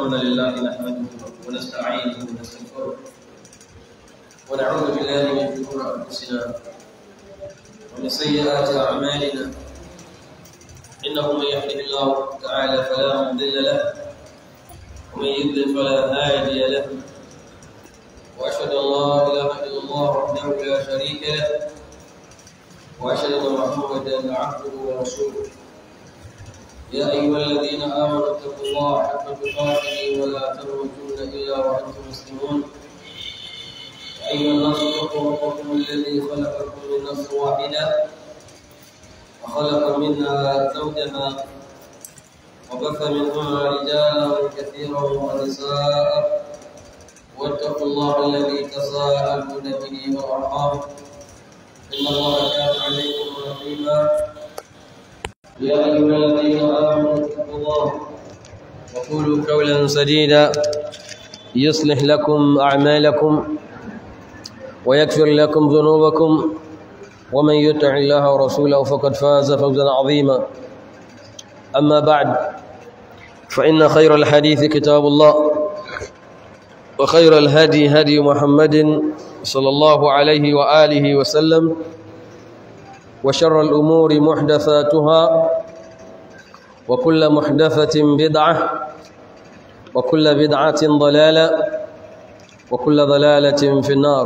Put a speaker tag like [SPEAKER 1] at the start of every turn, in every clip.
[SPEAKER 1] الحمد لله نحمده ونستعينه ونستغفره ونعوذ بالله من شرور انفسنا ومن سيئات اعمالنا انه من يهده الله تعالى فلا مضل له ومن يضلل فلا هادي له واشهد ان لا اله الا الله وحده لا شريك له واشهد ان محمدا عبده ورسوله يا ايها الذين امنوا اتقوا الله حق تقاته ولا تموتن الا وانتم مسلمون يا ايها الناس اتقوا ربكم الذي خلقكم من نفس واحده وخلق منها زوجها وبث منهما رجالا كثيرا ونساء واتقوا الله الذي تساءلون به والارحام ان الله كان عليكم رقيبا يا ايها الذين امنوا اتقوا الله وقولوا قولا سديدا يصلح لكم اعمالكم ويغفر لكم ذنوبكم ومن يطع الله ورسوله فقد فاز فوزا عظيما اما بعد فان خير الحديث كتاب الله وخير الهدي هدي محمد صلى الله عليه واله وسلم وشر الأمور محدثاتها وكل محدثة بدعة وكل بدعة ضلالة وكل ضلالة في النار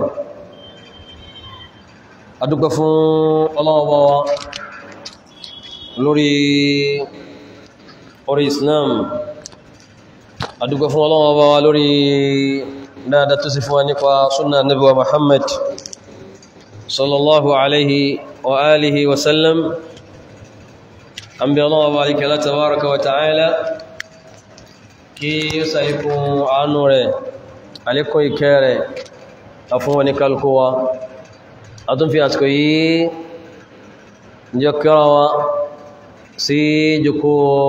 [SPEAKER 1] أدوك فون الله وبوا لوري أوري إسلام أدوك فون الله وبوا لوري نادى تصفوانك وسنة النبي محمد صلى الله عليه وآله وسلم أنبي الله وبارك الله تبارك وتعالى kí ó sàíkún àánú rẹ̀ alékún ìkẹ́ rẹ̀ afún wọn ní kálukúwa a tún fi àsìkò yìí jọ kíra wa sí jùkú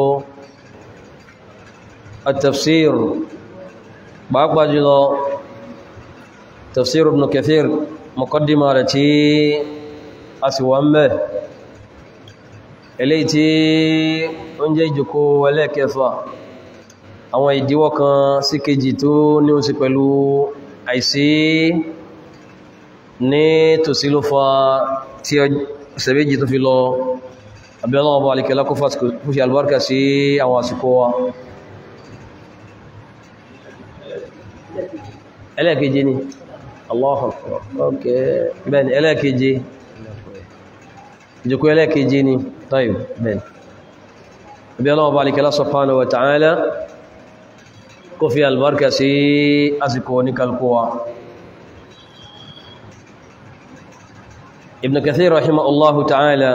[SPEAKER 1] at-tafsir pàápàá jùlọ tafsir ibn kathir muqaddima rẹ̀ tí a sì wà ń bẹ̀ eléyìí tí ó ń jẹ́ ìjòkó ẹlẹ́ẹ̀kẹfà àwọn ìdíwọ́ kan sí kejì tó ní ó sì pẹ̀lú àìsí ní tòsí ló fa tí ọ̀sẹ̀ méjì tó fi lọ abẹ́lọ́ ọba alìkẹ́lá kó fi albarka sí àwọn àsìkò wa ẹlẹ́ẹ̀kejì ni Allahu Akbar okay bẹ́ẹ̀ni ẹlẹ́ẹ̀kejì ìjòkó ẹlẹ́ẹ̀kejì ni tayyib bẹ́ẹ̀ni bí Allah bá alikẹ́lá subhanahu wa ta'ala kó fi albarka sí àsìkò ní kalkowa Ibn Kathir rahimahullahu ta'ala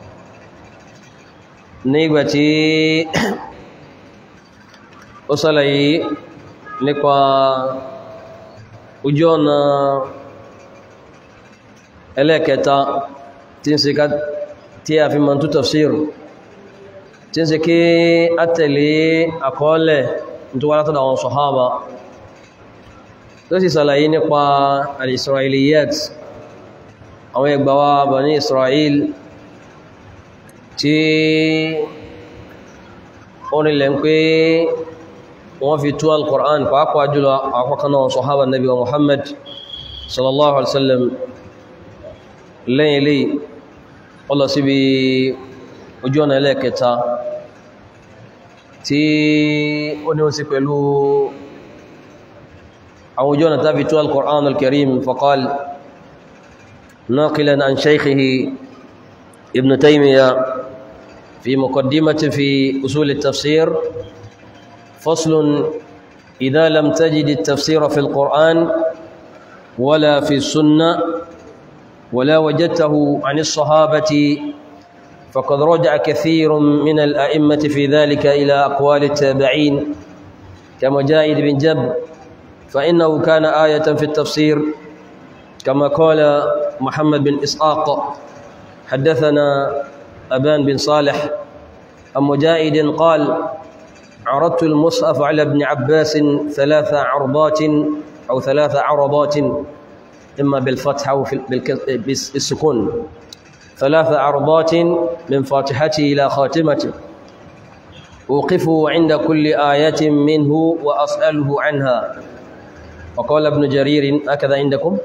[SPEAKER 1] nígbà tí ó sálàyé nípa ojú ọ̀nà ẹlẹ́ẹ̀kẹta tí ń ṣe ká tí a fi mọ̀ tó tafsir tí ń ṣe kí a tẹ̀lé àkọọ́lẹ̀ tó wá látọ̀dọ̀ àwọn sọ̀hábà tó sì sàlàyé nípa al-isra'iliyat àwọn ẹgbàwà Bani Isra'il tí ó nílẹ̀ ń pé wọ́n fi tú al-Qur'an pàápàá jùlọ àkọ́kànnà sọ̀hábà nabi wa Muhammad sallallahu alaihi wasallam lẹ́yìn ilé ọlọ síbi ojú ọ̀nà ẹlẹ́ẹ̀kẹta tí ó ní ó sí pẹ̀lú àwọn ojú ọ̀nà tàbí tó al-Qur'an al-Karim faqal naqilan an shaykhihi ibn Taymiyyah fi muqaddimati fi usul at-tafsir faslun idha lam tajid at-tafsir fi al-Qur'an wala fi sunnah ولا وجدته عن الصحابة فقد رجع كثير من الأئمة في ذلك إلى أقوال التابعين كمجاهد بن جبر فإنه كان آية في التفسير كما قال محمد بن إسحاق حدثنا أبان بن صالح عن مجاهد قال عرضت المصحف على ابن عباس ثلاث عرضات أو ثلاث عرضات إما بالفتح أو بالسكون ثلاث عرضات من فاتحته إلى خاتمته أوقف عند كل آية منه وأسأله عنها وقال ابن جرير هكذا عندكم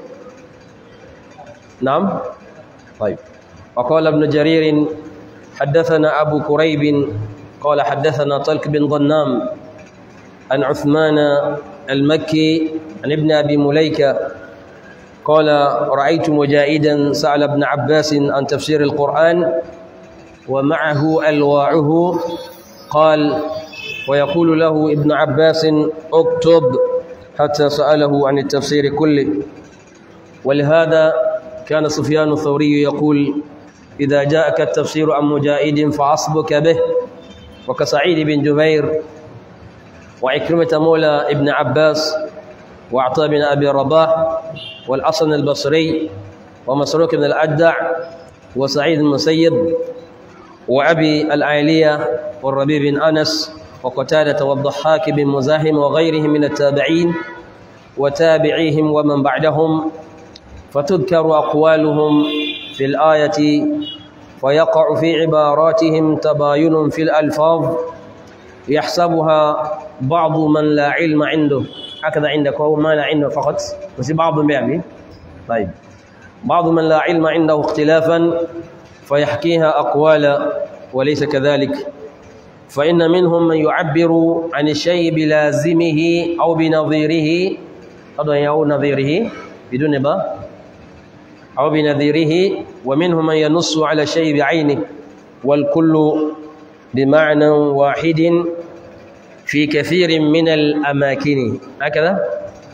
[SPEAKER 1] نعم طيب وقال ابن جرير حدثنا أبو كريب قال حدثنا طلق بن ظنام عن عثمان المكي عن ابن أبي مليكة قال رأيت مجاهدا سأل ابن عباس عن تفسير القرآن ومعه ألواعه قال ويقول له ابن عباس اكتب حتى سأله عن التفسير كله ولهذا كان سفيان الثوري يقول إذا جاءك التفسير عن مجاهد فعصبك به وكسعيد بن جبير وعكرمة مولى ابن عباس وعطاء بن أبي رباح والحسن البصري ومسروق بن الأجدع وسعيد المسيب وأبي العالية والربيع بن أنس وقتادة والضحاك بن مزاحم وغيرهم من التابعين وتابعيهم ومن بعدهم فتذكر أقوالهم في الآية ويقع في عباراتهم تباين في الألفاظ يحسبها بعض من لا علم عنده هكذا عندك هو ما لا عنده فقط بس بعض بيعمل طيب بعض من لا علم عنده اختلافا فيحكيها أقوالا وليس كذلك فإن منهم من يعبر عن الشيء بلازمه أو بنظيره أو نظيره بدون با أو بنظيره ومنهم من ينص على الشيء بعينه والكل بمعنى واحد في كثير من الأماكن هكذا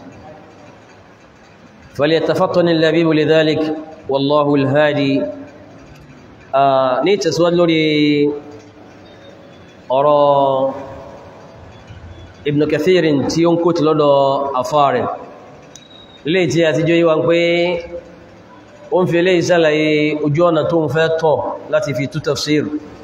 [SPEAKER 1] فليتفطن اللبيب لذلك والله الهادي آه نيتسوال لوري ọ̀rọ̀ Ibn Kathir tí ó ń kó ti lọ́dọ̀ àfáà rẹ̀ lè tí a ti jẹ́ yíwa pé ó ń fi lè ṣàlàyé ojú ọ̀nà tó ń fẹ́ tọ̀ láti fi tú tafsir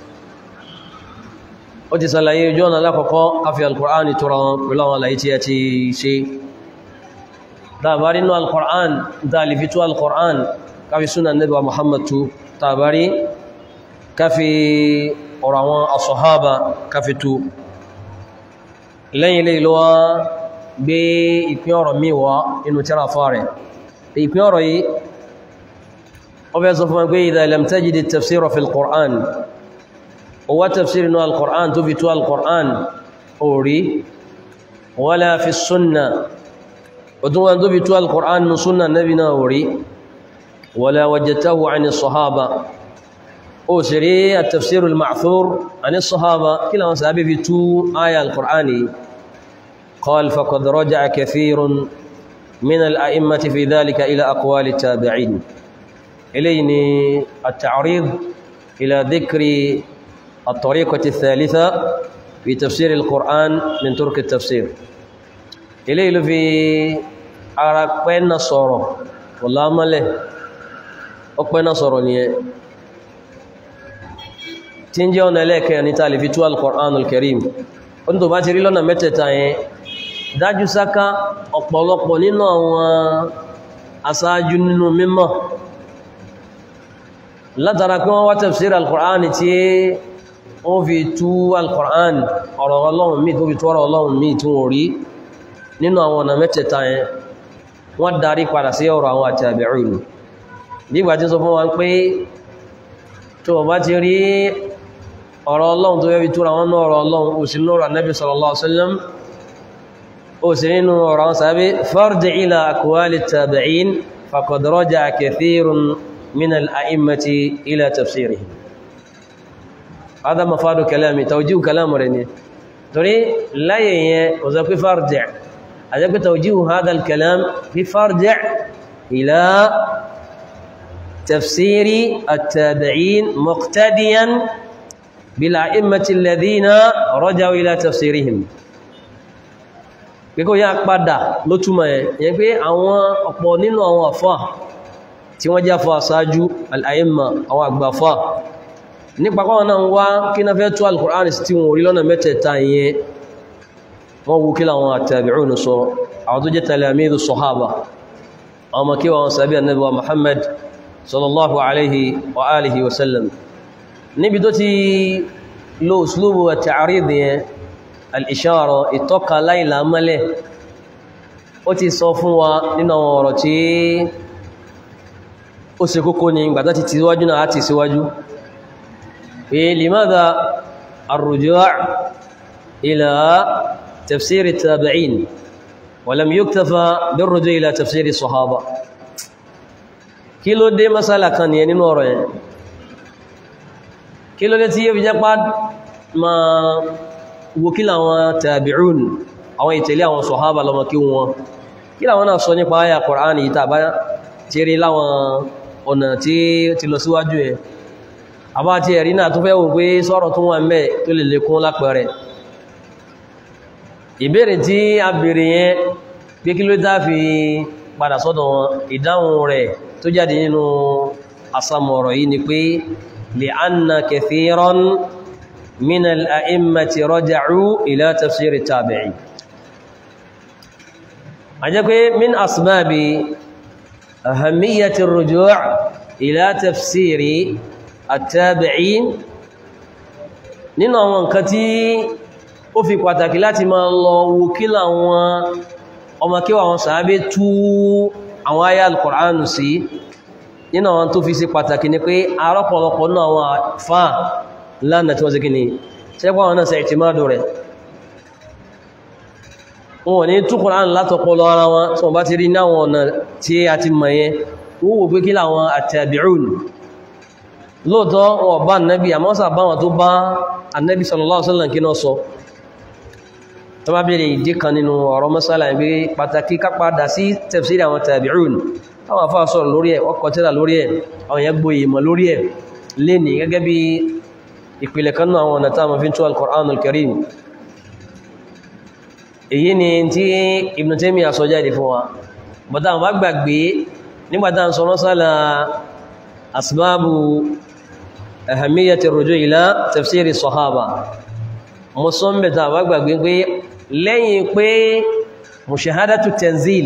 [SPEAKER 1] ó ti ṣàlàyé ojú ọ̀nà lákọ̀ọ́kọ́ káfí al-Qur'an tọrọ pẹ̀lú àwọn àlàyé tí a ti ṣe tàbárí nínú al-Qur'an dáàlì fi tú al-Qur'an káfí súnà Nabi Muhammad tú tàbárí káfí ọ̀rọ̀ àwọn asọ̀hábà káfítú lẹ́yìn ilé ìlọ́wà gbé ìpín ọ̀rọ̀ míwá inú tíra fà rẹ̀ ìpín ọ̀rọ̀ yìí ó fẹ́ sọ fún ẹgbẹ́ idha lam tajid tafsira fi al-Qur'an ó wá tafsir inú al-Qur'an tó fi tó al-Qur'an orí wala fi sunna ó tún wọn tó fi tó al-Qur'an nù sunna nabi náà orí wala wajadtahu ani sahaba أسري التفسير المعثور عن الصحابة كلا وسابي في تو آية القرآن قال فقد رجع كثير من الأئمة في ذلك إلى أقوال التابعين إليني التعريض إلى ذكر الطريقة الثالثة في تفسير القرآن من ترك التفسير إليه في أراقبين الصورة والله ما له أقبين الصورة tí ń jẹ́ ọ̀nà ẹlẹ́ẹ̀kẹ́ ní tàà lè fi tú al-Qur'an al-Karim oní tó bá ti rí lọ́nà mẹ́tẹ̀ẹ̀ta yẹn dájú sáká ọ̀pọ̀lọpọ̀ nínú àwọn aṣáájú nínú mímọ̀ látara pé wọ́n wá tafsir al-Qur'an tí wọ́n fi tú al-Qur'an ọ̀rọ̀ Ọlọ́run míì tó fi tú ọ̀rọ̀ Ọlọ́run míì tí wọ́n rí nínú àwọn ọ̀nà mẹ́tẹ̀ẹ̀ta yẹn wọ́n darí padà sí ọ̀rọ̀ àwọn àtàbí'ùn bí ìgbà tí sọ fún wa pé tó bá ti rí ọ̀rọ̀ ọlọ́run tó yẹ́bi túra wọn náà ọ̀rọ̀ ọlọ́run ó sì lọ́rọ̀ Ànábì sallallahu alaihi wasallam ó sì nínú ọ̀rọ̀ wọn sàbí farji ila aqwali tabi'in faqad raja'a kathirun min al-a'immati ila tafsirihim هذا مفاد كلامي توجيه كلام رني تري لا يه وذاك فرجع هذا توجيه هذا الكلام بفرجع إلى تفسير التابعين مقتديا بالأئمة الذين رجعوا إلى تفسيرهم pé kó yá padà ló túmọ̀ ẹ̀ yẹn pé àwọn ọ̀pọ̀ nínú àwọn àfá tí wọ́n jáfà àsáájú al-a'imma àwọn àgbàfà nípa kọ́wọ́n náà wá kí na fẹ́ tó al-Qur'an sí tí wọ́n orí lọ́nà mẹ́tẹ̀ẹ̀ta yẹn wọ́n wú kí láwọn at-tabi'un sọ àwọn tó jẹ́ talamidu sahaba àwọn makí wọn sàbí annabi wa Muhammad sallallahu alaihi wa alihi wa sallam níbi tó ti lo uslubu at-ta'rid yẹn al-ishara ìtọ́ka láìlà mọ́lẹ̀ ó ti sọ fún wa nínú àwọn ọ̀rọ̀ tí ó ṣe kókó ní ìgbàtà ti ti síwájú náà àti síwájú pé limadha ar-ruju' ila tafsir at-tabi'in wa lam yuktafa bir-ruju' ila tafsir as-sahaba kí ló dé masala kan ní nínú ọ̀rọ̀ yẹn kí ló dé tí yóò fi jẹ́ pá ma wo kí láwọn tabi'un àwọn ìtẹ̀lé àwọn sahaba lọ́mọ kí wọn kí láwọn náà sọ nípa ayà Qur'an yìí tàbá tí rí láwọn ọ̀nà tí ti lọ síwájú ẹ̀ àbá tí ẹ̀rí náà tó fẹ́ wò pé sọ́rọ̀ tó wà mẹ́ tó lè lékún lápẹẹrẹ ìbéèrè tí a béèrè yẹn pé kí ló dá fi padà sọ́dọ̀ wọn ìdáhùn rẹ̀ tó jáde nínú asamọ̀rọ̀ yìí ni pé li'anna kathiran min al-a'immati raja'u ila tafsir at-tabi'i a jẹ́ pé min asbabi ahammiyyati ar-ruju' ila tafsiri at-tabi'in nínú àwọn nǹkan tí ó fi pàtàkì láti máa lọ wo kí láwọn ọmọ kí wọ́n sàábé tú àwọn ayá al-Qur'anu sí nínú àwọn tó fi sí pàtàkì ní pé arọ́pọ̀lọpọ̀ náà àwọn fáà lánàá tí wọ́n sí kí ni ṣẹ́gbọ́n àwọn náà sẹ ìtìmádò rẹ̀ wọn ní tú Qur'an látọpọlọ ara wọn tí wọ́n bá ti rí náwọn ọ̀nà tí a ti mọ̀ yẹn wọ́n wò pé kí láwọn at-tabi'un lóòtọ́ wọn bá annabi àmọ́ sà bá wọn tó bá annabi sallallahu alaihi wasallam kí náà sọ tó bá bèèrè ìdí kan nínú ọ̀rọ̀ masala ìgbé pàtàkì kápadà sí tafsir àwọn tabi'un táwọn afá sọ̀rọ̀ lórí ẹ̀ wọ́n kọtíra lórí ẹ̀ àwọn èèyàn gboyè ìmọ̀ lórí ẹ̀ lè ní gẹ́gẹ́ bí ìpìlẹ̀ kan náà àwọn ọ̀nà táwọn fi ń tú al-Qur'an al-Karim èyí ni tí Ibn Taymiyyah sọ jáde fún wa bọ́tá àwọn bá gbàgbé nígbàtá ń sọ masala asbabu ahamiyati ar-ruju' ila tafsiri sahaba mọ́sánbẹ̀ta wà gbàgbé pé lẹ́yìn pé mushahadatu tanzil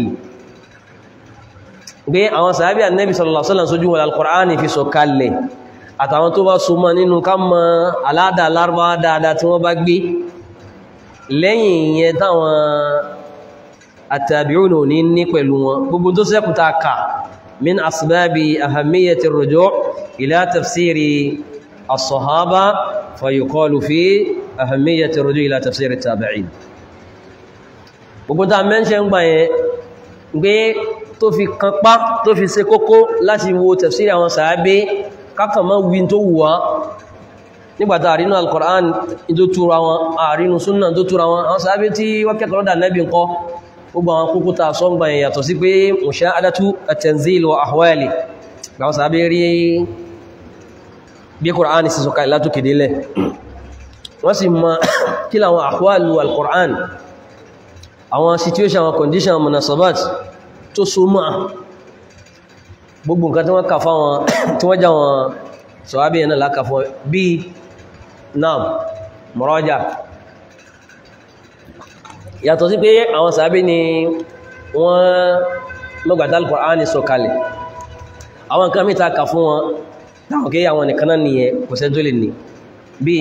[SPEAKER 1] pé àwọn sàábí annabi sallallahu alaihi wasallam sójú wọn al-Qur'ani fi sọ kalẹ̀ àtàwọn tó bá súnmọ́ nínú ká mọ aládà lárúbá dáadáa tí wọ́n bá gbé lẹ́yìn yẹn táwọn at-tabi'un ní ní pẹ̀lú wọn gbogbo tó sẹ́kùta ka min asbabi ahamiyati ar-ruju' ila tafsiri as-sahaba fayuqalu fi أهمية الرجوع إلى تفسير التابعين gbogbo tá mẹ́ṣẹ́ ń gbà yẹn gbé tó fi kanpá tó fi ṣe kókó láti wo tafsiri àwọn sàábé kákan mọ́ wí tó wùwá nígbàtà àrínú al-Qur'an tó túra wọn àrínú súnnà tó túra wọn àwọn sàábé tí wọ́n kẹ́kọ̀ọ́ dà nẹ́bí ńkọ́ gbogbo àwọn kókó tá sọ ń gbà yẹn yàtọ̀ sí pé mushahadatu at-tanzil wa ahwali àwọn sàábé rí bí Qur'an sì sọ̀kalẹ̀ látòkè délẹ̀ wọ́n sì mọ̀ kí láwọn àhwàlù al-Qur'an àwọn situation àwọn condition munasabat tó so mọ́ gbogbo nǹkan tí wọ́n kà fáwọn tí wọ́n já wọn sọ̀hábí ẹ̀nà láka fún bí naam muraja yàtọ̀ sí pé àwọn sàábí ni wọ́n lọ́gbàtà al-Qur'an sọ kalẹ̀ àwọn nǹkan mìta kà fún wọn táwọn kí àwọn nìkan náà nìyẹn kò sẹ́ tó lè ní bí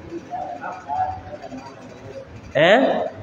[SPEAKER 1] ẹ́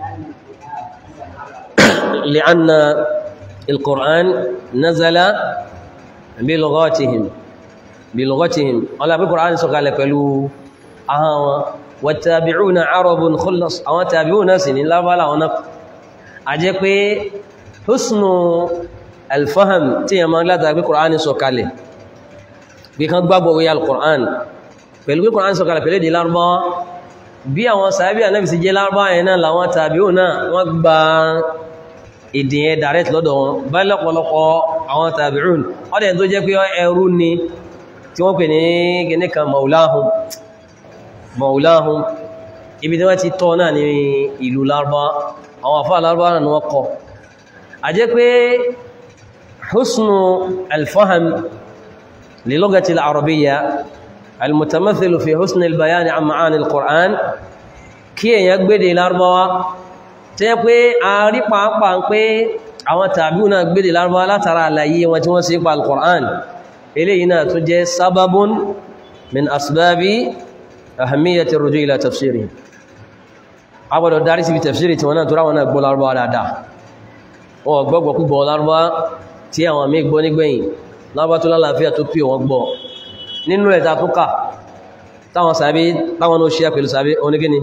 [SPEAKER 1] لأن القرآن نزل بلغاتهم بلغتهم ولا بالقرآن سقال قالوا آه والتابعون عرب خلص أو تابعون سن لا بلا ونق أجيك حسن الفهم تيما لا تابع القرآن سقال بيكان بابو ويا القرآن pẹ̀lú pé Kùránì sọ̀kalẹ̀ pẹ̀lú èdè Lárúbáwá bí àwọn sàábí ànábì sí jẹ́ Lárúbáwá yẹn náà làwọn tàbíò náà wọ́n gba èdè yẹn direct lọ́dọ̀ wọn bá lọ́pọ̀lọpọ̀ àwọn tàbíùn ọdẹ̀ tó jẹ́ pé ẹrú ni tí wọ́n pè ní gẹ́nẹ́ kan maulahum maulahum ibi tí wọ́n ti tọ́ náà ní ìlú Lárúbáwá àwọn àfáà Lárúbáwá náà wọ́n kọ́ a jẹ́ pé husnu alfaham lilugati al-arabiyya المتمثل في حسن البيان عن معاني القرآن kí èyàn gbédè lárúbáwá tí é pé a rí pàápàá ń pé àwọn tàbí náà gbédè lárúbáwá látara àlàyé wọn tí wọ́n sí pa al-Qur'an eléyìí náà tó jẹ́ sábábún min asbábi ahamiyati ruju ila tafsiri agbọ́dọ̀ darí síbi tafsiri tí wọ́n náà tó ráwọn náà gbọ́ lárúbá dáadáa wọ́n gbọ́gbọ́ púpọ̀ lárúbá tí àwọn mí gbọ́ nígbẹ̀yìn lárúbá tó lálàáfíà tó pí wọ́n gbọ́ nínú ẹ̀ta tó kà táwọn sàbí táwọn ló ṣe pẹ̀lú sàbí onígíní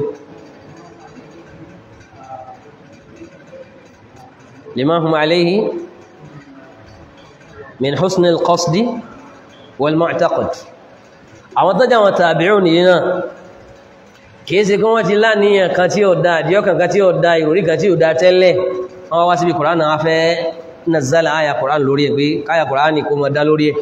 [SPEAKER 1] lima hum alayhi min husn al-qasdi wal mu'taqad àwọn tó jáwọn tabi'un yìí náà kìí ṣe kí wọ́n ti láníyàn kan tí ó dá àdíọ́kàn kan tí ó dá ìròrí kan tí ó dá tẹ́lẹ̀ wọ́n wá síbi kùránà wá fẹ́ nàzálà àyà kùránà lórí ẹ̀ pé káyà kùránì kó mọ́ dá lórí ẹ̀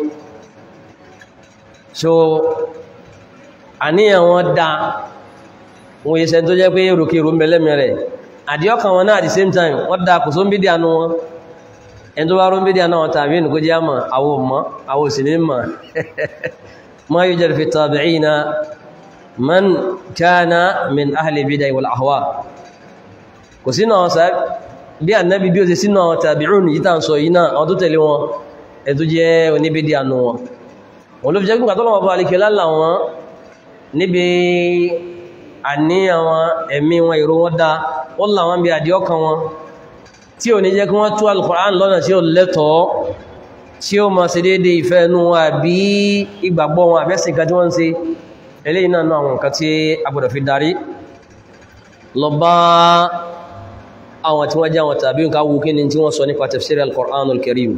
[SPEAKER 1] so àníyàn wọn dá wọ́n yíṣẹ́ tó jẹ́ pé rùkèrò mẹ́lẹ́mẹ́rẹ̀ àdíọ́kàn wọn náà at the same time wọ́n dá kò són bídíà nú wọn ẹni tó bá rún bídíà náà tàbí ẹnì kó jẹ́ àmà àwọn ọmọ àwọn òsì ní mà ma yujad fi tabi'ina man kana min ahli bidai wal ahwa kò sínú àwọn sáà bí annabi bí ó ṣe sínú àwọn tabi'un yìí tàn sọ yìí náà àwọn tó tẹ̀lé wọn ẹ̀ tó jẹ́ oníbídí ànú wọn wọn ló fi jẹ́ gbígbà tó lọ́wọ́ bá alìkẹ́ lálà wọn níbi àníyàn wọn ẹ̀mí wọn ìró wọn dá wọ́n là wọn bí àdíọ́kan wọn tí ò ní jẹ́ kí wọ́n tú al-Qur'an lọ́nà tí ó lẹ́tọ̀ọ́ tí ó ma ṣe déédé ìfẹ́ inú wọn àbí ìgbàgbọ́ wọn àbẹ́sìn kan tí wọ́n ń ṣe eléyìí náà náà nǹkan tí a gbọ́dọ̀ fi darí lọ bá àwọn tí wọ́n jẹ́ àwọn tàbí nǹkan wù kí ni tí wọ́n sọ nípa tafsir al-Qur'an al-Karim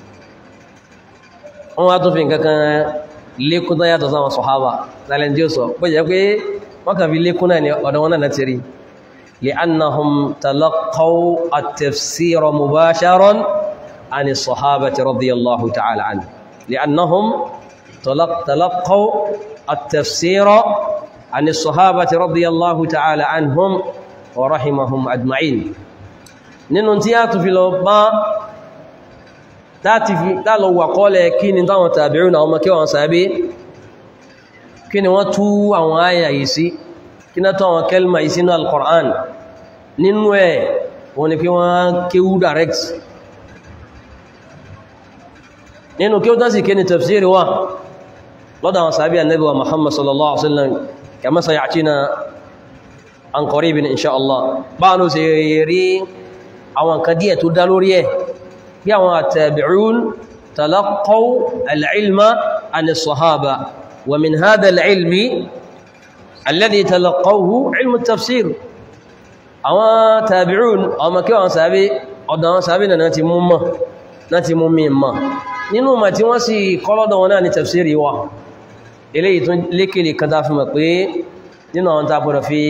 [SPEAKER 1] wọ́n wá tó fi nǹkan kan lékún tó yàtọ̀ sáwọn sọ̀hábà lálẹ́ tí ó sọ bó jẹ́ pé wọ́n kàn fi lékún náà ní ọ̀dọ̀ wọn náà ti rí li'annahum talaqaw at-tafsir mubasharan عن الصحابة رضي الله تعالى عنه لأنهم تلقوا التفسير عن الصحابة رضي الله تعالى عنهم ورحمهم أجمعين nínú tí a tún fi lọ bá tààlọ wà kọ́lẹ̀ kí ni táwọn tàbírí na ọmọ kí wọ́n sàábé kí ni wọ́n tú àwọn àyà yìí sí kí ná tán àwọn kẹlma yìí sínú al-Qur'an nínú ẹ̀ wọ́n ni kí wọ́n kéwú direct nínú kí ó tán sì kí ni tafsiri wa lọ́dọ̀ àwọn sàábí annabi wa Muhammad sallallahu alaihi wasallam kama sayatina an qaribin insha Allah bá ló sì rí àwọn kan díẹ̀ tó dá lórí ẹ̀ bí àwọn àtàbí'ún talaqaw al-ilma an as-sahaba wa min hadha al-ilmi alladhi talaqawhu ilmu tafsir àwọn tàbí'ún ọmọ kí wọ́n sàábí ọ̀dọ̀ àwọn sàábí náà ti mú mọ́ náà ti mú mi mọ́ nínú ma tí wọ́n sì kọ́lọ́dọ̀ wọn náà ni tafsiri wa eléyìí tún lékèlè kan tá fi mọ̀ pé nínú àwọn tá gbọ́dọ̀ fi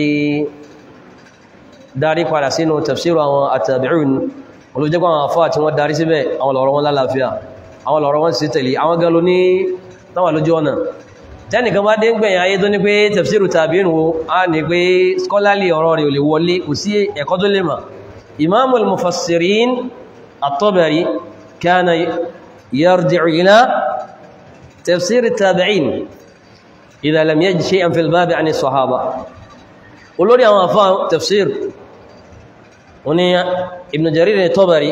[SPEAKER 1] darí padà sínú tafsiru àwọn àtàbí'un olùjẹ́gbọ́n àwọn afọ́ àti wọ́n darí síbẹ̀ àwọn lọ̀rọ̀ wọn lálàáfíà àwọn lọ̀rọ̀ wọn sì tẹ̀lé àwọn galo ní táwà lójú ọ̀nà tẹ́nìkan bá dé ń gbẹ̀yìn ayé tó ní pé tafsiru tabi'un wo a ní pé scholarly ọ̀rọ̀ rẹ̀ ò lè wọlé kò sí ẹ̀kọ́ tó lè mà imamul mufassirin at-Tabari kana يرجع إلى تفسير التابعين إذا لم يجد شيئا في الباب عن الصحابة قولوا لي أما تفسير وني ابن جرير الطبري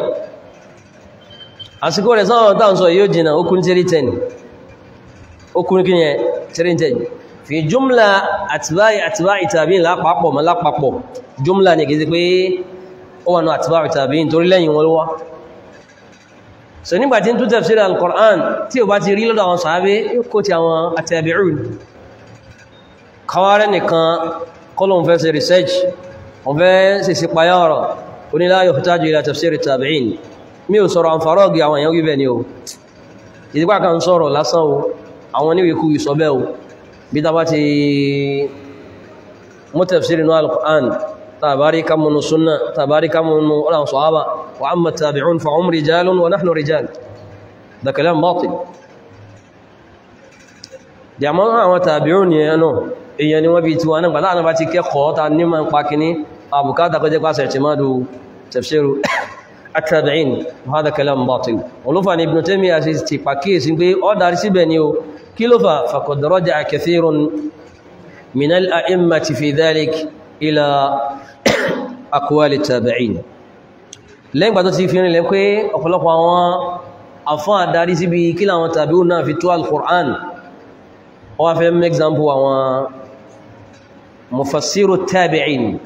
[SPEAKER 1] àsìkò rẹ̀ sáwọn tàà ń sọ yóò jìnà okùn tírí tẹ́ni okùn kí yẹn tírí tẹ́ni fi jùmlà àtìbáyì àtìbáyì tàbí lápapọ̀ mọ́ lápapọ̀ jùmlà ní kìí pé ó wà ní àtìbáyì tàbí nítorí lẹ́yìn wọn wá so nígbàtí ń tún tafsir al-Qur'an tí ó bá ti rí lọ́dọ̀ àwọn sàábé yóò kó ti àwọn àtàbí'un kọwàrẹ́ nìkan kọlọ̀ fẹ́ sí research wọ́n fẹ́ sí sí payá ọ̀rọ̀ oní la yuhtaju ila tafsir at-tabi'in mi ò sọ̀rọ̀ àǹfàrọ́gì àwọn èèyàn wíbẹ̀ ni o ìdíkwà kan sọ̀rọ̀ lásán o àwọn oníwèkú ìsọ̀bẹ̀ o bí ta bá ti mú tafsir inú al-Qur'an tàbárí kamunu sunna tàbárí kamunu ọ̀làwọn sọ̀hábà wa amma tabi'un fa hum rijalun wa nahnu rijal da kalam batil da mọ́ àwọn tabi'un ni ẹnu èyàn ni wọ́n bí tí wọ́n náà gbàdá àbá ti kẹ́kọ̀ọ́ ta ní ma ń pa kìíní àbùkátà kọjẹ́ pàṣẹ ti máa dù tafsiru at-tabi'in hada kalam batil olúfà ní Ibn Taymiyyah sí ti pàkíyèsí pé ọ darí síbẹ̀ ni o kí ló fà faqad raja'a kathirun min al-a'immati fi dhalik ila aqwali at-tabi'in lẹ́yìn gbà tó ti fi rinlẹ̀ pé ọ̀pọ̀lọpọ̀ àwọn afọ́n àdarí síbi kí làwọn tabi'un náà fi tó al-Qur'an wọ́n fẹ́ mú example àwọn مفسر التابعين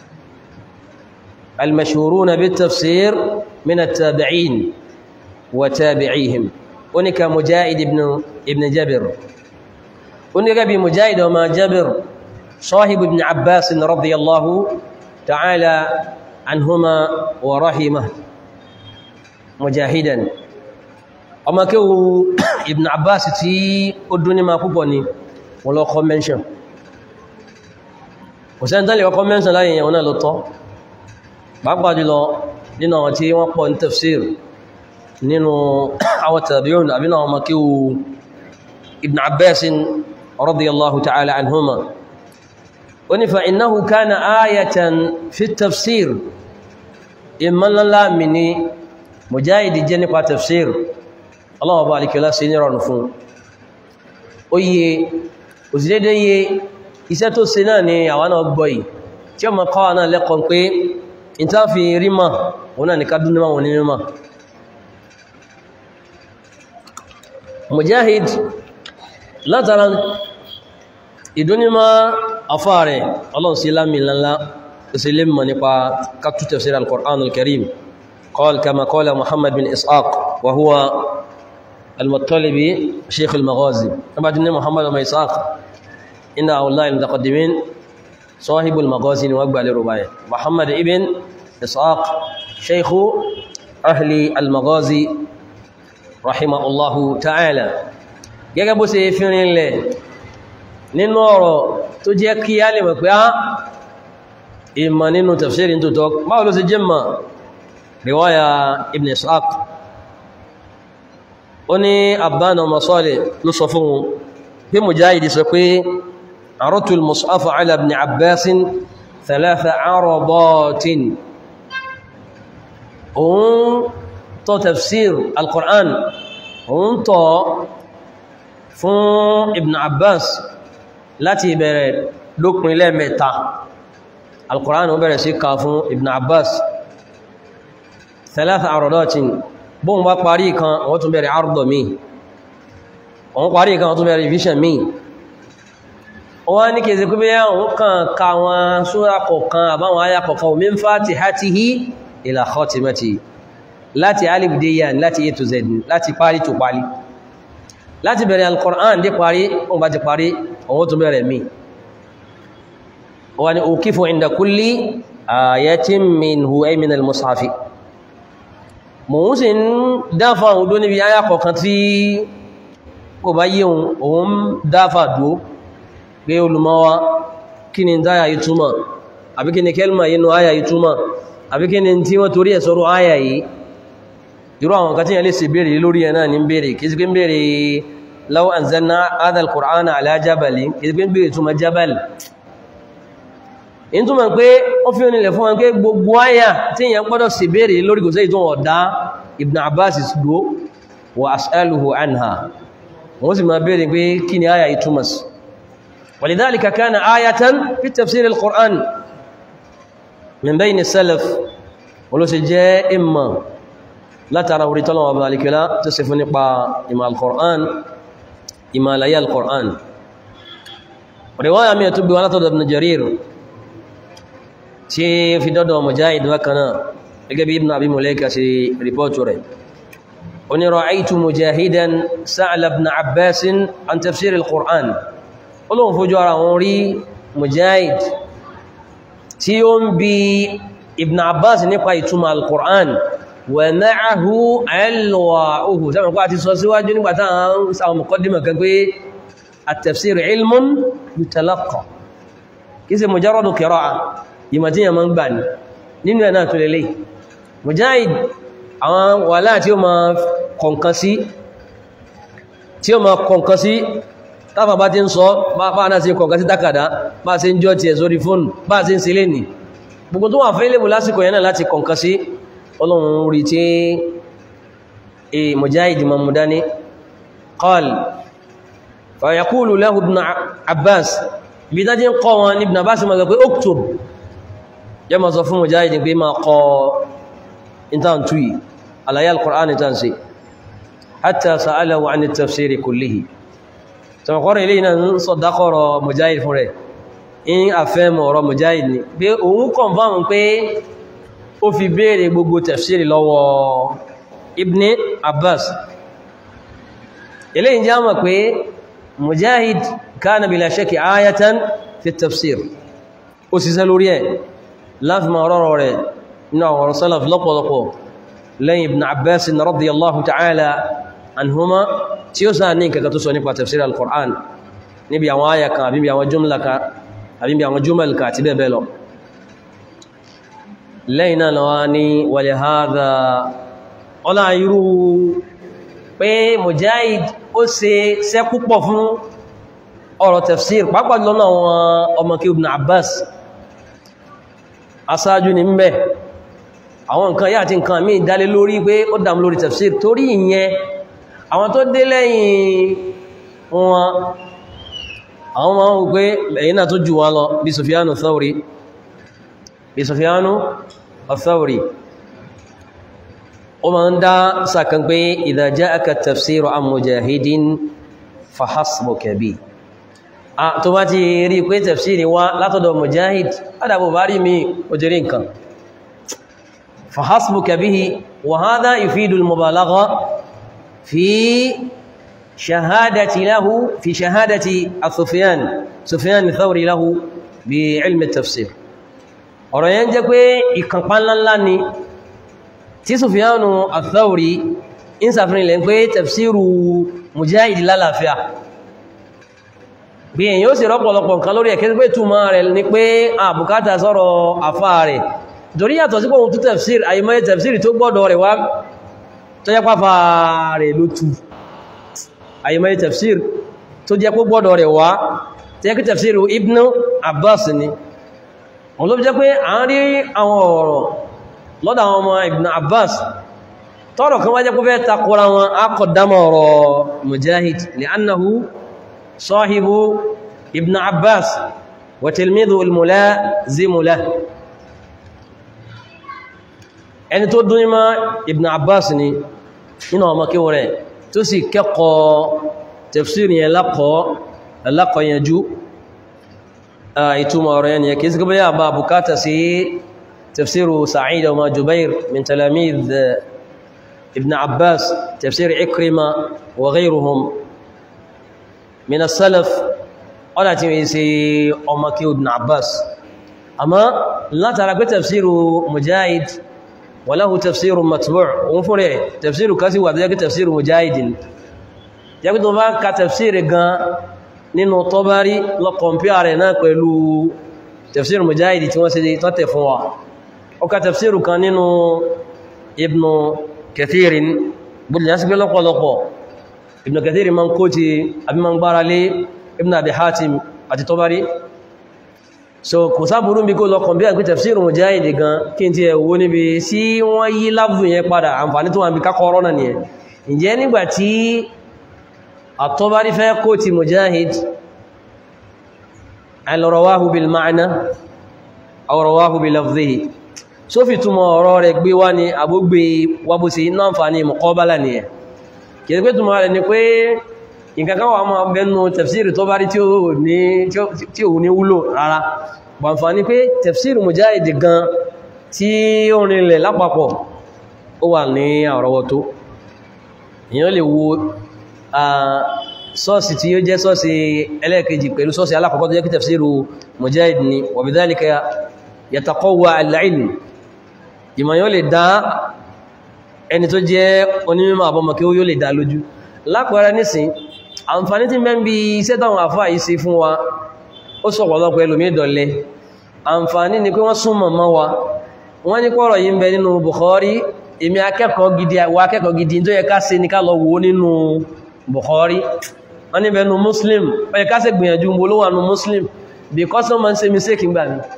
[SPEAKER 1] المشهورون بالتفسير من التابعين وتابعيهم هناك مجاهد ابن ابن جابر هناك بمجاهد وما جابر صاحب ابن عباس رضي الله تعالى عنهما ورحمه مجاهدا ọmọ kí o ibn abbas tí ó dún ní ma púpọ̀ ni wọ́n lọ kọ́ mẹ́ṣàn kò sẹ́ni tẹ́lẹ̀ ọkọ́ mẹ́ṣàn láyé yẹn náà ló tọ́ pàápàá jùlọ nínú àwọn tí wọ́n pọ̀ ní tafsir nínú àwọn tabi'un àbí náà ọmọ kí o ibn abbas radiyallahu ta'ala anhuma ó ní fa innahu kana ayatan fi tafsir ìmọ̀lọ́lá mi ni mujahidi jẹ́ nípa tafsir Allah ọba alikiola sí ní rọrùn fún ó yíye òsìdédé yíye iṣẹ́ tó ṣe náà ni àwọn náà gbọ́ yìí tí ó ma kọ́wà náà lẹ́kọ̀ọ́ pé in ta fi rí ma òun náà ni ká dúnmọ́ wọn nínú ma mujahid látara ìdúnnímọ́ afá rẹ̀ ọlọ́run sí lámì lánlá ìsìlẹ̀ mọ̀ nípa kàtú tafsir al-Qur'an al-Karim قال كما قال محمد بن إسحاق وهو المطلبي شيخ المغازي طبعا إن محمد بن إسحاق إن أولاد المتقدمين صاحب المغازي وقبع لرباية محمد ابن إسحاق شيخ أهل المغازي رحمه الله تعالى gẹ́gẹ́ bó ṣe fi rinlẹ̀ nínú ọ̀rọ̀ tó jẹ́ kí á lè mọ̀ pé á ìmọ̀ nínú tafsirin tó tọ́ báwo ló ṣe jẹ́ mọ̀ riwaya ibn ishaq ó ní abbana masọ́lẹ̀ ló sọ fún wọn bí mujahidi sọ pé àrọ́tù al-mus'afa ala ibn abbasin thalatha arabatin òun tọ́ tafsir al-qur'an òun tọ́ fún ibn abbas láti ìbẹ̀rẹ̀ lópin lẹ́mẹ̀ta al-qur'an ó bẹ̀rẹ̀ sí ká fún ibn abbas thalatha aradatin bóhun bá parí kan wọ́n tún bẹ̀rẹ̀ àrùdọ̀ mi wọ́n parí kan wọ́n tún bẹ̀rẹ̀ revision mi wọ́n ní kèsì kú bí wọ́n kàn ká wọn súra kọ̀kan àbáwọn ayá kọ̀kan min fatihatihi ila khatimati láti alif dé yà láti a to z láti parí tó parí láti bẹ̀rẹ̀ al-Qur'an dé parí wọ́n bá ti parí wọ́n tún bẹ̀rẹ̀ mi wọ́n ni ukifu inda kulli ayatin minhu ay min al-mushafi mò ń sì ń dáfà òun dó níbi ayá kọ̀ọ̀kan tí kò bá yé òun dáfà dó pé olùmọ́wá kí ni dáyà yìí túmọ̀ àbí kí ni kẹlmà yínú ayà yìí túmọ̀ àbí kí ni tí wọ́n torí ẹ̀ sọ́rọ̀ ayà yìí irú àwọn kan tí yẹn lè sì béèrè lórí ẹ̀ náà ní béèrè kì í sí pé ń béèrè law anzalna hadha al-Qur'ana ala jabalin kì í sí pé ń béèrè túmọ̀ jabal in túnmọ̀ pé ó fi onílẹ̀ fún wọn pé gbogbo àyà tí èyàn gbọ́dọ̀ sì béèrè lórí kò sẹ́yìn tó wọ́n dá Ibn Abbas dúó wa as'aluhu anha wọ́n sì máa béèrè pé kí ni àyà ìtumọ̀ sí walidhalika kana ayatan fi tafsir al-Qur'an min bayni salaf wọ́n ló sì jẹ́ ìmọ̀ látara orí tọ́lọ̀wọ̀ balikila tó sì fún nípa ìmọ̀ al-Qur'an ìmọ̀ àlàyé al-Qur'an riwaya mi tó bí wọn látọ̀dọ̀ Ibn Jarir tí fi dọ́dọ̀ mujahid wákaná gẹ́gẹ́ bí ibn abi mulaika sí ripọ́tù rẹ̀ oní ra'aytu mujahidan sa'ala ibn abbasin an tafsir al-qur'an olóhun fojú ara wọn rí mujahid tí ó ń bi ibn abbas nípa ìtumọ̀ al-qur'an wa ma'ahu alwa'uhu sáwọn kó àti sọ síwájú nígbàtà àwọn sáwọn muqaddima kan pé at-tafsir ilmun yutalaqqa kìí ṣe mujarradu qira'a ìmọ̀ tí yẹn ma ń gbà ní nínú ẹ̀ náà tó lélẹ̀ mujahid àwọn wàhálà tí ó ma kọ̀nkan sí tí ó ma kọ̀nkan sí táfà bá ti ń sọ bá náà sí kọ̀nkan sí tákàdá bá sí ń jọ ti ẹ̀ sórí fóònù bá sí ń sílé nì gbogbo tó wà fẹ́ lébù lásìkò yẹn náà láti kọ̀nkan sí ọlọ́run rí tí e mujahid ma mú dání qal fa yaqulu lahu ibn abbas ibi dájí ń kọ́ wọn ní ibn abbas ma gbé oktub yẹ ma sọ fún mujahidin pé ma kọ intan tuyi àlàyé al-Qur'an intan sí hatta sa'alahu 'an at-tafsir kullihi tọmọkọrọ ilé iná ń sọ dákọrọ mujahid fún rẹ̀ in àfẹ́mọ̀ ọ̀rọ̀ mujahid ni pé òun confirm pé ó fi béèrè gbogbo tafsiri lọ́wọ́ ibn abbas eléyìí jẹ́ mọ̀ pé mujahid kana bila shakki ayatan fi tafsir ó sì sẹ́ lórí ẹ̀ láti ma rọrọ rẹ̀ nínú àwọn ọ̀rọ̀ salaf lọ́pọ̀lọpọ̀ lẹ́yìn ibn abbas radiyallahu ta'ala anhuma tí ó sáà ní nǹkan tó sọ nípa tafsir al-qur'an níbi àwọn àyà kan àbí àwọn jùmlà kan àbí àwọn jùmlà kan àti bẹ́ẹ̀ bẹ́ẹ̀ lọ lẹ́yìn náà wá ní wàlẹ̀ hadha ọlá irú pé mujahid ó ṣe ṣẹ́ púpọ̀ fún ọ̀rọ̀ tafsir pàápàá lọ́nà àwọn ọmọ kí ibn abbas asáájú ní mbẹ̀ àwọn nǹkan yá àti nǹkan míì dálé lórí pé ó dàm lórí tafsir torí ìyẹn àwọn tó dé lẹ́yìn wọn àwọn máa ń pé ẹ̀yìn náà tó jù wá lọ bí Sufyanu Thawri bí Sufyanu Thawri ó máa ń dá sàkàn pé idha ja'aka tafsiru an mujahidin fahasbuka bi tó bá ti rí pé tafsiri wá látọ̀dọ̀ mujahid adàbò bá rí mi ó jẹ́rí nǹkan fahasbuka bihi wa hadha yufidu al-mubalagha fi shahadati lahu fi shahadati Sufyan Sufyan Thawri lahu bi ilmi at-tafsir ọ̀rọ̀ yẹn jẹ́ pé ìkànpá ńláńlá ni tí Sufyanu Ath-Thawri ń sàfihàn ilẹ̀ pé tafsiru mujahid lálàáfíà bí èyàn ó sì rọ́pọ̀lọpọ̀ nǹkan lórí ẹ̀kẹ́ pé túnmọ́ rẹ̀ ní pé àbùkátà sọ́rọ̀ àfá rẹ̀ torí yàtọ̀ sí pọ̀hun tó tafsir àyímọ́ tafsir tó gbọ́dọ̀ rẹ̀ wá tó jẹ́ pàfà rẹ̀ ló tú àyímọ́ tafsir tó jẹ́ pé gbọ́dọ̀ rẹ̀ wá tó jẹ́ pé tafsir Ibn Abbas ni wọ́n ló fi jẹ́ pé à ń rí àwọn ọ̀rọ̀ lọ́dọ̀ àwọn ọmọ Ibn Abbas tọ́rọ̀ kan wá jẹ́ pé fẹ́ takora wọn á kọ̀ dámọ̀ ọ̀rọ̀ Mujahid li'annahu صاحب ابن عباس وتلميذه الملازم له ẹni tó dún nímá ibn abbas ni nínú ọmọ kíwọ rẹ̀ tó sì kẹ́kọ̀ọ́ tafsir yẹn lákọ̀ yanjú ìtumọ̀ ọ̀rọ̀ yẹn kìí sí gbé àbá bukata sí tafsiru sa'id wa jubair min talamid ibn abbas tafsir ikrima wa ghayruhum من السلف ọ̀nà tí wọ́n ṣe ọmọ kí ibn Abbas àmọ́ látara pé tafsiru Mujahid walahu tafsiru matbu' òun fún rẹ̀ tafsiru kasi wà tó jẹ́ kí tafsiru Mujahid ni jẹ́ kí tó bá ka tafsiru gan nínú Tabari lọ kọmpíà rẹ̀ náà pẹ̀lú tafsiru Mujahid tí wọ́n ṣe tọ́tẹ̀ fún wa ó ka tafsiru kan nínú Ibn Kathirin bùdó yásí pé lọ́pọ̀lọpọ̀ ibn kathir man kóti àbí man gbára lé ibn abi hatim àti tọ́bárí so kò sáàbùrú bí kó lọ kàn bí àgbé tafsir mujahid gan kí n ti ẹ̀wọ́ níbi sí wọ́n yí lábù yẹn padà àǹfàní tó wà bí kákọrọ náà nìyẹn ǹjẹ́ nígbàtí àtọ́bárí fẹ́ kóti mujahid al-rawahu bil ma'na aw rawahu bi lafzihi so fi túmọ̀ ọ̀rọ̀ rẹ̀ gbé wá ní àbúgbé wábúsí náà àǹfàní muqabala nìyẹn kìí pé túnmọ̀ rẹ̀ ni pé nǹkankan wà máa bẹnu tafsiri tó bá rí tí ò ní wúlò rárá bàǹfà ní pé tafsiri Mujahid gan tí ó rinlẹ̀ lápapọ̀ ó wà ní àrọwọ́tó èyàn lè wo sọ́ọ̀sì tí ó jẹ́ sọ́ọ̀sì ẹlẹ́ẹ̀kejì pẹ̀lú sọ́ọ̀sì alákọ̀ọ́kọ́ tó jẹ́ kí tafsiri Mujahid ni wa bidhalika yataqawwa al-ilm ìmọ̀ yóò lè dá ẹni tó jẹ́ onímọ̀ àbọ̀mọ̀ kí ó yóò lè dá lójú lápẹẹrẹ nísìn àǹfàní tí mẹ́m bí iṣẹ́ táwọn àfáà yìí ṣe fún wa ó sọ̀pọ̀lọpọ̀ ẹlòmí ìdọ̀lẹ́ àǹfàní ni pé wọ́n súnmọ̀ mọ́ wa wọ́n ní pọ̀rọ̀ yìí ń bẹ nínú Bukhari èmi akẹ́kọ̀ọ́ gidi wa akẹ́kọ̀ọ́ gidi tó yẹ ká ṣe ní ká lọ wò nínú Bukhari wọ́n ní bẹnu Muslim ó yẹ ká ṣe gbìyànjú mo ló wà nù Muslim because wọ́n máa ń ṣe mistake ńgbà mi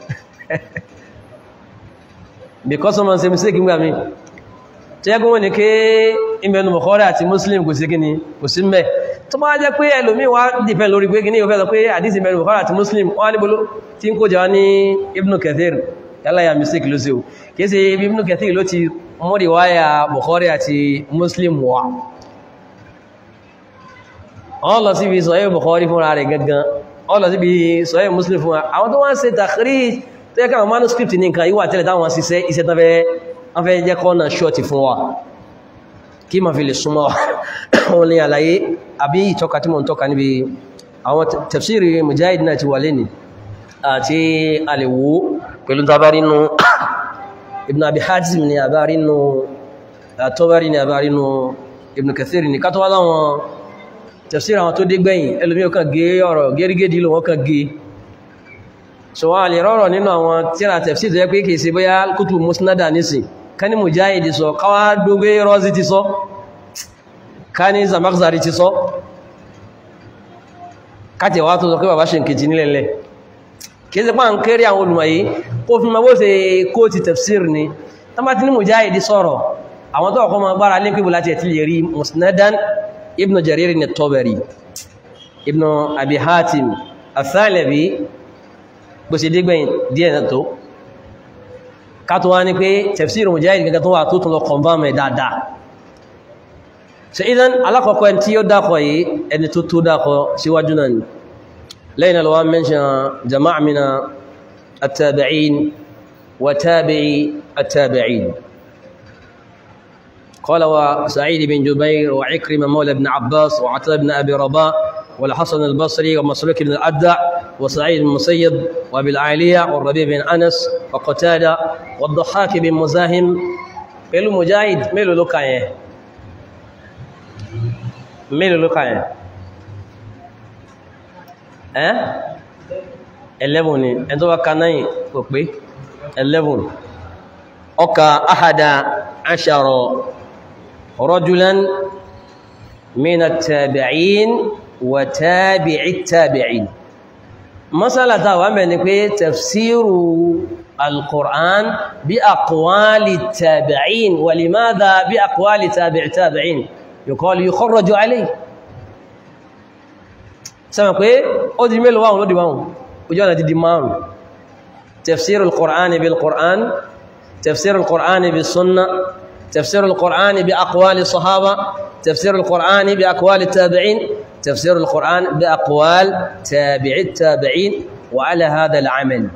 [SPEAKER 1] because wọ́n máa ń ṣe mistake ńgbà mi tó yẹ kó wọ́n ní ké ìbẹ̀nu Bukhari àti Muslim kò sí kí ni kò sí mẹ́ tó máa jẹ́ pé ẹlòmí wá dìpẹ́ lórí pé kí ní ìwọ̀fẹ́ sọ pé àdísì ìbẹ̀nu Bukhari àti Muslim wọ́n níbo tí ń kó jẹ́ wá ní Ibn Kathir yálàyà mistake ló sí o kìí ṣe Ibn Kathir ló ti mọ́rí wáyà Bukhari àti Muslim wà wọ́n lọ sí ibi sọ Bukhari fúnra rẹ̀ gangan ọlọ síbi sọ́yẹ̀ muslim fún wa àwọn tó wá ń ṣe takhrij tó yẹ káwọn manuscript ní nǹkan ìwà tẹ́lẹ̀ táwọn ṣiṣẹ́ iṣẹ́ tán fẹ́ jẹ́ kọ́nà ṣọ́ọ̀tì fún wa kí ma fi lè súnmọ́ wọn ní àlàyé àbí ìtọ́ka tí mo ń tọ́ka níbi àwọn tafsiri mujahid náà ti wà lẹ́ni àti àlèwò pẹ̀lú tabarínú ibn abi hatim ni àbárínú àtọ́bárí ni àbárínú ibn kathir ni kátọ́wà láwọn tafsiri àwọn tó dé gbẹ̀yìn ẹlòmí ó kàn gé ọ̀rọ̀ gẹ́rígẹ́dì ló wọ́n kàn gé so wọ́n lè rọrọ̀ nínú àwọn tíra tafsiri tó yẹ pé kìí ṣe bóyá kútù musnada nísìn kani mujahid sọ káwà dógbé rọ́zí ti sọ kani zamakzari ti sọ káti wá tó sọ pé bàbá ṣe nkejì nílẹ̀lẹ̀ kìí ṣe pàà ń kéré àwọn olùmọ̀yí kó fi ma bó ṣe kó ti tafsir ni tamati ní mujahid sọ̀rọ̀ àwọn tó ọkọ̀ ma gbára lé pípò láti ẹ̀tí lè rí musnadan ibn jarir ni tabari ibn abi hatim athalabi bó ṣe dégbẹ̀yìn díẹ̀ náà tó kátó wá ní pé tafsir mujahid gẹ́gẹ́ tó wà tó tún lọ confirm ẹ̀ dáadáa so idan alákọ̀ọ́kọ́ ẹni tí ó dákọ̀ yìí ẹni tó tó dákọ̀ síwájú náà ni lẹ́yìn alwa mention jama'a mina at-tabi'in wa tabi'i at-tabi'in قال وسعيد بن جبير وعكرمة مولى بن عباس وعطاء بن أبي رباح والحسن البصري ومسلوك بن الأدع وسعيد بن مسيب وبالعالية والربيع بن أنس وقتادة والضحاك بن مزاحم pẹ̀lú mujahid mélòó ló kà yẹn mélòó ló kà yẹn ẹ́ 11 ni ẹni tó bá ka náà kò pé 11 ọkà ahada ashara rajulan min at-tabi'in wa tabi'i at-tabi'in masalata wa mẹ́ni pé tafsiru القرآن بأقوال التابعين ولماذا بأقوال تابع التابعين يقال يخرج عليه سمع pé ó di mélòó wáhùn ló di wáhùn ojú ọ̀nà ti di márùn تفسير القرآن بالقرآن تفسير القرآن بالسنة تفسير القرآن بأقوال الصحابة تفسير القرآن بأقوال التابعين تفسير القرآن بأقوال تابع التابعين وعلى هذا العمل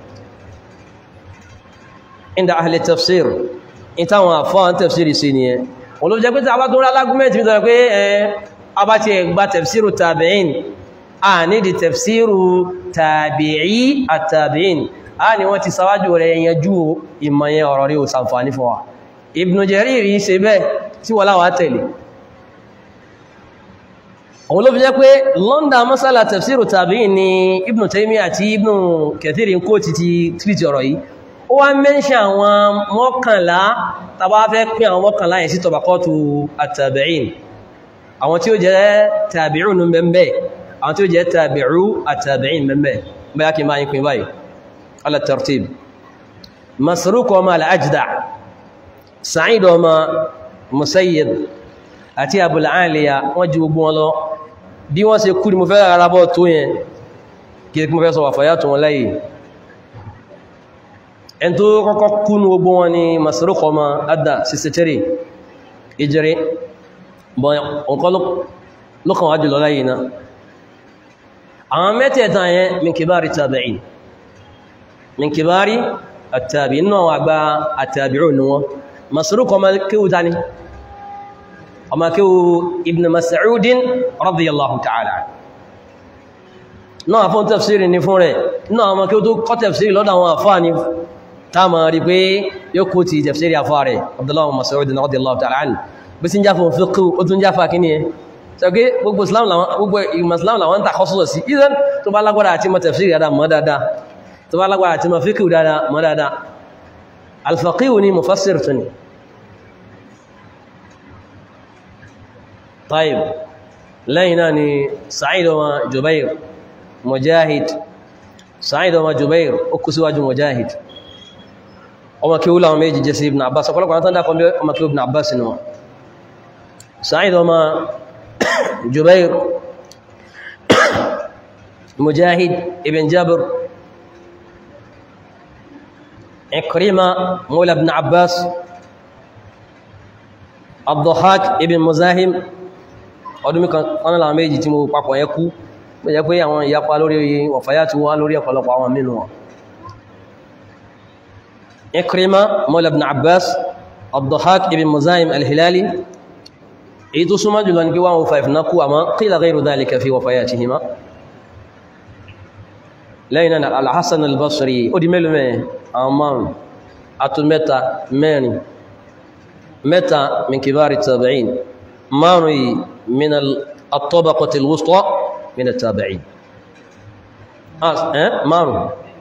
[SPEAKER 1] عند أهل التفسير انت وافان تفسير سينيه ولو جاء قلت أبا تقول الأرجومنت من ذلك أبا تقول تفسير التابعين آني دي تفسير تابعي التابعين آني وانت سواجه ولا ينجو إما يوري وسنفاني فوا ابن جرير يسيبه tí wọ́n láwọ́ tẹ̀lé òun ló fi jẹ́ pé lọ́ndà masala tafsiru tàbí ní ibn Taymiyyah àti ibn Kathir kó ti ti tírìtì ọ̀rọ̀ yìí ó wá mẹ́ṣẹ́ àwọn mọ́kànlá tàbá fẹ́ pín àwọn mọ́kànlá yẹn sí tọbakọ́tù àtàbíìn àwọn tí ó jẹ́ tàbíùn ní mẹ́mẹ́ àwọn tí ó jẹ́ tàbíù àtàbíìn mẹ́mẹ́ bẹ́yà kí máa yí pín báyìí ala tartib Masruq ọmọ al-Ajda' Sa'id ọmọ Musayyib àti Abul Aliya wọ́n jí gbogbo wọn lọ bí wọ́n ṣe kú ni mo fẹ́ arábọ̀ tó yẹn kí mo fẹ́ sọ wà fàyà tó wọn lẹ́yìn ẹn tó kọ́kọ́ kúnnú gbogbo wọn ni Masruq ọmọ adá 63 ìjẹrẹ bọ̀ nǹkan lọ́kàn wájú lọ láyé náà àwọn mẹ́tẹ̀ẹ̀ta yẹn min kibari tabi'in min kibari at-tabi'in náà wà gba at-tabi'un ni wọn Masruq ọmọ kíwú ta ni ọmọ kíwú Ibn Mas'udin radiyallahu ta'ala náà fún tafsiri ni fún rẹ̀ náà ọmọ kíwú tó kọ́ tafsiri lọ́dọ̀ àwọn àfáà ni táàmà rí pé yóò kó ti tafsiri afárẹ̀ Abdullahi Mas'ud radiyallahu ta'ala anhu bí sí ń jáfà fiqh ó tún jáfà kí ni ẹ ṣàgbé gbogbo Islam làwọn ń takọ́ sọ́sọ̀ sí ìdán tó bá lágbára àti mọ̀ tafsiri dáadáa mọ̀ dáadáa tó bá lágbára àti mọ̀ fiqh dáadáa mọ̀ dáadáa al-faqih ni mufassir tún ni طيب lẹ́yìn náà ni Sa'id wa Jubair Mujahid Sa'id wa Jubair ó kú síwájú Mujahid ọmọ kí ó láwọn méjì jẹ́ sí ibn abbas ọ̀pọ̀lọpọ̀ àwọn tán dákọ̀ bí ọmọ kí ó ibn abbas ni wọn sa'id ọmọ jubair mujahid ibn jabir ikrima mula ibn abbas abdullahak ibn muzahim ọdún mìkan wọn láwọn méjì tí mo papọ̀ yẹ kú jẹ́ pé àwọn ìyapa lórí wọ̀fáyà ti wá lórí ọ̀pọ̀lọpọ̀ àwọn mínú wọn Ikrima mọ́lá ibn Abbas Abdullahak ibn Muzayim al-Hilali èyí tó súnmọ́ jùlọ ní kí 105 náà kú àmọ́ qila ghayru dhalika fi wafayatihima lẹ́yìn náà al-Hasan al-Basri ó di mélòó mẹ́ àwọn márùn àtún mẹ́ta mẹ́rin mẹ́ta min kibari tabi'in márùn yìí min at-tabaqati al-wusta min at-tabi'in márùn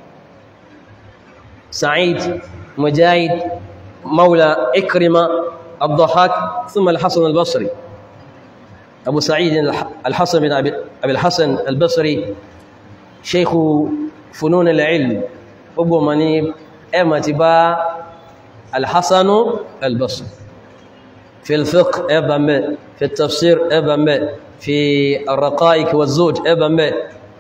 [SPEAKER 1] Sa'id Mujahid مولى إكرمة الضحاك ثم الحسن البصري أبو سعيد الحسن بن أبي الحسن البصري شيخ فنون العلم أبو منيب أما تبا الحسن البصري في الفقه أبا في التفسير أبا في الرقائق والزوج أبا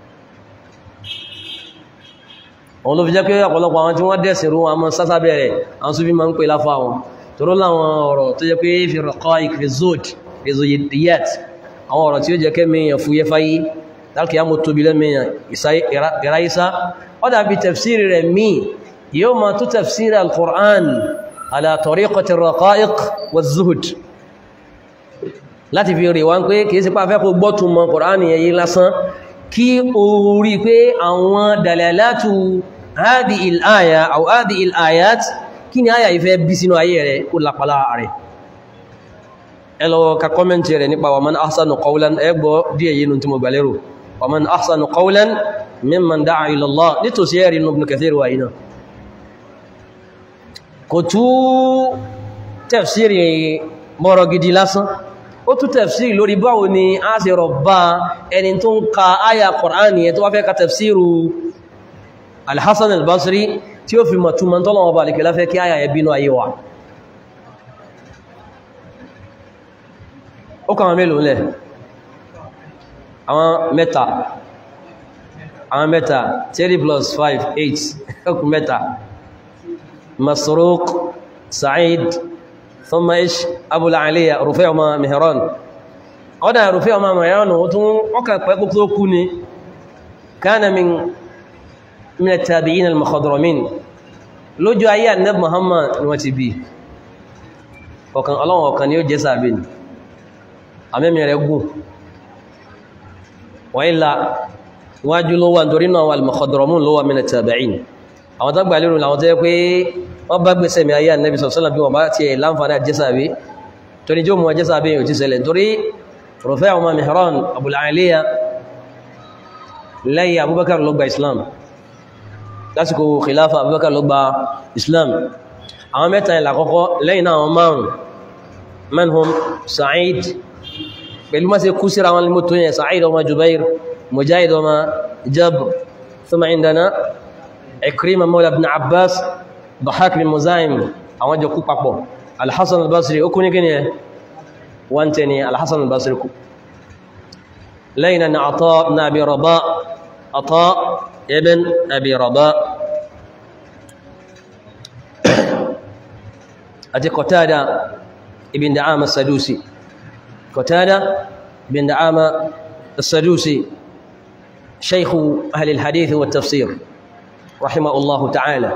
[SPEAKER 1] òun ló fi jẹ́ pé ọ̀pọ̀lọpọ̀ àwọn tí wọ́n dẹ̀sìn rú wọn mọ́ sásá bẹ̀rẹ̀ àwọn súnfí ma ń pè láfà wọn toró láwọn ọ̀rọ̀ tó jẹ́ pé fi rọ̀kọ́ ìkìrìzóòd ìzòyìdíyàt àwọn ọ̀rọ̀ tí ó jẹ́ kẹ́mìyàn fúyẹ́ fáyé láti yá mo tóbi lẹ́mìyàn ìráyísá ó dàbí tafsiri rẹ̀ mí yóò ma tó tafsiri al-Qur'an ala tariqati raqa'iq wa zuhud láti fi rí wọn pé kìí sí pàfẹ́ kó gbọ́tùmọ̀ Qur'an yẹn yí lásán kí o rí pé àwọn dalalatu hadi il-aya aw hadi il-ayat kí ni aya ìfẹ́ bí sínú ayé rẹ̀ ó lápàlá rẹ̀ ẹlọ ka kọ́mẹ́ntì rẹ̀ nípa wa man ahsanu qawlan ẹgbọ́ díẹ̀ yínú tí mo gbàlérò wa man ahsanu qawlan mimman da'a ila Allah nítòsí ẹ̀rí Ibn Kathir wa iná kò tú tafsiri mọ́rọ̀ gidi lásán ó tú tafsiri lórí báwo ni a ṣe rọ̀bá ẹni tó ń ka áyà Qur'an yẹn tó wá fẹ́ ka tafsiru al-Hasan al-Basri tí ó fi mọ̀túnmọ̀ tọ́lọ̀wọ̀ bá lè fẹ́ kí áyà yẹ bínú ayé wa ó kàwọn mélòó lẹ̀ àwọn mẹ́ta àwọn mẹ́ta 3 plus 5 8 ọkùn mẹ́ta Masruq Sa'id ثم ايش ابو العاليه رفيع ما مهران oda رفيع ما مهران ó tún oka pe ko tó kú ni kana min min at-tabi'in al-mukhadramin lójú ayé annab muhammad ni wọ́n ti bí ọ̀kan Ọlọ́hun ọ̀kan ni ó jẹ́ sabe ni amemi rẹ̀ gùn wa illa wájú ló wà ntorí náà al-mukhadramun ló wà min at-tabi'in àwọn tó gbà lérò làwọn tó yẹ pé wọ́n bá gbèsè mi ayé ànẹ́bí sọ̀sọ́lá bí wọ́n bá ti ẹ̀ láǹfààní àjẹ́sàbí tó ní jẹ́ òmù àjẹ́sàbí yóò ti ṣẹlẹ̀ torí Rufai' ọmọ Mihran Abul Aliya lẹ́yìn Abubakar ló gba Islam lásìkò khilafa Abubakar ló gba Islam àwọn mẹ́ta ìlà àkọ́kọ́ lẹ́yìn náà wọn márùn manhum Sa'id pẹ̀lú má ṣe kú síra wọn mọ́tò yẹn Sa'id ọmọ Jubair Mujahid ọmọ Jabr thumma indana Ikrima mawla ibn Abbas Dahak bin Muzayim àwọn jọ kú papọ̀ Al-Hasan al-Basri ó kú ní kíni ẹ wọ́n tẹ́ ni Al-Hasan al-Basri kú lẹ́yìn na Ata ibn Abi Rabah Ata ibn Abi Rabah àti Qatada ibn Da'ama as-Sadusi Qatada ibn Da'ama as-Sadusi shaykh ahli al-hadith wa at-tafsir rahimahullahu ta'ala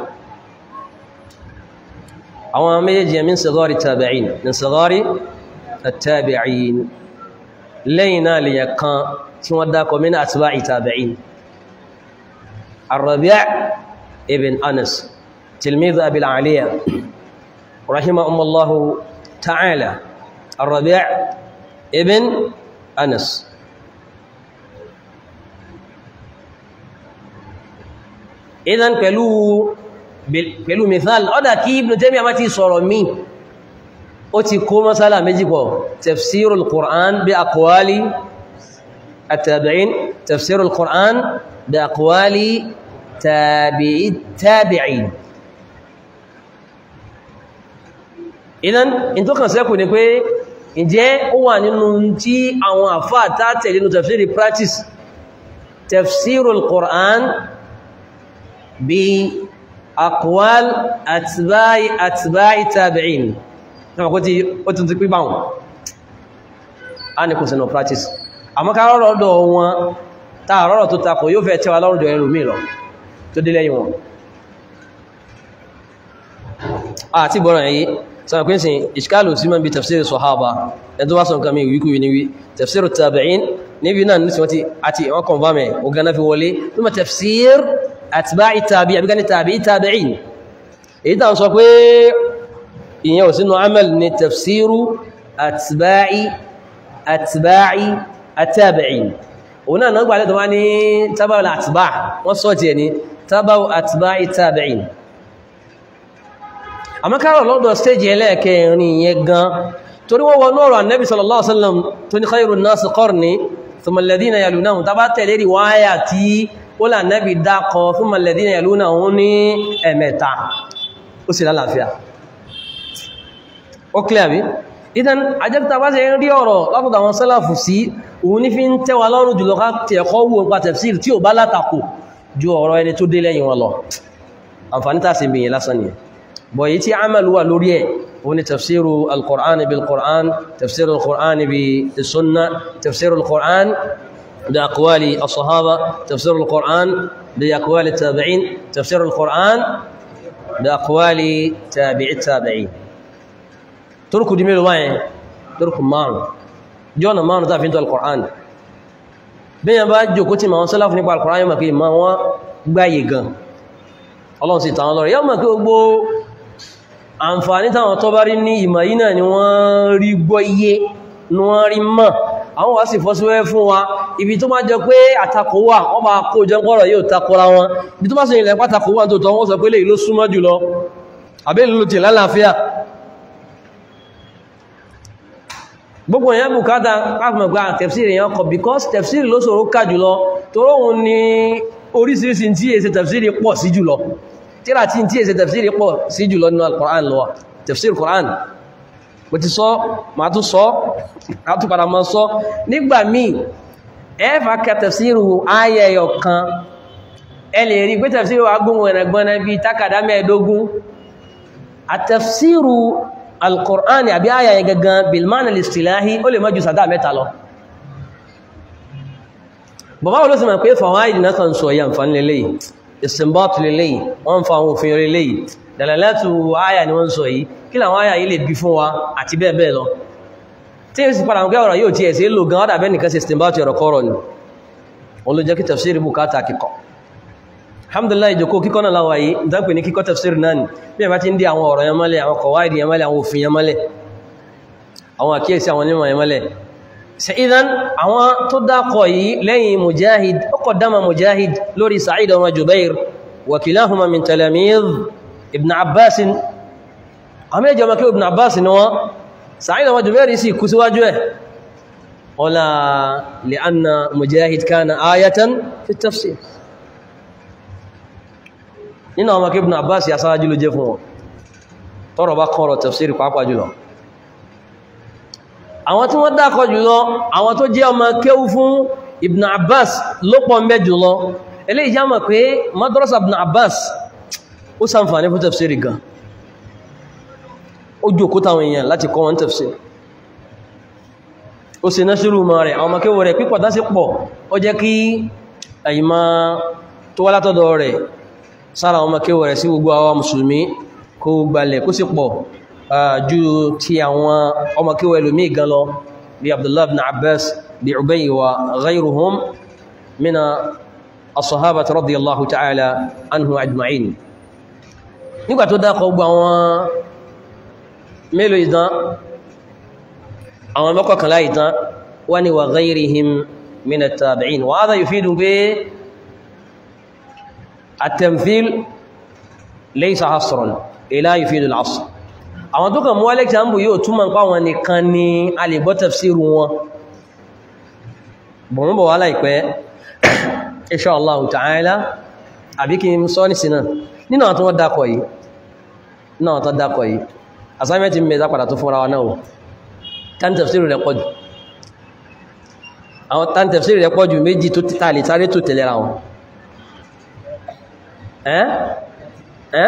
[SPEAKER 1] àwọn méjèèjì min sigari tabi'in min sigari tabi'in lẹ́yìn náà lè yẹ̀kan tí wọ́n dákọ̀ min atba'i tabi'in Ar-Rabi' ibn Anas tilmidh Abil Aliya rahimahumullahu ta'ala Ar-Rabi' ibn Anas idan pẹ̀lú pẹ̀lú mithal ọ́dá kí Ibn Taymiyyah má ti sọ̀rọ̀ mí ó ti kó masala méjì pọ̀ tafsirul Qur'an bí aqwali at-tabi'in tafsirul Qur'an bí aqwali tabi'in idan in tó kàn sẹ́kù ni pé ǹjẹ́ ó wà nínú tí àwọn àfáà tàtẹ̀ nínú tafsiri practice tafsirul Qur'an bí akwal atba'i atba'i tabi'in náà kó tí ó tún ti pípà wọn a ní kò sínú practice àmọ́ ká rọ́rọ̀ ọ̀dọ̀ wọn tààrọ̀rọ̀ tó takò yóò fẹ́ tẹ́wà lọ́rùn jọ ẹlòmí lọ tó dé lẹ́yìn wọn àti bọ́rọ̀ yìí sọ pé sin ìṣkálù sí mọ́ bí tafsir sọ̀hábà ẹni tó bá sọ nǹkan mi wíkú yìí níwí tafsir tabi'in níbi náà ní sọ́tí àti wọ́n kàn bá mẹ́ ọgá fi wọlé níma tafsir atba'i tabi'in àbíká ní tabi'i tabi'in èyí tàn sọ pé ìyẹn ò sínú amal ní tafsiru atba'i atba'i atabi'in òun náà náà gbàlẹ́ tó wá ní tábà àtìbá wọ́n sọ tí ẹni tábà àtìbá ìtàbẹ̀yìn àmọ́kárọ̀ lọ́dọ̀ stéjì ẹlẹ́ẹ̀kẹrin yẹn gan torí wọ́n wọ́n ọ̀rọ̀ annabi sallallahu alaihi wasallam tó ní khairun nasi qarni thumma alladhina yalunahum tábà tẹ̀lé rí wáyà tí ó là annabi dákọ thumma alladhina yalunahum ní ẹ̀mẹ́ta ó sì lálàáfíà ó clear bí idan ajẹ́kta bá ṣe ń rí ọ̀rọ̀ látọ̀dọ̀ àwọn sálàfù sí òun ní fi ń tẹ́wà lọ́rùn jùlọ ká tẹ̀ẹ̀kọ́ wo nípa tafsir tí ò bá látakò ju ọ̀rọ̀ ẹni tó dé lẹ́yìn wọn lọ àǹfàní tàà sí bìyàn lásán ni bọ̀ yìí tí amalu wà lórí ẹ̀ òun ni tafsiru al-Qur'an bil Qur'an tafsiru al-Qur'an bi sunna tafsiru al-Qur'an bi aqwali as-sahaba tafsiru al-Qur'an bi aqwali tabi'in tafsiru al-Qur'an bi aqwali tabi'i tabi'in turku di mélòó wáyẹn turku márùn jọ́nà márùn tàbí tó al-Qur'an bí yẹn bá jòkó tí ma wọn sálàfù nípa al-Qur'an yóò mọ̀ pé ma wọ́n gbáyé gan ọlọ́run sì tàwọn lọ́rẹ̀ yóò mọ̀ pé gbogbo àǹfààní táwọn tó bá rí ní ìmọ̀ yìí náà ni wọ́n rí gbọ́ iye ni wọ́n rí mọ̀ àwọn wá sì fọ́síwẹ́ fún wa ibi tó máa jẹ pé àtakò wà wọ́n bá kó jẹ́ pọ́rọ̀ yóò takora wọn ibi tó bá sì ilẹ̀ pátakò wà tó tọ́ wọ́n sọ pé lè ló súnmọ́ jùlọ àbẹ́ ló ti lálàáfíà gbogbo èèyàn bùkátà káfùmọ̀gbà tẹ̀fsìrì èèyàn kọ̀ because tẹ̀fsìrì ló ṣòro ká jùlọ toró òun ni orísìírísìí tí èsẹ tẹ̀fsìrì pọ̀ sí jùlọ tíra tí tí èsẹ tẹ̀fsìrì pọ̀ sí jùlọ nínú al-Qur'an lọ tẹ̀fsìrì Qur'an bó ti sọ ma tún sọ àtúpadà ma sọ nígbà míì ẹfà kẹ tẹ̀fsìrì ayẹyọ kan ẹ lè rí pé tẹ̀fsìrì wa gbóhùn ẹ̀nàgbọ́n bí tákàdá mẹ́ẹ̀ẹ́dógún àtẹ̀fsìrì alkùránì àbí àyà yẹn gangan bilman al-istilahi ó lè mọ́jú sàdá mẹ́ta lọ bàbá wọ́n ló sì mọ̀ pé fàwáìdì náà kan sọ yàn fan lélẹ̀ ìsìnbọ́tù lélẹ̀ wọ́n fa àwọn òfin lélẹ̀ dalalatu àyà ni wọ́n sọ yìí kí làwọn àyà yìí lè bí fún wa àti bẹ́ẹ̀ bẹ́ẹ̀ lọ tí ó sì padà wọn kẹ́wọ̀rọ̀ yóò ti ẹ̀ sí lò gan ọ́dà bẹ́ẹ̀ nìkan sí ìsìnbọ́tù ẹ̀rọ kọ́rọ̀ ni wọ́n ló jẹ́ kí tafsiri bukata kíkọ́ alhamdulillah ìjòkó kíkọ́ náà láwà yìí ìdánpẹ̀ ní kíkọ́ tafsir náà ni bí ẹ bá ti ń dí àwọn ọ̀rọ̀ yẹn mọ́lẹ̀ àwọn kọ̀wáìdì yẹn mọ́lẹ̀ àwọn òfin yẹn mọ́lẹ̀ àwọn àkíyèsí àwọn onímọ̀ yẹn mọ́lẹ̀ ṣe idan àwọn tó dákọ̀ yìí lẹ́yìn mujahid ó kọ̀ dáma mujahid lórí sa'id ọmọ jubair wa kilahuma min talamidh ibn abbas àwọn méjì ọmọ kí ibn abbas ni wọ́n sa'id ọmọ jubair sì kú síwájú ẹ̀ ọlá li'anna mujahid kana ayatan fi tafsir nínú àwọn akébùn Abbas ya sáájú ló jẹ́ fún wọn tọ́rọ bá kọ́rọ̀ tafsiri pàápàá jùlọ àwọn tí wọ́n dákọ̀ jùlọ àwọn tó jẹ́ ọmọ kéwú fún Ibn Abbas ló pọ̀ mẹ́ jùlọ eléyìí já mọ̀ pé madrasa Ibn Abbas ó ṣàǹfààní fún tafsiri gan ó jòkó táwọn èèyàn láti kọ́ wọn tafsiri ó sì náṣírù mọ́ rẹ̀ àwọn ọmọ kéwú rẹ̀ pípọ̀ dá sí pọ̀ ó jẹ́ kí àyímá tó wá látọ̀dọ̀ rẹ̀ sára ọmọ kéwọ̀ rẹ̀ sí gbogbo àwọn mùsùlùmí kó gbalẹ̀ kó sì pọ̀ ju ti àwọn ọmọ kéwọ̀ ẹlòmí gan lọ bí Abdullah ibn Abbas bí Ubay wa ghayruhum mina as-sahabati radiyallahu ta'ala anhu ajma'in nígbà tó dákọ̀ gbogbo àwọn mélòó ìdán àwọn mọ́kànlá ìdán wá ní wa ghayrihim mina tabi'in wa hadha yufidu pé التمثيل ليس حصرا لا يفيد العصر àwọn tó kàn mú alexander yóò túnmọ̀ nípa wọn nìkan ni a lè gbọ́ tafsiru wọn bọ̀mọ́ bọ̀ wá láìpẹ́ insha Allah ta'ala àbí kí n sọ ní sínà nínú àwọn tó wọ́n dákọ̀ yìí nínú àwọn tó dákọ̀ yìí assignment mẹ́ta padà tó fúnra wa náà tán tafsiru rẹ̀ pọ̀jù àwọn tán tafsiru rẹ̀ pọ̀jù méjì tó títà lè sáré tó tẹ̀lera wọn ẹ́n ẹ́n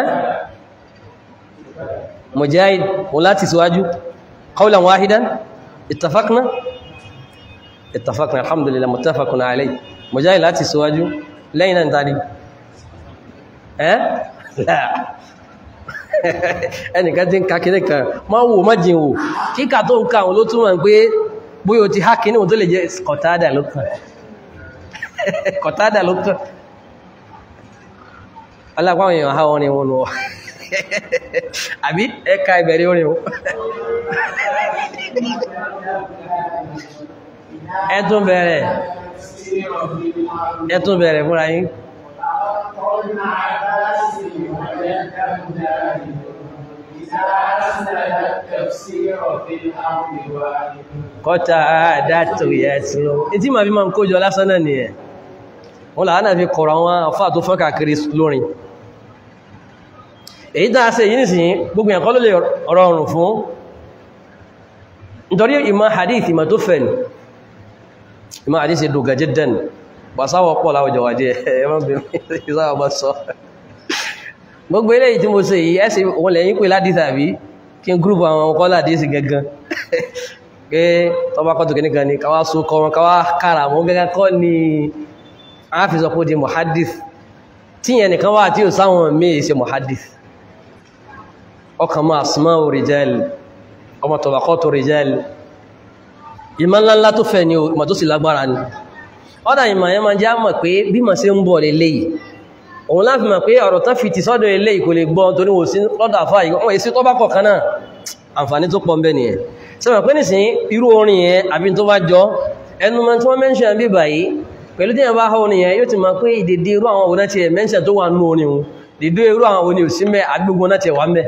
[SPEAKER 1] mujahid wọ́n láti síwájú qawlan wahidan ittafaqna ittafaqna alhamdulillah muttafaqun alayhi mujahid láti síwájú lẹ́yìn náà tàbí ẹ́ ẹnìkan tí ń ka kìnnì kan máa wò má jìn wò kíkà tó ń ká àwọn ló túnmọ̀ pé bóyá o ti há kìnnì tó lè jẹ́ kọ̀tádà ló kàn kọ̀tádà ló kàn alápáwọn èèyàn ha wọn ni wọn lọ àbí ẹka ìbẹ̀rẹ̀ orin o ẹtún bẹ̀rẹ̀ ẹtún bẹ̀rẹ̀ fúnra yín kọta àdátò yẹ tí ó tí ma fi ma ń kójọ lásán náà ni ẹ̀ wọ́n làá náà fi kọ̀rọ̀ àwọn afá tó fọ́n kàkiri lórin èyí tàà sí yìí nìsìn gbogbo ẹ̀kọ́ ló lè rọrùn fún nítorí ìmọ̀ hadith ìmọ̀ tó fẹ̀ ní ìmọ̀ hadith dùgà jiddan bà sáwọ̀ pọ̀ láwọjọ wájẹ́ gbogbo ilé tí mo ṣe yìí ẹ́sì wọ́n lẹ́yìn pé ládìí tàbí kí n gúrùpù àwọn ọkọ̀ ládìí sí gangan pé tọba kọ́ tòkè nìkan ni káwá so kọ́ wọn káwá kára mọ́ gẹ́gẹ́ kọ́ ni a fi sọ pé di muhaddith tíyẹn nìkan wà tí ò sáwọn míì ṣe muhaddith ọkàn máa asma'u rijal ọmọ tabaqatu rijal ìmọ̀ ńláńlá tó fẹ́ ni o ìmọ̀ tó sì lágbára ni ọ́dá ìmọ̀ yẹn máa jẹ́ mọ̀ pé bí mọ̀ sí ń bọ̀ lélẹ́yìí òun láti mọ̀ pé ọ̀rọ̀ tán fi ti sọ́dọ̀ eléyìí kò lè gbọ́ torí wò sí lọ́dọ̀ àfáà yìí wọ́n èsì tó bá kọ̀ọ̀kan náà àǹfààní tó pọ̀ ń bẹ nìyẹn sọ́mọ̀ pé nìsín irú orin yẹn àbí tó bá jọ ẹnu mọ́ tí wọ́n mẹ́ńṣẹ̀ bí báyìí pẹ̀lú tí yẹn bá họ́ orin yẹn yóò ti mọ̀ pé ìdèdè irú àwọn òun náà ti mẹ́ńṣẹ̀ tó wà nú orin òun dèdè irú àwọn òun ni ò sí mẹ́ àgbègbè náà ti wà ń bẹ́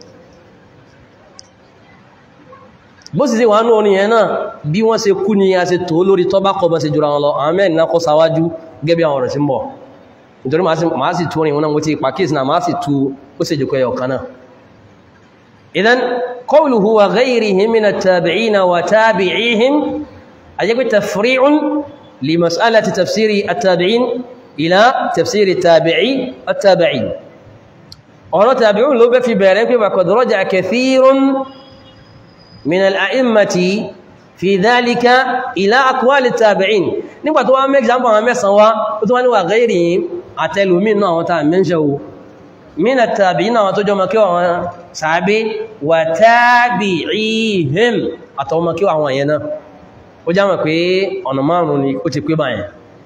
[SPEAKER 1] bó sì sí wà nú orin yẹn náà bí wọ́n ṣe kú ni a ṣe tó lórí tọ́bá kọ́ bá ṣe jura wọn lọ àwọn mẹ́rin náà kọ́ sáwájú gẹ́gẹ́ bí àwọn ọ̀rọ̀ sí ń bọ̀ nítorí máa sì tó rìn wọn náà wọ́n ti pàkíyèsí náà máa sì tú ó sì jùkọ́ ẹ̀yọ̀ kan náà idan qawluhu wa ghayrihim min at-tabi'ina wa tabi'ihim ajẹ́gbé tafri'un li mas'alati tafsiri at-tabi'in ila tafsiri tabi'i at-tabi'in ọ̀rọ̀ tabi'un ló bẹ́ fi bẹ̀rẹ̀ pé wa qad raja'a kathirun min al-a'immati fi dhalika ila aqwali at-tabi'in nígbà tó wá mẹ́gbàmọ́ àwọn mẹ́sàn wá ó tó wá ní wa ghayrihim àtẹlùmí náà wọ́n tàà mẹ́ṣẹ́ o mínà tàbí náà tó jọ makíwà wọn sàábé wà tàbí ìhìm àtọwọ́ makíwà àwọn ẹ̀yẹ náà ó já mọ̀ pé ọ̀nà márùn-ún ni ó ti pé báyẹn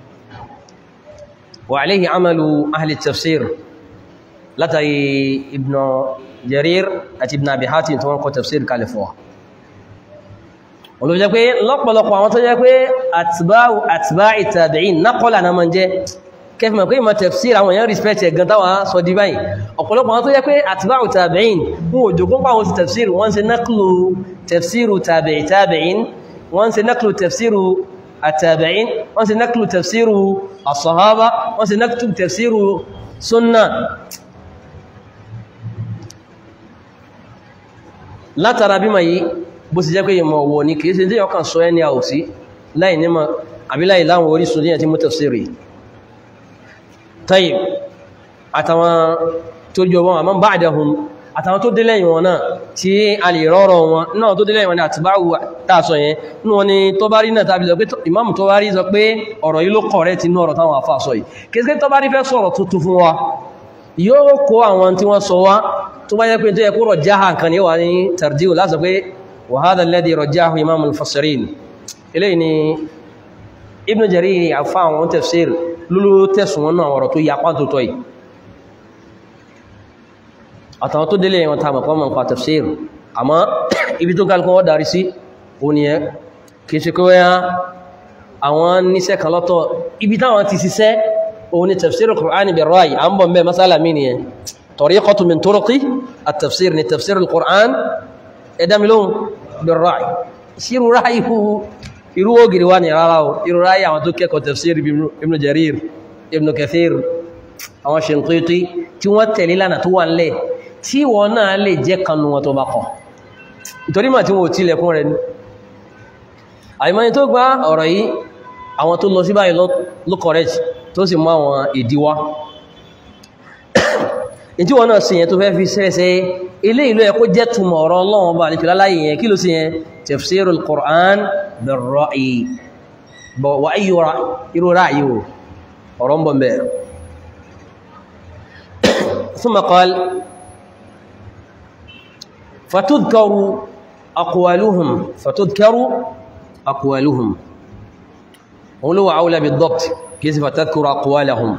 [SPEAKER 1] wà aléhì amalu ahli tafsir látàrí ibn jarir àti ibn abi hatim tó wọ́n kọ tafsir kalifọ̀ olùjẹ́ pé lọ́pọ̀lọpọ̀ àwọn tó jẹ́ pé àtìbáì tàbíìn nákọ́lá na mọ́ jẹ́ kẹfì mọ̀ pé ìmọ̀ tafsir àwọn èèyàn respect ẹ̀gán táwà sọ di báyìí ọ̀pọ̀lọpọ̀ àwọn tó jẹ́ pé àtìbáì tàbíìn wọn ò jogún pàwọn sí tafsir wọ́n ṣe náklù tafsiru tàbíì tàbíìn wọ́n ṣe náklù tafsiru àtàbíìn wọ́n ṣe náklù tafsiru as-sahaba wọ́n ṣe náklù tafsiru sunna látara bí ma yìí bó sì jẹ́ pé ìmọ̀ ọ̀wọ̀ ní kìí ṣe tí ọkàn sọ ẹni àwòsí láì nímọ̀ àbí láì láwọn orísun díẹ̀ tí mú tafsiri tayyib àtàwọn tó jọ wọn àmọ́ ba'dahum àtàwọn tó dé lẹ́yìn wọn náà tí a lè rọ́rọ̀ wọn náà tó dé lẹ́yìn wọn ni àtibáwù tààsọ yẹn ní wọn ni tó bá rí náà tàbí sọ pé ìmáàmù tó bá rí sọ pé ọ̀rọ̀ yìí ló kọ̀rẹ́ ti ní ọ̀rọ̀ táwọn àfà sọ yìí kìí tó bá rí fẹ́ sọ̀rọ̀ tuntun fún wa yóò kó àwọn tí wọ́n sọ wá tó bá yẹ pé tó yẹ kó rọ̀ jáhà nǹkan ní wà ní tarjihu láti pé وهذا الذي رجاه إمام المفسرين إليني ابن جرير عفان وتفسير لولو تسونا ورتو يقان توي àtàwọn tó délé wọn tàbí kọ́ mọ̀ nípa tafsir àmọ́ ibi tó kálùkọ́ wọ́n darí sí òun ni ẹ kìí ṣe kó wáyá àwọn níṣẹ́ kan lọ́tọ̀ ibi táwọn ti ṣiṣẹ́ òun ni tafsir al-Qur'an bil ra'y à ń bọ̀ mẹ́ masala mi ni ẹ tariqatu min turuqi at-tafsir ni tafsir al-Qur'an ẹ̀dámilóhun بالرأي سيروا رأيه irú ògìrì wá ní rárá o irú ráyí àwọn tó kẹ́kọ̀ọ́ tafsir ibn jarir ibn kathir àwọn Shinqiti tí wọ́n tẹ̀lé lánà tó wà nílẹ̀ tí wọ́n náà lè jẹ́ kanu wọn tó bá kọ̀ nítorí mà tí wọ́n tí lẹ́kún rẹ̀ ní àìmọ́ni tó gbá ọ̀rọ̀ yìí àwọn tó lọ sí báyìí ló correct tó sì mú àwọn ìdíwá ìtí wọ́n náà sí yẹn tó fẹ́ fi sẹ́ẹ̀sẹ́ ilé ìlú ẹ̀kọ́ jẹ́ túnmọ̀ ọ̀rọ̀ ọlọ́run bá alìkìlá láyé yẹn kí ló sí yẹn tafsirul Qur'an bir-ra'yi bọ̀ wà ayyúra irú ráyí o ọ̀rọ̀ ń bọ̀ mẹ́ ثم قال فتذكر أقوالهم فتذكر أقوالهم ولو أولى بالضبط كيف فتذكر أقوالهم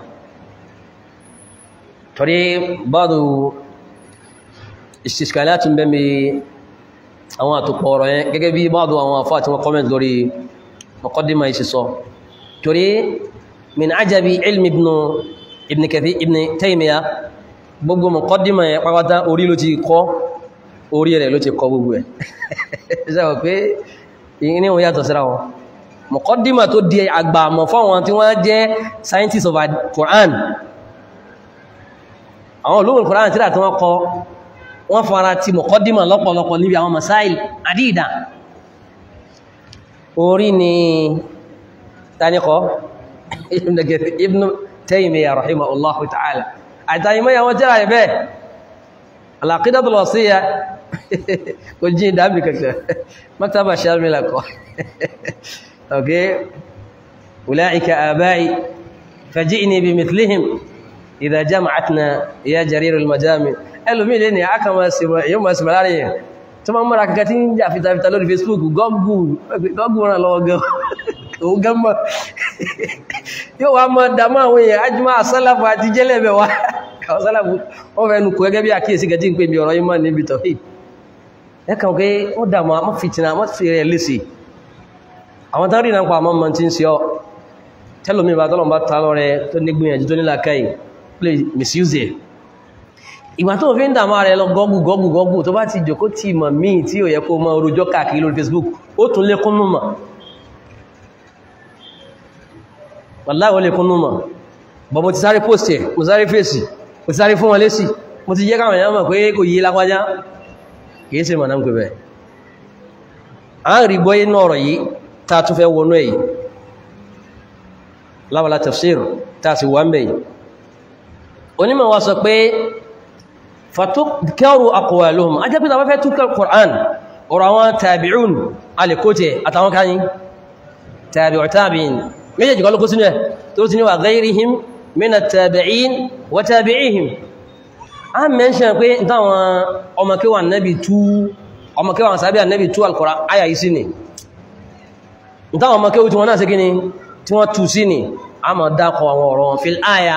[SPEAKER 1] torí báàdù ìṣìṣkàlátì ń bẹ́mí àwọn àtòpọ̀ ọ̀rọ̀ yẹn gẹ́gẹ́ bí báàdù àwọn afá tí wọ́n kọ́mẹ̀ntì lórí mọ̀kọ́dímà ìṣìṣọ́ torí min ajabi ilmi ibn kathir ibn taymiya gbogbo mọ̀kọ́dímà yẹn pàpátá orí ló ti kọ́ orí rẹ̀ ló ti kọ́ gbogbo ẹ̀ ṣẹ́wọ̀ pé ní wọ́n yàtọ̀ síra wọn mọ̀kọ́dímà tó di àgbà àmọ̀ fáwọn tí wọ́n jẹ́ scientists of Quran àwọn olóòrùn Kùránì tíra tí wọ́n kọ wọ́n fara ti mọ̀kọ́dímọ̀ lọ́pọ̀lọpọ̀ níbi àwọn masáìl àdídà orí ni tanikọ́ Ibn Taymiyyah rahimahullahu ta'ala àtàyìmọ́ yàwọn tíra ẹ̀bẹ́ al-Aqidatul Wasiyyah kò jí ìdábì kẹ̀kẹ́ maktaba shamila kọ́ ok ulaika abai faji'ni bimithlihim ìdá jama'atna ya jarirul majami ẹlòmí lè ní àkàmà yóò máa sì mẹ́lárí yẹn tó máa mọ́ra kankan tí ń jà fìtàfìtà lórí facebook gọ́gùn ràn lọ́wọ́ gan mọ́ yóò wá mọ́ dámọ́ àwọn èèyàn ajúmọ́ àsálàfù àti jẹ́lẹ̀bẹ̀ wá àsálàfù wọ́n fẹ́ nukú gẹ́gẹ́ bí àkíyèsí gẹ́jì ń pè bí ọ̀rọ̀ yímọ̀ níbi tọ̀ ẹkàn pé ó dàmọ́ mọ́ fìtìnà mọ́ fi rẹ̀ lèsì àwọn tán rí náà pa àmọ́ mọ́ tí ń ṣe ọ́ tẹ́lómi bá tọ́lọ̀ bá ta lọ́rẹ tó nígbìyànjú tó nílà káyìí play misuse ẹ̀ ìgbà tó fi ń dàmà rẹ̀ lọ gọ́gù gọ́gù gọ́gù tó bá ti jòkó tí ìmọ̀ míì tí ò yẹ kó mọ́ orújọ́ káàkiri lórí Facebook ó tún lé kún númọ̀ wàláhì ó lé kún númọ̀ bọ̀ mo ti sáré post ẹ̀ mo sáré fèsì mo ti sáré fún wọn lésì mo ti jẹ́ káwọn èèyàn mọ̀ pé kò yí lápájá kìí ṣe mọ̀nà ń pè bẹ̀ a ń rí gbọ́ inú ọ̀rọ̀ yìí tá a tún fẹ́ wọnú ẹ̀ yìí lábàlá tafsir tá a sì wà ń bẹ̀ yìí onímọ̀ wa sọ pé fatukẹ́rù aqwaluhum a jẹ́ pé tàbí fẹ́ túnkẹ́ Qur'an ọ̀rọ̀ àwọn tàbí'un alìkótẹ̀ àtàwọn káyín tàbí'u tabi'in méjèèjì kọlùkú sínú ẹ̀ tó ti ní wà ghayrihim min at-tabi'in wa tabi'ihim a mẹ́ṣẹ́ pé táwọn ọmọkíwà nẹ́bì tú ọmọkíwà sàbí ànẹ́bì tú al-Qur'an ayà yìí sí ni táwọn ọmọkíwà tí wọ́n náà sí kí ni tí wọ́n tú sí ni a mọ̀ dákọ̀ àwọn ọ̀rọ̀ fil aya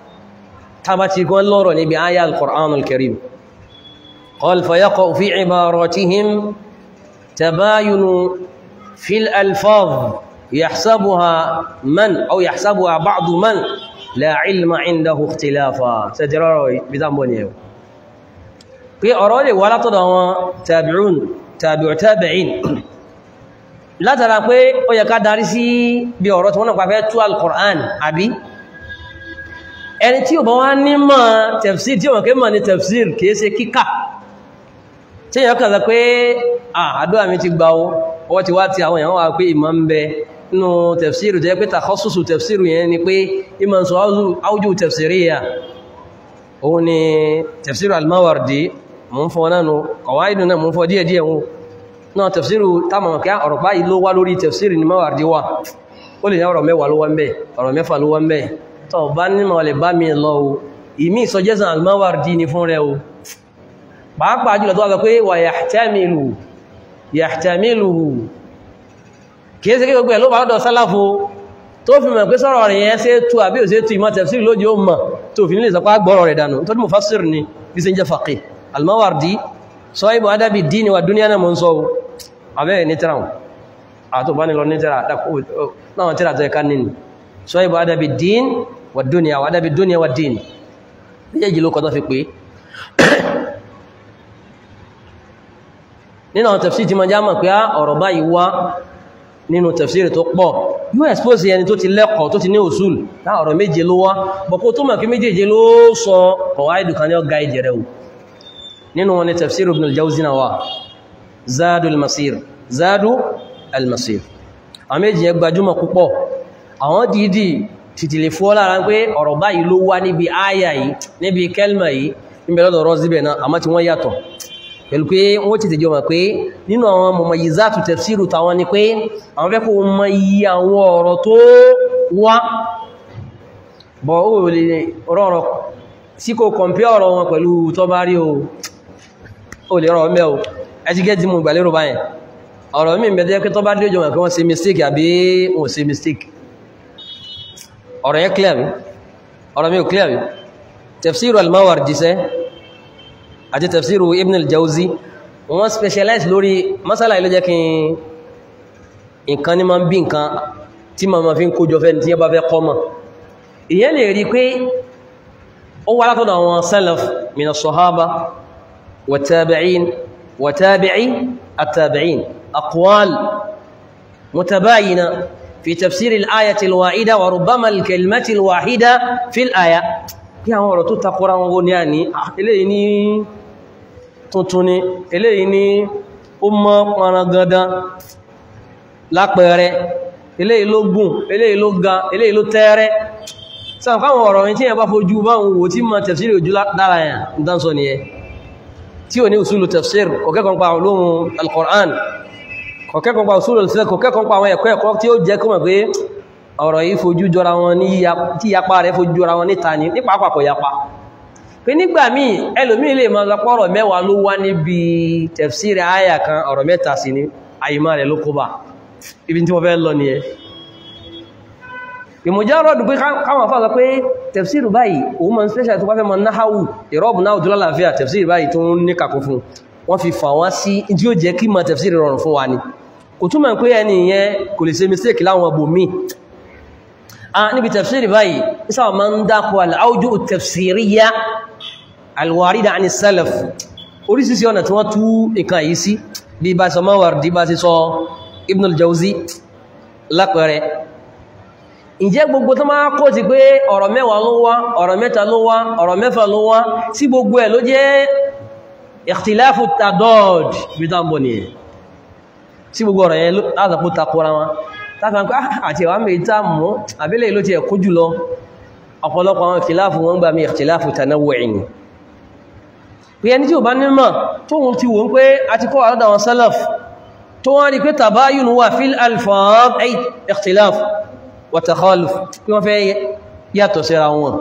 [SPEAKER 1] تبتي كون لورو نبي آية القرآن الكريم قال فيقع في عباراتهم تباين في الألفاظ يحسبها من أو يحسبها بعض من لا علم عنده اختلافا سجرارو بذنبوني في أرولي ولا تدعوا تابعون تابع تابعين لا ترى pé ó yẹ ká darí sí bí ọ̀rọ̀ tí wọ́n náà pàfẹ́ tú al-Qur'an àbí ẹni tí ò bá wá ní mọ̀ tafsir tí wọ́n kí mọ̀ ní tafsir kìí ṣe kíkà tí èyàn kàzà pé àdúrà mi ti gbà ó ọwọ́ ti wá ti àwọn èèyàn wà pé ìmọ̀ ń bẹ nínú tafsir jẹ́ pé takhassusu tafsir yẹn ni pé ìmọ̀ sọ áwùjú tafsiriyya òun ni tafsir al-Mawardi mú ń fọ́ nánu qawaidu náà mú ń fọ́ díẹ̀díẹ̀ wọn náà tafsir táwọn kí ọ̀rọ̀ báyìí ló wá lórí tafsir ni Mawardi wà ó lè ní ọ̀rọ̀ mẹ́wàá ló wá ń bẹ ọ̀rọ̀ mẹ́fà ló wá ń bẹ tọ́ bá nímọ̀ lè bá mi lọ o ìmí ìsọjẹ́sàn al-Mawardi ni fún rẹ o pàápàá jùlọ tó wà pé wà yahtamilu yahtamiluhu kìí sí kí gbogbo ẹ̀ ló bá lọ́dọ̀ sálàfo tó fi mọ̀ pé sọ́rọ̀ rẹ̀ yẹn ṣe tú àbí ò ṣe tú ìmọ̀ tafsir lójí ó mọ̀ tó fi nílé sọpá gbọ́rọ̀ rẹ̀ dànù tó dí mufassir ni bí sí jẹ́ faqih al-Mawardi sọ ibò adábi dini wa dúníà náà mọ́ ń sọ abẹ́ ní tíra àtòbánilọ ní tíra náà tíra tó ẹka nínú sọ ibò adábi din wa dúníà wa adábi dúníà wa din méjèèjì ló kọ́ tó fi pé nínú àwọn tafsir tí ma já mọ̀ pé á ọ̀rọ̀ báyìí wá nínú tafsir tó pọ̀ yóò expose ẹni tó ti lẹ́kọ̀ọ́ tó ti ní usul láà ọ̀rọ̀ méje ló wá bọ̀kó tó mọ̀ kí méjèèje ló sọ ọ̀wáìdù kan ní ọgá ìjẹrẹ wù nínú wọn ni tafsir ibn al-Jawzi náà wà zadu al-masir zadu al-masir àwọn méjì yẹn gbajúmọ̀ púpọ̀ àwọn dìídì títí lè fọ́ lára pé ọ̀rọ̀ báyìí ló wá níbi áyà yìí níbi kẹlmà yìí níbi lọ́dọ̀ rọ́ síbẹ̀ náà àmọ́ tí wọ́n yàtọ̀ pẹ̀lú pé wọ́n ti tẹjọ mọ̀ pé nínú àwọn mumayyizatu tafsiru tàwọn ni pé àwọn fẹ́ kó mọ iye àwọn ọ̀rọ̀ tó wá bọ̀ ó lè rọrọ̀ sí kò kọmpí ọ̀rọ̀ wọn pẹ̀lú tó bá rí o lè rọ̀ mẹ́ o ẹjí gẹ́ tí mo gbà lérò báyẹn ọ̀rọ̀ mi mẹ́tẹ́ pé tó bá dé òjò mọ̀ pé wọ́n ṣe mistake àbí wọ́n ṣe mistake ọ̀rọ̀ yẹn clear mi ọ̀rọ̀ mi ò clear mi tafsiru al-Mawardi sẹ́ àti tafsiru Ibn al-Jawzi wọ́n specialize lórí masala ilé jẹ́ kí nǹkan ní ma ń bí nǹkan tí ma ma fi ń kójọ fẹ́ tí yẹ bá fẹ́ kọ́mọ̀ ìyẹn lè rí pé ó wá látọ̀dọ̀ àwọn salaf min as-sahaba wa tabi'in wa tabi'i at-tabi'in aqwal mutabayina fi tafsir al-ayati al-wahida wa rubbama al-kalimati al-wahida fi al-aya kí àwọn ọ̀rọ̀ tó takora wọn ní àní eléyìí ní tuntun ni eléyìí ní ó mọ́ parangandan lápẹẹrẹ eléyìí ló gùn eléyìí ló ga eléyìí ló tẹ́ẹ̀rẹ́ sáà káwọn ọ̀rọ̀ yìí tí yẹn bá fojú báwọn wò tí ma tafsiri ojú dára yà ń dánsọ ni ẹ tí ò ní usulu tafsir kọ̀kẹ́kọ̀ọ́ pa olóhun al-Qur'an kọ̀kẹ́kọ̀ọ́ pa usulu al-fiqh kọ̀kẹ́kọ̀ọ́ pa àwọn ẹ̀kọ́ ẹ̀kọ́ tí ó jẹ́ kọ́mọ̀ pé ọ̀rọ̀ yìí fojú jọra wọn ní tí yapa rẹ̀ fojú jọra wọn níta ní nípa àpapọ̀ yapa pé nígbà míì ẹlòmíì lè máa sọpọ̀ ọ̀rọ̀ mẹ́wàá ló wá níbi tafsiri àyà kan ọ̀rọ̀ mẹ́ta sí ní àyímá rẹ̀ ló kó bá ibi tí wọ́n fẹ́ lọ ní ẹ ìmọ̀járọ̀dù pé káwọn fà sọ pé tafsiri báyìí òun mọ̀ special tó bá fẹ́ mọ̀ náhàwù ìrọ́bù náà tó lálàáfíà tafsiri báyìí tó ń ní kàkó fún wọ́n fi fà wá sí tí ó jẹ́ kí mọ̀ tafsiri rọrùn fún wa ni kò túmọ̀ pé ẹni yẹn kò lè ṣe mistake láwọn ọbò míì níbi tafsiri báyìí isa ma ń dákọ̀ al'aujú tafsiriya alwarida àni salaf orísìsí ọ̀nà tí wọ́n tú nǹkan yìí sí bí bá sọ Mawardi bá sí sọ Ibn al-Jawzi lápẹẹrẹ ǹjẹ́ gbogbo tó máa kó ti pé ọ̀rọ̀ mẹ́wàá ló wá ọ̀rọ̀ mẹ́ta ló wá ọ̀rọ̀ mẹ́fà ló wá sí gbogbo ẹ̀ ló jẹ́ ikhtilafu tadad bí tá ń bọ̀ nìyẹn sí gbogbo ọ̀rọ̀ yẹn látàkó takora wọn tàbí àti àwọn mẹ́ta mọ́ àbílẹ̀ ìlú ti ẹ̀kú jùlọ ọ̀pọ̀lọpọ̀ àwọn ìtìláàfù wọn gbà mí ìtìláàfù tanawu'in pé ẹni tí ò bá nímọ̀ tó wọ́n ti wọ́n pé a ti kọ́ àlọ́dà wọn salaf tó wọ́n rí pé tabayun wà fil alfaz ay ikhtilaf wa takhaluf pé wọ́n fẹ́ yàtọ̀ síra wọn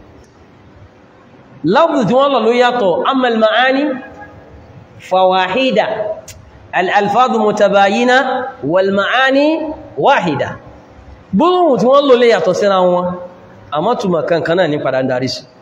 [SPEAKER 1] lafzu tí wọ́n lọ ló yàtọ̀ amma al-ma'ani fawahida al-alfaz mutabayina wal ma'ani wáhìdá gbóhùn tí wọ́n lò lè yàtọ̀ síra wọn àmọ́ túnmọ̀ kankan náà ní padà ń darí sí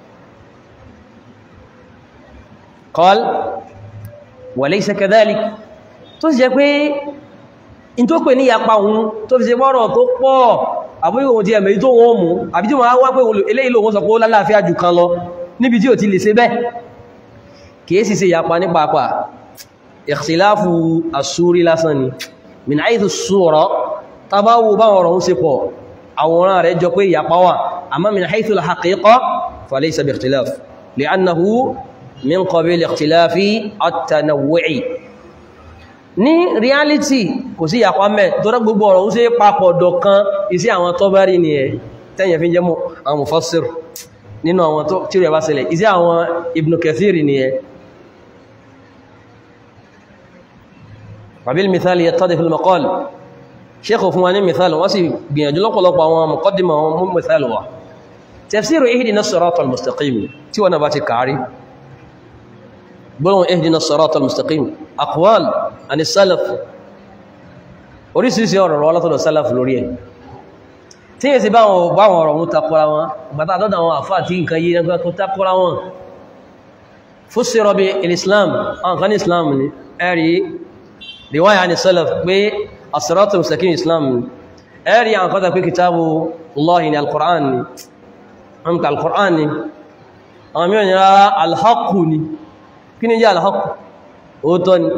[SPEAKER 1] qal wa laysa kadhalik tó sì jẹ́ pé in tó pè ní yapa ohun tó fi ṣe bọ́rọ̀ tó pọ̀ àbúrí ohun ti ẹ̀mẹ̀ tó wọ́n mú àbí tí wọ́n wá pé eléyìí lòun sọ pé ó lálàáfíà jù kan lọ níbi tí ò ti lè ṣe bẹ́ẹ̀ kìí sì ṣe yapa ní pàápàá ikhtilafu as-suri lásán ni min haythu as-sura tàbáwò bá ọ̀rọ̀ ń ṣe pọ̀ àwòrán rẹ̀ jọ pé ìyapa wà àmá min haythu al-haqiqa falaysa bi ikhtilaf li'annahu min qabil ikhtilafi at-tanawwu'i ní reality kò sí ìyapa mẹ́ tó rẹ̀ gbogbo ọ̀rọ̀ ń ṣe papọ̀ dọ̀kan isi àwọn Tabari ni ẹ̀ tẹ́yẹ̀ fi jẹ́ mọ́ àwọn mufassir nínú àwọn tí rẹ̀ bá ṣẹlẹ̀ isi àwọn Ibn Kathir ni ẹ̀ wabil mithali yattadih al-maqal sheikh fún wa ní mithal wọ́n sì gbìyànjú lọ́pọ̀lọpọ̀ àwọn muqaddima wọn mú mithal wa tafsiru ihdina as-sirata al-mustaqim tí wọ́n bá ti kàárí gbọ́nà ihdina as-sirata al-mustaqim aqwal àni salaf orísìírísìí ọ̀rọ̀ wọ́n látọ̀dọ̀ salaf lórí ẹ̀ tí yẹ́ sí báwọn ọ̀rọ̀ mú takora wọn gbàtà àdọ́dà wọn àfá àti nǹkan yìí nígbà tó takora wọn fussira bi al-islam àwọn kan ní islam ni ẹ̀rí riwaya ni salaf pé asiratu mustaqim islam ni ẹ̀rí àwọn kọ́ta pé kitabu allahi ni al-qur'an ni amka al-qur'an ni àwọn mìíràn ni rárá al-haqqu ni kí ni jẹ́ al-haqqu òótọ́ ni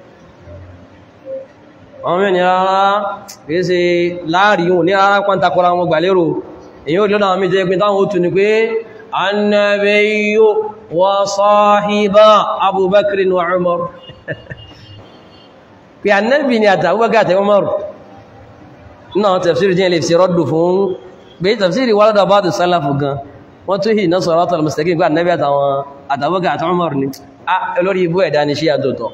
[SPEAKER 1] àwọn mìíràn ni rárá kìí ṣe láàrin òní rárá pàntàkọ́ra wọn gbà lérò èyí ò lọ́nà àwọn méjì pín táwọn ó tún ni pé annabiyyu wa sahiba abubakar wa umar pé annabi ni àtàbúgbàgà àtàbí umaru náà tafsiri jẹ́ ilé fi rọ́dù fún pé tafsiri wà lọ́dọ̀ bá tó sálàfù gan wọ́n tó hì náà sọ̀rọ̀ àtàlù mustaqim pé annabi àtàwọn àtàbúgbàgà àtàwọn umaru ni lórí ibú ẹ̀dá ni ṣí àtòtọ̀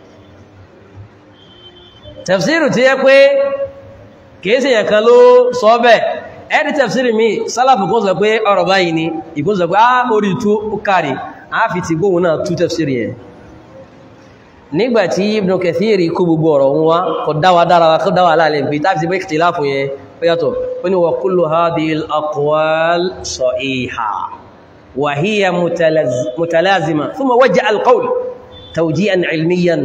[SPEAKER 1] tafsiru tí yẹ pé kìí yẹn kan ló sọ bẹ́ẹ̀ ẹ̀rí tafsiru mi sálàfù kó sọ pé ọ̀rọ̀ báyìí ni ìkún sọ pé á orí tú ó kàrí a fi ti gbóhùn náà tú tafsiru yẹn nígbàtí Ibn Kathir kó gbogbo ọ̀rọ̀ wọn wá kọ dáwà dára wa kó dáwà láàrin pé táfi ti bẹ́ ikhtilafu yẹn ó yàtọ̀ ó ní wa kullu hadhihi al-aqwal sahiha wa hiya mutalazima thumma wajjaha al-qawl tawjihan ilmiyan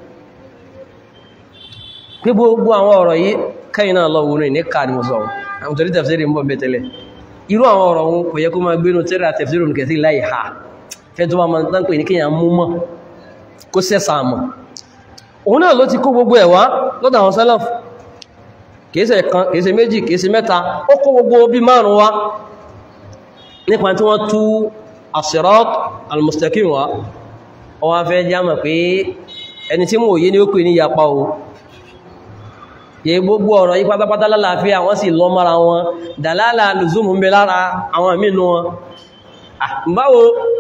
[SPEAKER 1] pé gbogbo àwọn ọ̀rọ̀ yìí kẹ́yìn náà lọ wùnú ní káàdì mọ̀ sọ àwọn torí tafsiri ń bọ̀ bẹ́tẹ̀lẹ̀ irú àwọn ọ̀rọ̀ wọn kò yẹ kó máa gbénu tẹ́rà tafsiri Ibn Kathir láì ha fẹ́ tó máa tán pè ní kíyàn mú mọ́ kó sẹ́sà mọ̀ òun náà ló ti kó gbogbo ẹ̀wá lọ́dọ̀ àwọn sálàf kìíṣe kan kìíṣe méjì kìíṣe mẹ́ta ó kó gbogbo bí márùn wá nípa tí wọ́n tú as-sirat al-mustaqim wá ó wá fẹ́ jámà pé ẹni tí mò yé ni ó pè ní yapa o yẹ gbogbo ọ̀rọ̀ yí pátápátá lálàáfíà wọ́n sì lọ mara wọn dàlálà lùzúmù ń bẹ lára àwọn àmìnú wọn báwo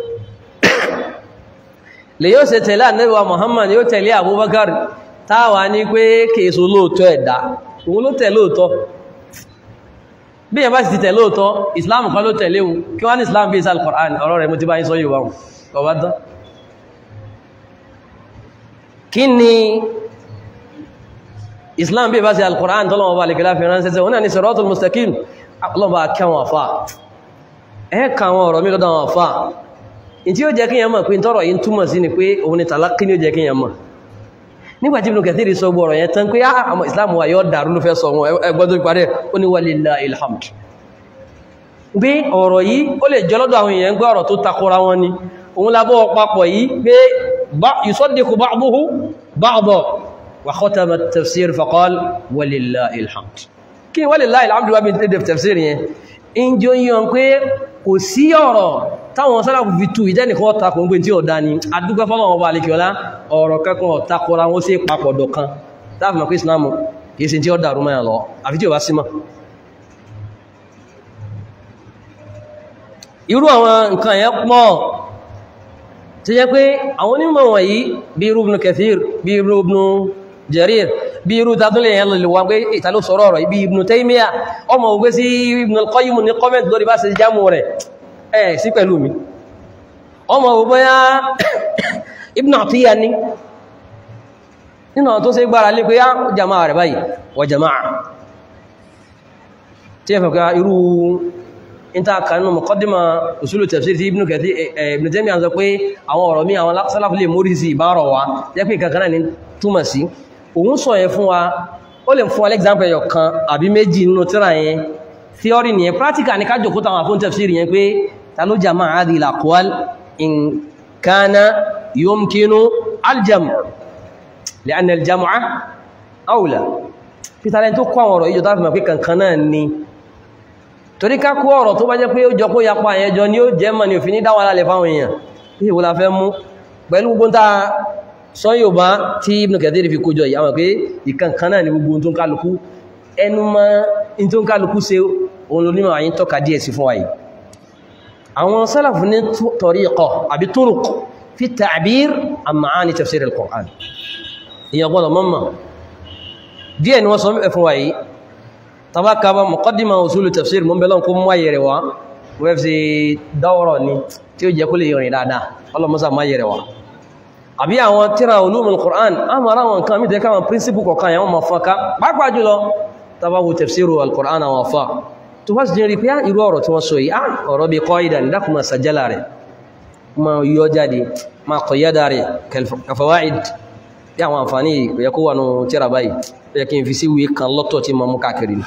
[SPEAKER 1] lè yóò ṣe tẹ̀lé ànẹ́bíwa Muhammad yóò tẹ̀lé Abubakar táwà ní pé kèèso lóòtọ́ ẹ̀dá òun ló tẹ̀ lóòtọ́ bí ẹ bá sì ti tẹ̀ lóòtọ́ Islam kan ló tẹ̀lé wọn kí wọ́n ní Islam bí isal Qur'an ọ̀rọ̀ rẹ̀ mo ti bá yín sọ yóò wáhùn kọ̀wádán kí ni Islam bí ẹ bá sí al-Qur'an tọ́lọ́wọ́ bá lè kìlá fi ránṣẹ́ sẹ́ wọn náà ní siratul mustaqim ọlọ́bà kẹwọn àfà ẹ kà àwọn ọ̀rọ̀ mi lọ́dọ̀ àwọn àfà tí ó jẹ́ kí yẹn mọ̀ pé tọ́rọ̀ yìí túmọ̀ sí ni pé òun ni tàlákí ní ó jẹ́ kí yẹn mọ̀ nígbàtí Ibn Kathir sọ gbọ́ ọ̀rọ̀ yẹn tán pé àmọ́ Islam wa yọ́ dàrú ló fẹ́ sọ wọn ẹgbọ́n tó parẹ́ ó ní walillahil hamd bí ọ̀rọ̀ yìí ó lè jọ lọ́dọ̀ àwọn èèyàn gbé ọ̀rọ̀ tó takora wọn ni òun labọ́ papọ̀ yìí pé yusaddiqu ba'duhu ba'da wa khatama at-tafsir faqal walillahil hamd kí walillahil hamd wá bí tafsir yẹn in jọ yíyan pé kò sí ọ̀rọ̀ táwọn sálàfù fi tú ìjẹ́nìkan ọ̀takùn ń gbé tí ó dá ní adúgbẹ́ fọ́lọ̀wọ̀ ọba alìkíọlá ọ̀rọ̀ kankan ọ̀takọra wọ́n sí papọ̀dọ̀ kan táàfì mọ̀ pé islamu kìí sí tí ó dàrú mẹ́rin lọ àfi tí ó bá símọ̀ irú àwọn nǹkan yẹn pọ̀ tí jẹ́ pé àwọn onímọ̀ wọ̀nyí bí irú Ibn Kathir bí irú Ibn Jarir bí irú tàbílẹ̀ yẹn lè wọ́n pé ìtàló sọ̀rọ̀ ọ̀rọ̀ ibi Ibn Taymiyyah ọmọ ògbé sí Ibn al-Qayyim ní kọ́mẹ̀tì lórí bá ṣe jámù rẹ̀ ẹ̀ sí pẹ̀lú mi ọmọ ògbóyá Ibn Atiyya ní nínú tó ṣe gbára lé pé á jama'a rẹ̀ báyìí wà jama'a tí ẹ fẹ̀kọ́ irú ìta kanú muqaddima usulu tafsir tí Ibn Kathir Ibn Taymiyyah sọ pé àwọn ọ̀rọ̀ mi àwọn sálàfù lè mórí sí ìbárọ̀ wa jẹ́ pé kankaná ní túmọ̀ sí òun sọ yẹn fún wa ó lè fún alexander yọ kan àbí méjì nínú tíra yẹn theory nìyẹn practical ní ká jòkó tàwọn àfún tafsir yẹn pé ta ló jama hadhihi al-aqwal in kana yumkinu al-jam' li'anna al-jam'a awla peter lẹ́ni tó kọ́ àwọn ọ̀rọ̀ ìjọ tó fìmọ̀ pé kankan náà ni torí ká kó ọ̀rọ̀ tó bá jẹ́ pé ó jọ kó yapa àyẹjọ ni ó jẹ́ mọ̀ ní òfin ní dáwà lálẹ́ fáwọn èèyàn pé ìwò la fẹ́ mú pẹ̀lú gbogbo ta sọ yóò bá tí Ibn Kathir fi kójọ yìí àwọn pé ìkankan náà ni gbogbo tó ń kálukú ẹnu mọ́ in tó ń kálukú ṣe òun ló nímọ̀ àyín tọ́ka díẹ̀ sí fún wa yìí àwọn sálàfù ní tariqa àbí turuq fi ta'bir an ma'ani tafsir al-Qur'an ìyẹn gbọ́dọ̀ mọ́mọ́ díẹ̀ ni wọ́n sọ mẹ́ fún wa yìí tabaka ba muqaddima usulu tafsir mun belon ko mo yere wa wef si dawro ni tí ó jẹ́ kó lè yorin dáadáa Allah musa ma yere wa àbí àwọn tírà ulumul Qur'an amara wọn kan mi de ka principle ko kan yan mo faka pàápàá jùlọ tabawu tafsiru al-Qur'an wa fa tó bá jẹ́ rí pé irú ọ̀rọ̀ tí wọ́n sọ yìí ah ọ̀rọ̀ bí qaida ni dákuma sajala rẹ̀ ma yọ jáde ma qayyada rẹ̀ ka fawaid bí àwọn àǹfààní yẹ kó wà nù tírà báyìí yẹ kí n fi sí wíé kan lọ́tọ̀ tí ma mú káàkiri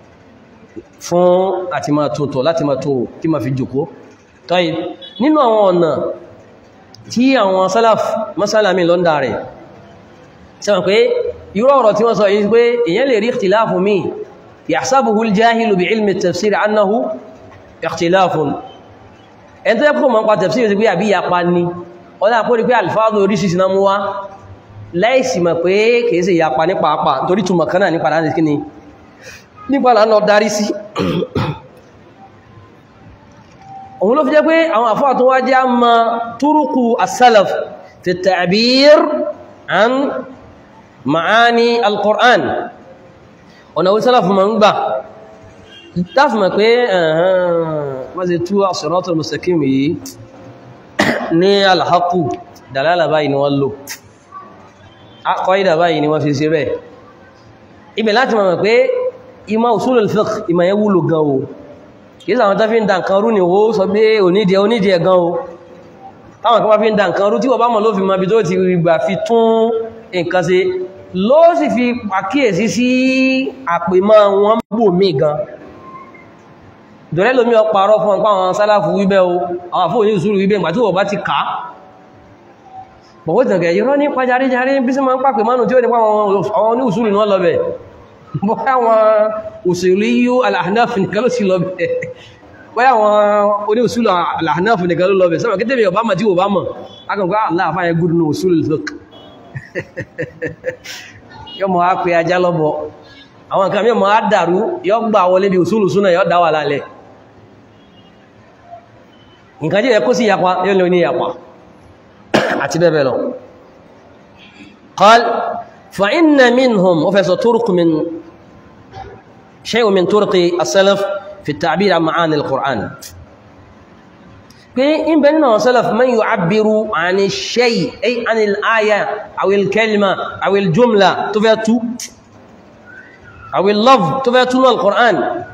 [SPEAKER 1] fún àti máa tún tọ̀ láti máa tún tí ma fi jòkó tọ́yì nínú àwọn ọ̀nà tí àwọn salaf masálàmì lọ́ndà rẹ̀ sẹ́wọ̀n pé irú ọ̀rọ̀ tí wọ́n sọ yìí pé èyàn lè rí ikhtilafu mi yahsabuhu al-jahilu bi ilmi tafsir annahu ikhtilafun ẹn tó yẹ kó mọ́ pa tafsir sí pé àbí yapa ni ọlá àpò rí pé alfáàdù oríṣiríṣi náà mú wá láìsì mọ̀ pé kìí ṣe ìyapa ní pàápàá torí túnmọ̀ kan náà nípa láti kíni nípa là ń lọ darí sí òun ló fi jẹ́ pé àwọn àfáà tó wá jẹ́ a ma túrùkù as-salaf fi fi at-ta'bir an ma'ani al-Qur'an ọ̀nà wí sálàfù ma ń gbà táfùmọ̀ pé wọ́n ti tú as-siratal mustaqim yìí ní al-haqqu dàlálà báyìí ni wọ́n lò kọ́ìdà báyìí ni wọ́n fi ṣe bẹ́ẹ̀ ibẹ̀ láti mọ̀ pé ìmọ̀ usulul fiqh ìmọ̀ yẹn wúlò gan o kìí sàwọn tó fi ń da nǹkan rú ni ó sọ pé onídìí onídìí ẹ̀ gan o táwọn kan bá fi ń da nǹkan rú tí wọ́n bá mọ̀ ló fi mọ̀ bí tó ti gbà fi tún nǹkan ṣe ló sì fi pàkíyèsí sí àpèmọ́ wọn bò mí gan dọ̀rẹ́ lómi ọparọ́ fún ọpá àwọn sálàfù wíbẹ́ o àwọn àfóò ní ìsúrù wíbẹ́ ìgbà tí wọ́n bá ti kàá bọ̀wọ́ ìtànkẹ̀ yìí rọ́ ní pàjáríjárí bí sí ma ń pàpẹ mánù tí ó ní pàwọn àwọn ní ìsúrù ní wọ́n lọ́bẹ̀ bọ́yá wọn òṣèlú yíó al-Ahnaf nìkan ló sí lọ́bẹ̀ bọ́yá wọn oní ìsúrù al-Ahnaf nìkan ló lọ́bẹ̀ sọ́wọ́ kẹ́tẹ́ bẹ̀rẹ̀ ọbámà tí ó bá mọ̀ akọ̀kọ́ aláàfáyẹ gúrù ní òṣèlú fiqh yọ́ mọ̀ á pé ajá lọ́bọ̀ àwọn nǹkan mí mọ̀ á dàrú yọ́ gbà wọlé bí òṣèlú súnà yọ́ dáwà lálẹ́ nǹkan jẹ́ kó sí yapa yóò ní oní yapa àti bẹ́ẹ̀ lọ قال فإن منهم وفيس طرق من شيء من طرق السلف في التعبير عن معاني القرآن إن بيننا السلف من يعبر عن الشيء أي عن الآية أو الكلمة أو الجملة تفيتو أو اللفظ تفيتو القرآن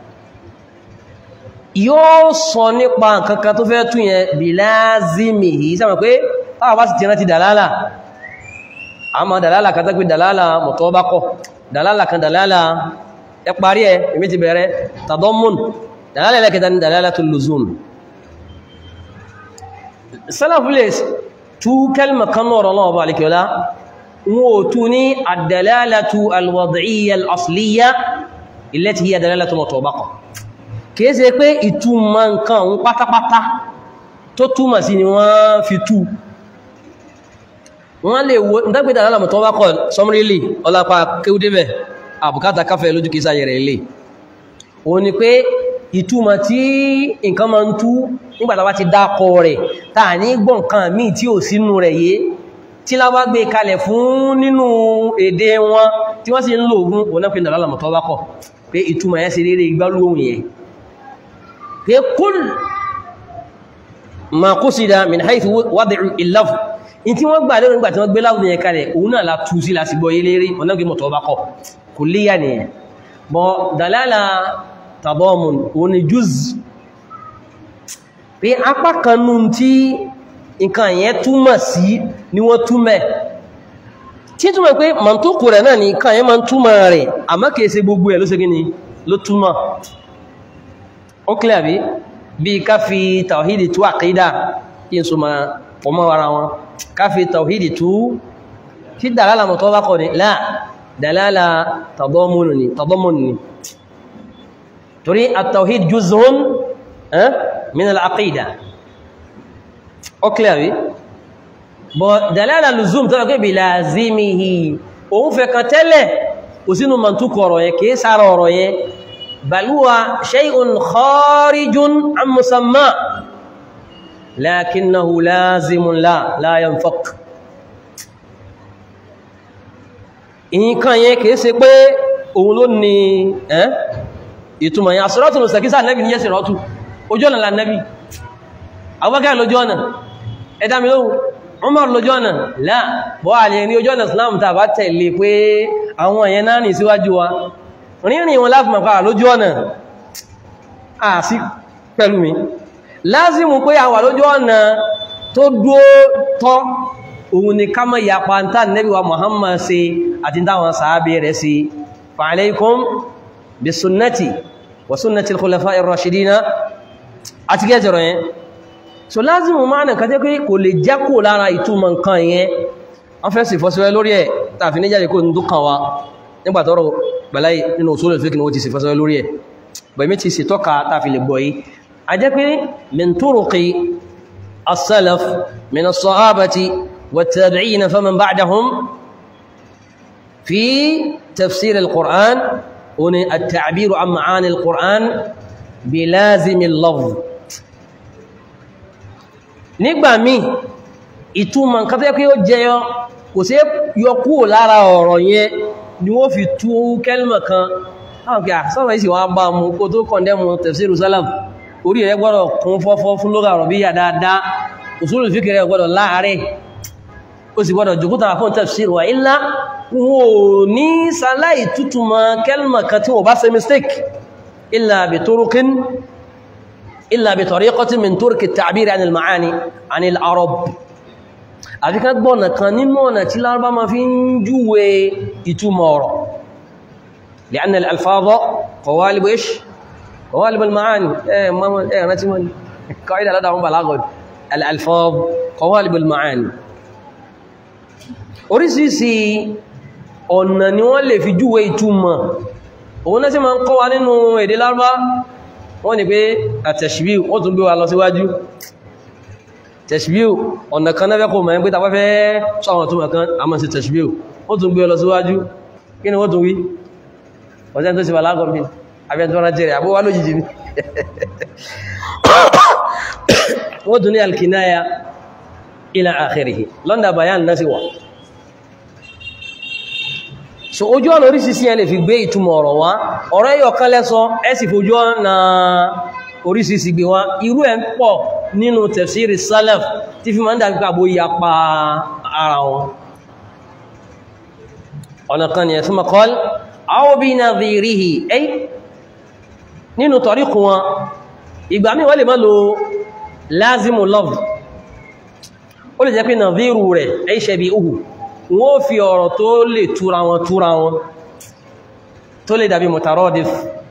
[SPEAKER 1] yóò sọ nípa kankan tó fẹ́ tún yẹn bí láàzímì yìí sáwọn pé táwà bá sì ti rántí dàlálà a ma dàlálà kan tẹ́gbé dàlálà mọ̀tọ́bákọ̀ dàlálà kan dàlálà ẹ parí ẹ èmi ti bẹ̀rẹ̀ tàdọ́mùn dàlálà ẹlẹ́kẹta ní dàlálà tó lùzùm sálàfúlẹ̀ tú kẹlmà kan náà rọ̀lọ́wọ́ bá alikiola wọn ò tú ní àdàlálà tó alwadiyya al-asliya illati hiya dàlálà tó mọ̀tọ́bákọ̀ kìí ṣe pé ìtumọ̀ nǹkan òun pátápátá tó túmọ̀ sí ni wọ́n fi tú wọ́n lè wo ìdágbédà alálàmù tó wákọ̀ sọmrílì ọlápá kéúdébẹ̀ àbùkátà káfẹ́ lójú kìí sáyẹ̀ rẹ̀ ilé o ni pé ìtumọ̀ tí nǹkan ma ń tú nígbàtà wá ti dákọ rẹ̀ táà ní gbọ́n kan míì tí ò sínú rẹ̀ yé tí láwá gbé kalẹ̀ fún nínú èdè wọn tí wọ́n sì ń lò fún onápínà alálàmù tó wákọ̀ pé ìtumọ̀ yẹn sí rere igbálóhùn yẹn pé kúl ma qusida min haythu wad'u al-lafz in tí wọ́n gbà lórí nígbàtí wọ́n gbé láwùdí yẹn kalẹ̀ òun náà la tú sí láti gbọ́ ilé rí ọ̀nàgbé mọ̀tọ̀ bá kọ̀ kò léyà nìyẹn bọ̀ dalala tadamun òun ni juz pé apá kanú tí nǹkan yẹn túmọ̀ sí ni wọ́n túmẹ̀ tí túmọ̀ pé mọ̀tòkù rẹ̀ náà ni nǹkan yẹn máa ń túmọ̀ rẹ̀ àmọ́ kìí ṣe gbogbo ẹ̀ ló ṣe gíní ló túmọ̀ ó kílẹ̀ àbí bí ká fi tàwídì tú àkídà kí n so ma pọ̀mọ́ ara wọn ká fi tàwídì tú kí dàlálà mọ̀ tó bá kọ̀ ní láà dàlálà tàdọ́mùnù ni tàdọ́mùnù ni torí àtàwíd juzun min al-aqida ó kílẹ̀ àbí bọ̀ dàlálà lùzùm tó lọ́kẹ́ bí lázimihi òun fẹ́ kan tẹ́lẹ̀ kò sínú mọ̀túkọ̀ ọ̀rọ̀ yẹn kìí sára ọ̀rọ̀ yẹn بل هو شيء خارج عن مسمى لكنه لازم لا لا ينفق nǹkan yẹn kìí ṣe pé òun ló ní ẹ́ ìtumọ̀ yẹn àṣírọ́tù ló sẹ̀kísà nẹ́bì ní yẹ́sì rọ́tù ojú ọ̀nà lànẹ́bì Abubakar lójú ọ̀nà ẹ̀dàmì lóhun Umar lójú ọ̀nà láà bọ́ àlè ní ojú ọ̀nà Islam tàbá tẹ̀lé pé àwọn èèyàn náà ní síwájú wa rírìn wọn láti mọ̀pá lójú ọ̀nà àti pẹ̀lú mi lázìmù pé àwà lójú ọ̀nà tó dúó tọ́ òun ni ká mọ̀ ìyapa ń tàn nẹ́bí wa Muhammad ṣe àti dáwọn sàábé rẹ̀ sí fa alaykum bí sunnati wa sunnati al-khulafa'i ar-rashidina àti gẹ́jọ̀rọ̀ yẹn so lázìmù máa nà kàtẹ́ pé kò lè jákò lára ìtumọ̀ nǹkan yẹn wọ́n fẹ́ sì fọ́síwẹ́ lórí ẹ̀ tàfi níjáde kó ń dúkàn wa nígbàtọ́rọ̀ balayi nínú usulul fiqh ni wọ́n ti sì fásọ́ lórí ẹ̀ bẹ̀mí ti sì tọ́ka tàfi lè gbọ́ yìí a jẹ́ pé min turuqi as-salaf min as-sahabati wat-tabi'ina faman ba'dahum fi tafsir al-Qur'an wani at-ta'biru an ma'ani al-Qur'an bi lazimi al-lafz nígbà míì ìtumọ̀ nǹkan tó yẹ pé ó jẹyọ kò sí yọ kúrò lára ọ̀rọ̀ yẹn ni wọ́n fi tú kẹ́lìmọ̀ kan àwọn kí àsọ́rọ̀ ìsì wọ́n bá mú kó tó kọ̀ndẹ́mù tafsiru salaf orí ẹ̀ gbọ́dọ̀ kún fọ́fọ́ fún lóga àrọ̀bíyà dáadáa usulul fiqh rẹ̀ gbọ́dọ̀ láàárẹ̀ ó sì gbọ́dọ̀ jùkútà fún tafsir wa illa wọn ò ní sàláì tútùmọ̀ kẹ́lìmọ̀ kan tí wọ́n bá ṣe mistake illa bi turuqin illa bi tariqatin min turuqi at-ta'bir 'an al-ma'ani 'an al-arab àfi ká gbọ́nà kan nínú ọ̀nà tí lárúbá ma fi ń júwe ìtumọ̀ ọ̀rọ̀ li'anna al-alfadha qawalib ish qawalib al-ma'ani eh mama eh rántí mọ́ qaida lada wọn balagha al-alfadh qawalib al-ma'ani oríṣiríṣi ọ̀nà ni wọ́n lè fi júwe ìtumọ̀ òun náà sì máa ń kọ́ wa nínú èdè lárúbá wọ́n ní pé at-tashbih wọ́n tún gbé wa lọ síwájú tẹ̀ṣbíò ọ̀nà kan náà fẹ́kọ̀ọ́ mẹ́rin pé tàbá fẹ́ sọ́wọ́n tó mẹ́kan a máa ṣe tẹ̀ṣbíò ó tún gbé ọlọ síwájú kí ni wọ́n tún wí ọ̀sẹ́ tó sì wà lágọ́ mi abẹ́ tó rántí rẹ̀ àbúwá lójijì ní wọ́n tún ní alkinaya ila akhirih lọ́ndà bayan náà sì wà so ojú ọ̀nà oríṣiríṣi ẹ lè fi gbé ìtumọ̀ ọ̀rọ̀ wá ọ̀rọ̀ ẹyọ kan lẹ́sọ ẹ sì fojú ọ̀nà oríṣiríṣi gbé wá irú ẹ̀ ń pọ̀ nínú tafsiri salaf tí fi máa ń dàbí pàbó yapa ara wọn ọ̀nà kan ni ẹ̀sùn makọ́l aw bi nadhirihi ẹ́ nínú tọ̀ríkù wọn ìgbà mí wọ́n lè má lo lázimu love ó lè jẹ́ pé nadhiru rẹ̀ ẹ́ shabihuhu wọ́n fi ọ̀rọ̀ tó lè túra wọn túra wọn tó lè dàbí mutaradif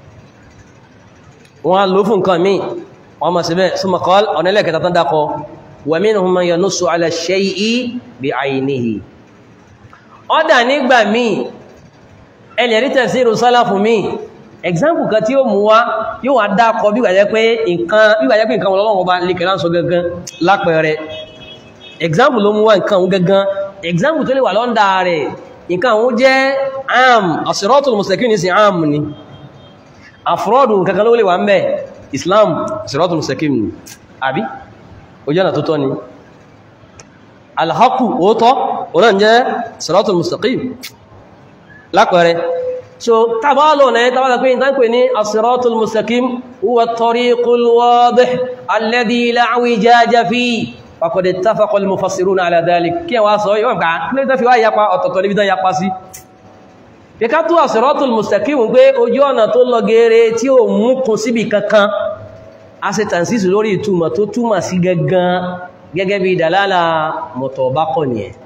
[SPEAKER 1] wọ́n lò fún nǹkan míì wọ́n ma síbẹ̀ súnmọ̀ kọ́l ọ̀nà ilẹ̀-ẹ̀kẹta tán dákọ wa minhum man yanussu ala shay'i bi'aynihi ọ́dà nígbà míì ẹlẹ̀ rí tafsiru sálàfù míì example kan tí ó mú wá yóò wá dákọ bí gbàjẹ́ pé nǹkan ọlọ́wọ́ bá lè kẹ́lá ń sọ gangan lápẹẹrẹ example ló mú wá nǹkan òun gangan example tó lè wà lọ́ndà rẹ̀ nǹkan òun jẹ́ am as-siratul mustaqim ní sí am ni àfúrọ́dù kankan ló lè wà ń bẹ́ islam siratul mustaqim ni àbí ojú ọ̀nà tó tọ́ ni alhaku òótọ́ ọ̀nà jẹ́ siratul mustaqim lápẹẹrẹ so tàbálò náà tàbálò pé ìtàn pè ní as-siratul mustaqim huwa at-tariqul wadih alladhi la i'wijaja fihi faqad ittafaqa al-mufassiruna ala dhalik kí wá sọ yíwọ̀n ká kí ló fi wá yapa ọ̀tọ̀tọ̀ níbi tán yapa sí Fíká tó àsìrọ́tùl mùstakímù pé ojú ọ̀nà tó lọ gẹ́rẹ́ tí ó mú kún síbi kankan, a ṣe tàǹsísù lórí ìtumọ̀ tó túmọ̀ sí gangan gẹ́gẹ́ bí dàlálà mọ̀tọ̀ bákọ̀ ni ẹ̀.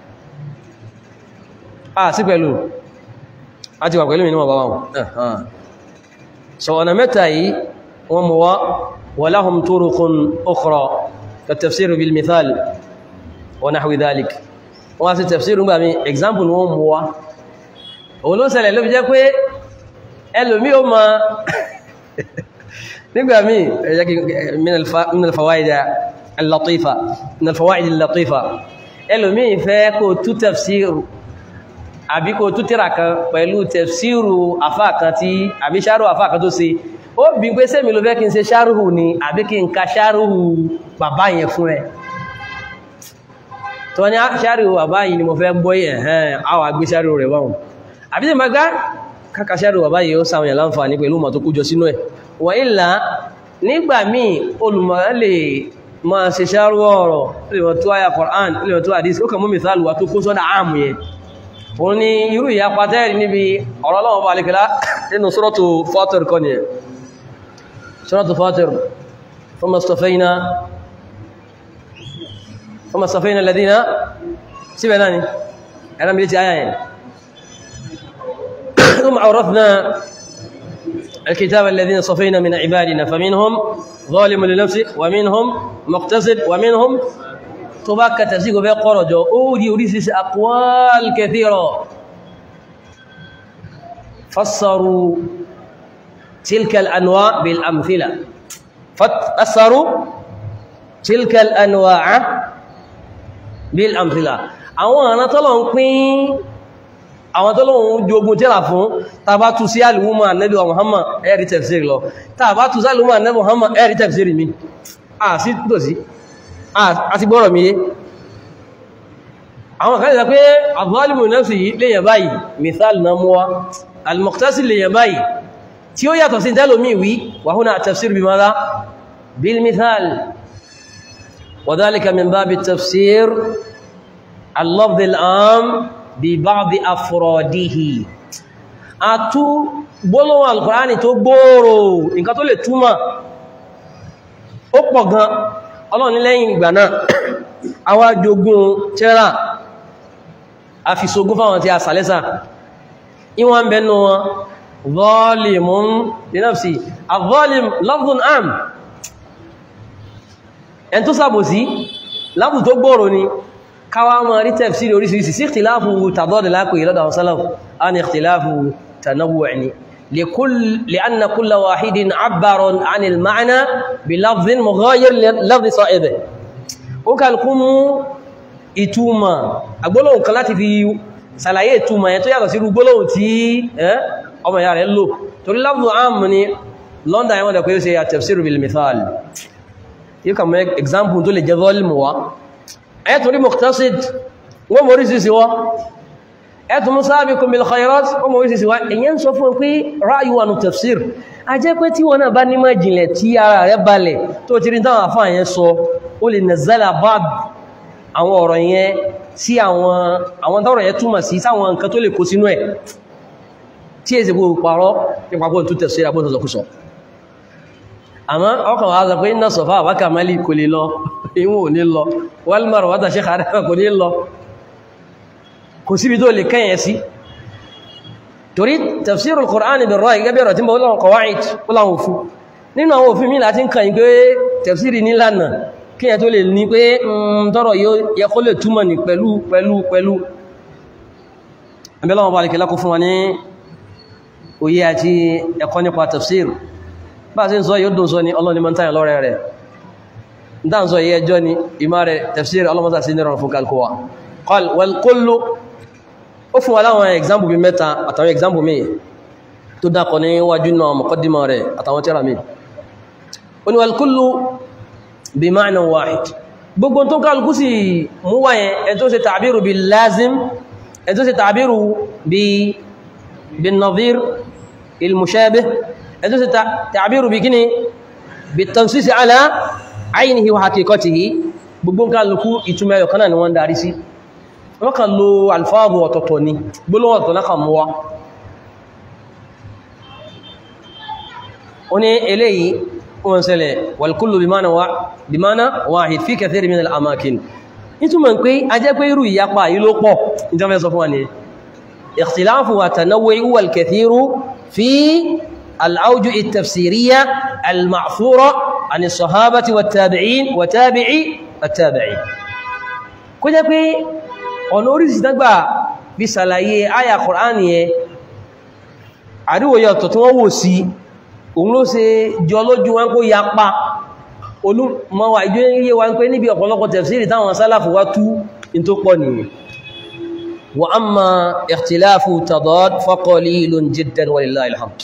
[SPEAKER 1] A sí pẹ̀lú, a ti wà pẹ̀lú ìníwọ̀ báwọn. So ọ̀nà mẹ́ta yìí wọ́n mú wá wa lahum turuqun ukhra ka-tafsir bil mithal wa nahwi dhalik. Wọ́n a sì tafsir gbà mí, example wọ́n mú wá òun ló ṣẹlẹ̀ ló fi jẹ́ pé ẹlòmí ó ma nígbà míì min al-fawaid al-latifa min al-fawaid al-latifa ẹlòmí fẹ́ kó tú tafsiru àbí kó tú tírà kan pẹ̀lú tafsiru afá kan tí àbí ṣáàrù afá kan tó ṣe ó bí pé sẹ́mi ló fẹ́ kí n ṣe ṣáàrù ní àbí kí n ka ṣáàrù bàbá yẹn fún ẹ tó ní ṣáàrù bàbá yìí ni mo fẹ́ gbọ́ yẹn hẹ́n àwọn agbé ṣáàrù rẹ̀ wọ́n àbí tí ma gbá kákàṣẹ́rù bàbá yìí ó sáwọn yàn láǹfààní pẹ̀lú ma tó kújọ sínú ẹ̀ wà ìlà nígbà míì olùmọ̀ lè máa ṣe ṣárú ọ̀rọ̀ lè wọ́n tó àyà Qur'an lè wọ́n tó àdís ó kà mú mìsàlù wà tó kó sọ́dá àmù yẹn òun ni irú ìyá pàtẹ́rì níbi ọ̀rọ̀ Ọlọ́run bá alẹ́kẹ́lá nínú suratu Fatir kọ́ ni suratu Fatir thumma istafayna thumma istafayna alladhina síbẹ̀ náà ni ẹ̀rọ mi lè ti àyà yẹn ثم عرفنا الكتاب الذين صفينا من عبادنا فمنهم ظالم لنفسه ومنهم مقتصد ومنهم تباك تفسيق في قرج أودي أريسس أقوال كثيرة فسروا تلك الأنواع بالأمثلة فسروا تلك الأنواع بالأمثلة أولا طلعوا àwọn tó lóun jogun tẹ́lá fún tàbá tú sí alìmúmọ̀ ànẹ́bí Muhammad ẹ̀rí tafsir lọ tàbá tú sí alìmúmọ̀ ànẹ́bí Muhammad ẹ̀rí tafsir mi a sí tó sí a ti gbọ́rọ̀ mi yé àwọn kan lè sọ pé az-zalimu li nafsihi lèyàn báyìí mithal na mọ́wá al-muqtasid lèyàn báyìí tí ó yàtọ̀ sí tẹ́lómí wí wa huna at-tafsir bi madha bil mithal wa dhalika min bab at-tafsir al-lafz al-am bi ba'd afradihi a tú gbólóhùn al-Qur'ani tó gbòòrò nǹkan tó lè túmọ̀ ó pọ̀ gan ọlọ́run ní lẹ́yìn ìgbà náà àwa jogún tẹ́rà a fi sogún fáwọn tí a sàlẹ́sà ìwọ̀n bẹnu wọn zalimun li nafsi az-zalim lafdun am ẹn tó sàbòsí lábù tó gbòòrò ni káwà mọ̀ rí tafsiri orísìírísìí sí ikhtilafu tàdọ́dì lápò ìlọ́dà àwọn sálàf a ní ikhtilafu tanawwu' ni لكل لأن كل واحد عبر عن المعنى بلفظ مغاير للفظ صائبه وكالكم ìtumọ̀ agbólóhùn kan láti fi ṣàlàyé ìtumọ̀ yẹn tó yàtọ̀ sí gbólóhùn tí ọmọ ìyá rẹ̀ lò torí lafzu am ni London yẹn wọ́n dẹ̀ pé ó ṣe at-tafsir bil mithal yíò kà mọ́ example tó lè jẹ́ volume wa ẹ̀ torí muqtasid wọ́n mọ̀ orísìsì wọ́n ẹ̀tù mú sabiqun bil khairat wọ́n mọ̀ orísìsì wá èyàn sọ fún pé ráyù wà ní tafsir a jẹ́ pé tí wọ́n náà bá ní májìnlẹ̀ tí ara rẹ̀ balẹ̀ tó ti rí táwọn àfáà yẹn sọ ó lè nazala bad àwọn ọ̀rọ̀ yẹn sí àwọn tọ́rọ̀ yẹn túmọ̀ sí sáwọn nǹkan tó lè kó sínú ẹ̀ tí èsì bó parọ́ nípapọ̀ tó tafsir àbó sọ̀sọ̀kúsọ̀ àmọ́ ọkàn wá sọ pé inna safa wa kamali kò lè lọ ìwọ̀n ò ní lọ wal marwata Sheikh Adam kò ní lọ kò síbi tó lè kẹ́yẹ sí torí tafsirul Qur'an bil ra'i gẹ́gẹ́ bẹ̀rọ̀ tí mọ́ lọ́wọ́ qawaid láwọn òfin nínú àwọn òfin mi láti ń kàn pé tafsiri nílànà kí ẹ tó lè ní pé tọ́rọ̀ yẹ kó lè túmọ̀ ní pẹ̀lú pẹ̀lú pẹ̀lú abẹ́lọ́wọ́ bá lè kó fún wa ní òye àti ẹ̀kọ́ nípa tafsir bá sí ń sọ yóò dùn sọ ní ọlọ́ni mọ́ táyà lọ́rẹ̀ rẹ̀ dáhùn sọ yẹ ẹjọ́ ni ìmá rẹ̀ tafsir ọlọ́mọ́sá sí nírọ̀ fún kalkowa qal wal kullu ó fún wa láwọn example bí mẹ́ta àtàwọn example mi tó dákọ̀ ní wájú náà muqaddima rẹ̀ àtàwọn tẹ́ra mi ó ní wal kullu bí ma'na wahid gbogbo tó kálukú sí mú wáyẹn ẹ tó ṣe tàbírù bí lázim ẹ tó ṣe tàbírù bí bí nadhir il-mushabih ẹ tó ṣe tàbírù bí kíni bí tansisi ala aynihi wa haqiqatihi gbogbo kálukú ìtumọ̀ ẹyọ kanáà ni wọ́n darí sí wọ́n kàn lo alfáàbù ọ̀tọ̀tọ̀ ni gbólóhùn ọ̀tọ̀ náà kàn mú wá ó ní eléyìí wọ́n ṣẹlẹ̀ wàlkúlù bimana wahid fi kathiri min al'amakin ìtumọ̀ pé a jẹ́ pé irú ìyapa yìí ló pọ̀ ìjọba sọ fún wa ní ikhtilafu wa tanawwu wal kathiru fi al'auju at-tafsiriyya al-ma'thura an as-sahabati wa tabi'in wa tabi'i at-tabi'in kó jẹ́ pé ọ̀nà orísìí dágbà bí sàlàyé àyà Kùránì yẹn àríwòyẹ ọ̀tọ̀ tí wọ́n wò sí òun ló ṣe jọ lójú wọn kó ya pa olúmọwà ìjọ yíye wa ń pé níbi ọ̀pọ̀lọpọ̀ tafsiri táwọn sálàfù wá tú in tó pọ̀ nìyàn wa amma ikhtilafu tadad fa qalilun jiddan walillahi alhamd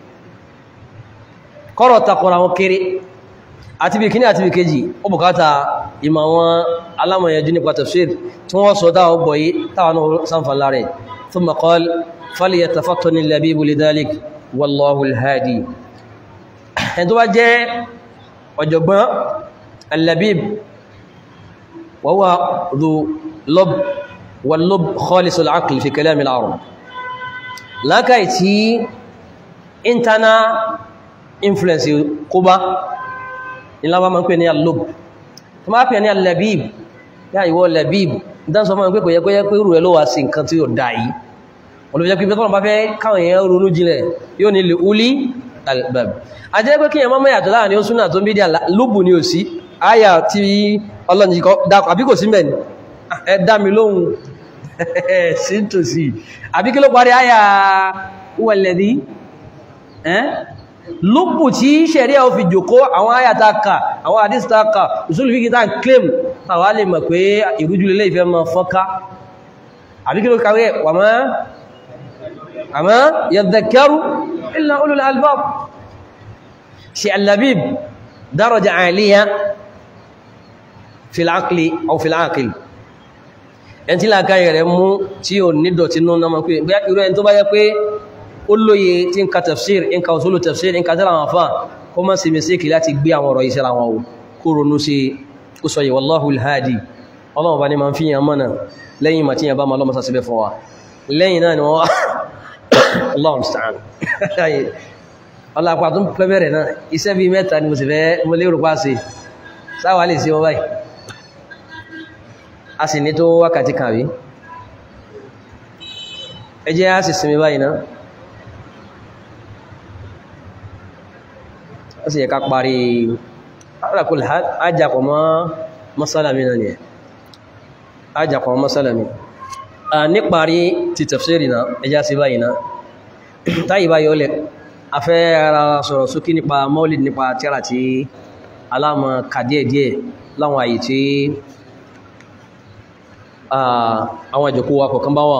[SPEAKER 1] kọ́rọ̀ takọ̀rọ̀ àwọn kéré àti bí kíní àti bí kejì ó bùkátà ìmọ̀ wọn alámọ̀yẹjú nípa tafsir tí wọ́n sọ dáwọn gbọ̀yí táwọn sanfà láre thumma qala falyatafattani al-labibu lidhalik wallahu al-hadi ẹni tó bá jẹ́ ọ̀jọ̀gbọ́n al-labib wa huwa dhu lub wal-lub khalis al-aql fi kalam al-arab lákàí tí internal influence kó bá ìlàwà ma ń pè ní al-lub tó máa pè ní al-labib yá ìwọ labib dán sọ fún pé kò yẹ kó yẹ pé rú ẹ ló wà sí nǹkan tí ó dá yìí olùfẹ́ pípẹ́ tọ́nà bá fẹ́ káwọn èèyàn ronú jinlẹ̀ yóò ní lè ulí albab a jẹ́ pé kí èèyàn mọ́mọ́ yàtọ̀ láàrin ó súnà tó ń bí díà lóbù ní òsí àyà tí ọlọ́njì dákọ̀ àbí kò sí mẹ́ni ẹ dá mi lóhun sí tòsí àbí kí ló parí àyà wọ̀lẹ̀dí lóbù tí ṣẹ̀rí ẹ̀ fi jòkó àwọn àyà ta kà àwọn àdís ta kà ìsúlù fi kìtà claim tàwa lè mọ̀ pé ìrújúlélé ìfẹ́ mọ́ fọ́ká àbí kí ló kàwé wà mọ́ أما يذكر إلا أولو الألباب شيء اللبيب درجة عالية في العقل أو في العاقل ẹni tí làákàyè rẹ̀ mú tí ò ní dọ̀tí nú náà pé bí irú ẹni tó bá yẹ pé ó lóye tí ń ka tafsir ń ka usulu tafsir ń ka tẹ́lá àwọn afá kó má sí mistake láti gbé àwọn ọ̀rọ̀ iṣẹ́ àwọn wò kó ronú sí ó sọ yìí wallahu alhadi ọlọ́run bá ní ma ń fi yàn mọ́nà lẹ́yìn màtí yàn bá ma lọ́mọ́sá síbẹ̀ fún wa lẹ́yìn náà ni wọ́n wá Allahu musta'an ọlọ́pàá tó ń pẹ́ bẹ̀rẹ̀ náà iṣẹ́ bí mẹ́ta ni mo sì fẹ́ mo lérò pa sí sáwà lè sí wọn báyìí a sì ní tó wákàtí kan rí ẹ jẹ́ á sì sinmi báyìí náà ó sì yẹ ká parí alákùn ajakọ̀ mọ́ mọ́sálàmí náà ni ẹ̀ ajakọ̀ mọ́ mọ́sálàmí a níparí ti tafsiri náà ẹjá sí báyìí náà táyì báyìí ó lẹ̀ a fẹ́ ara sọ̀rọ̀ sókí nípa maulid nípa tíra tí aláàmà kàdíẹ̀díẹ̀ láwọn àyè tí àwọn ìjọkó wa kọ̀kan bá wà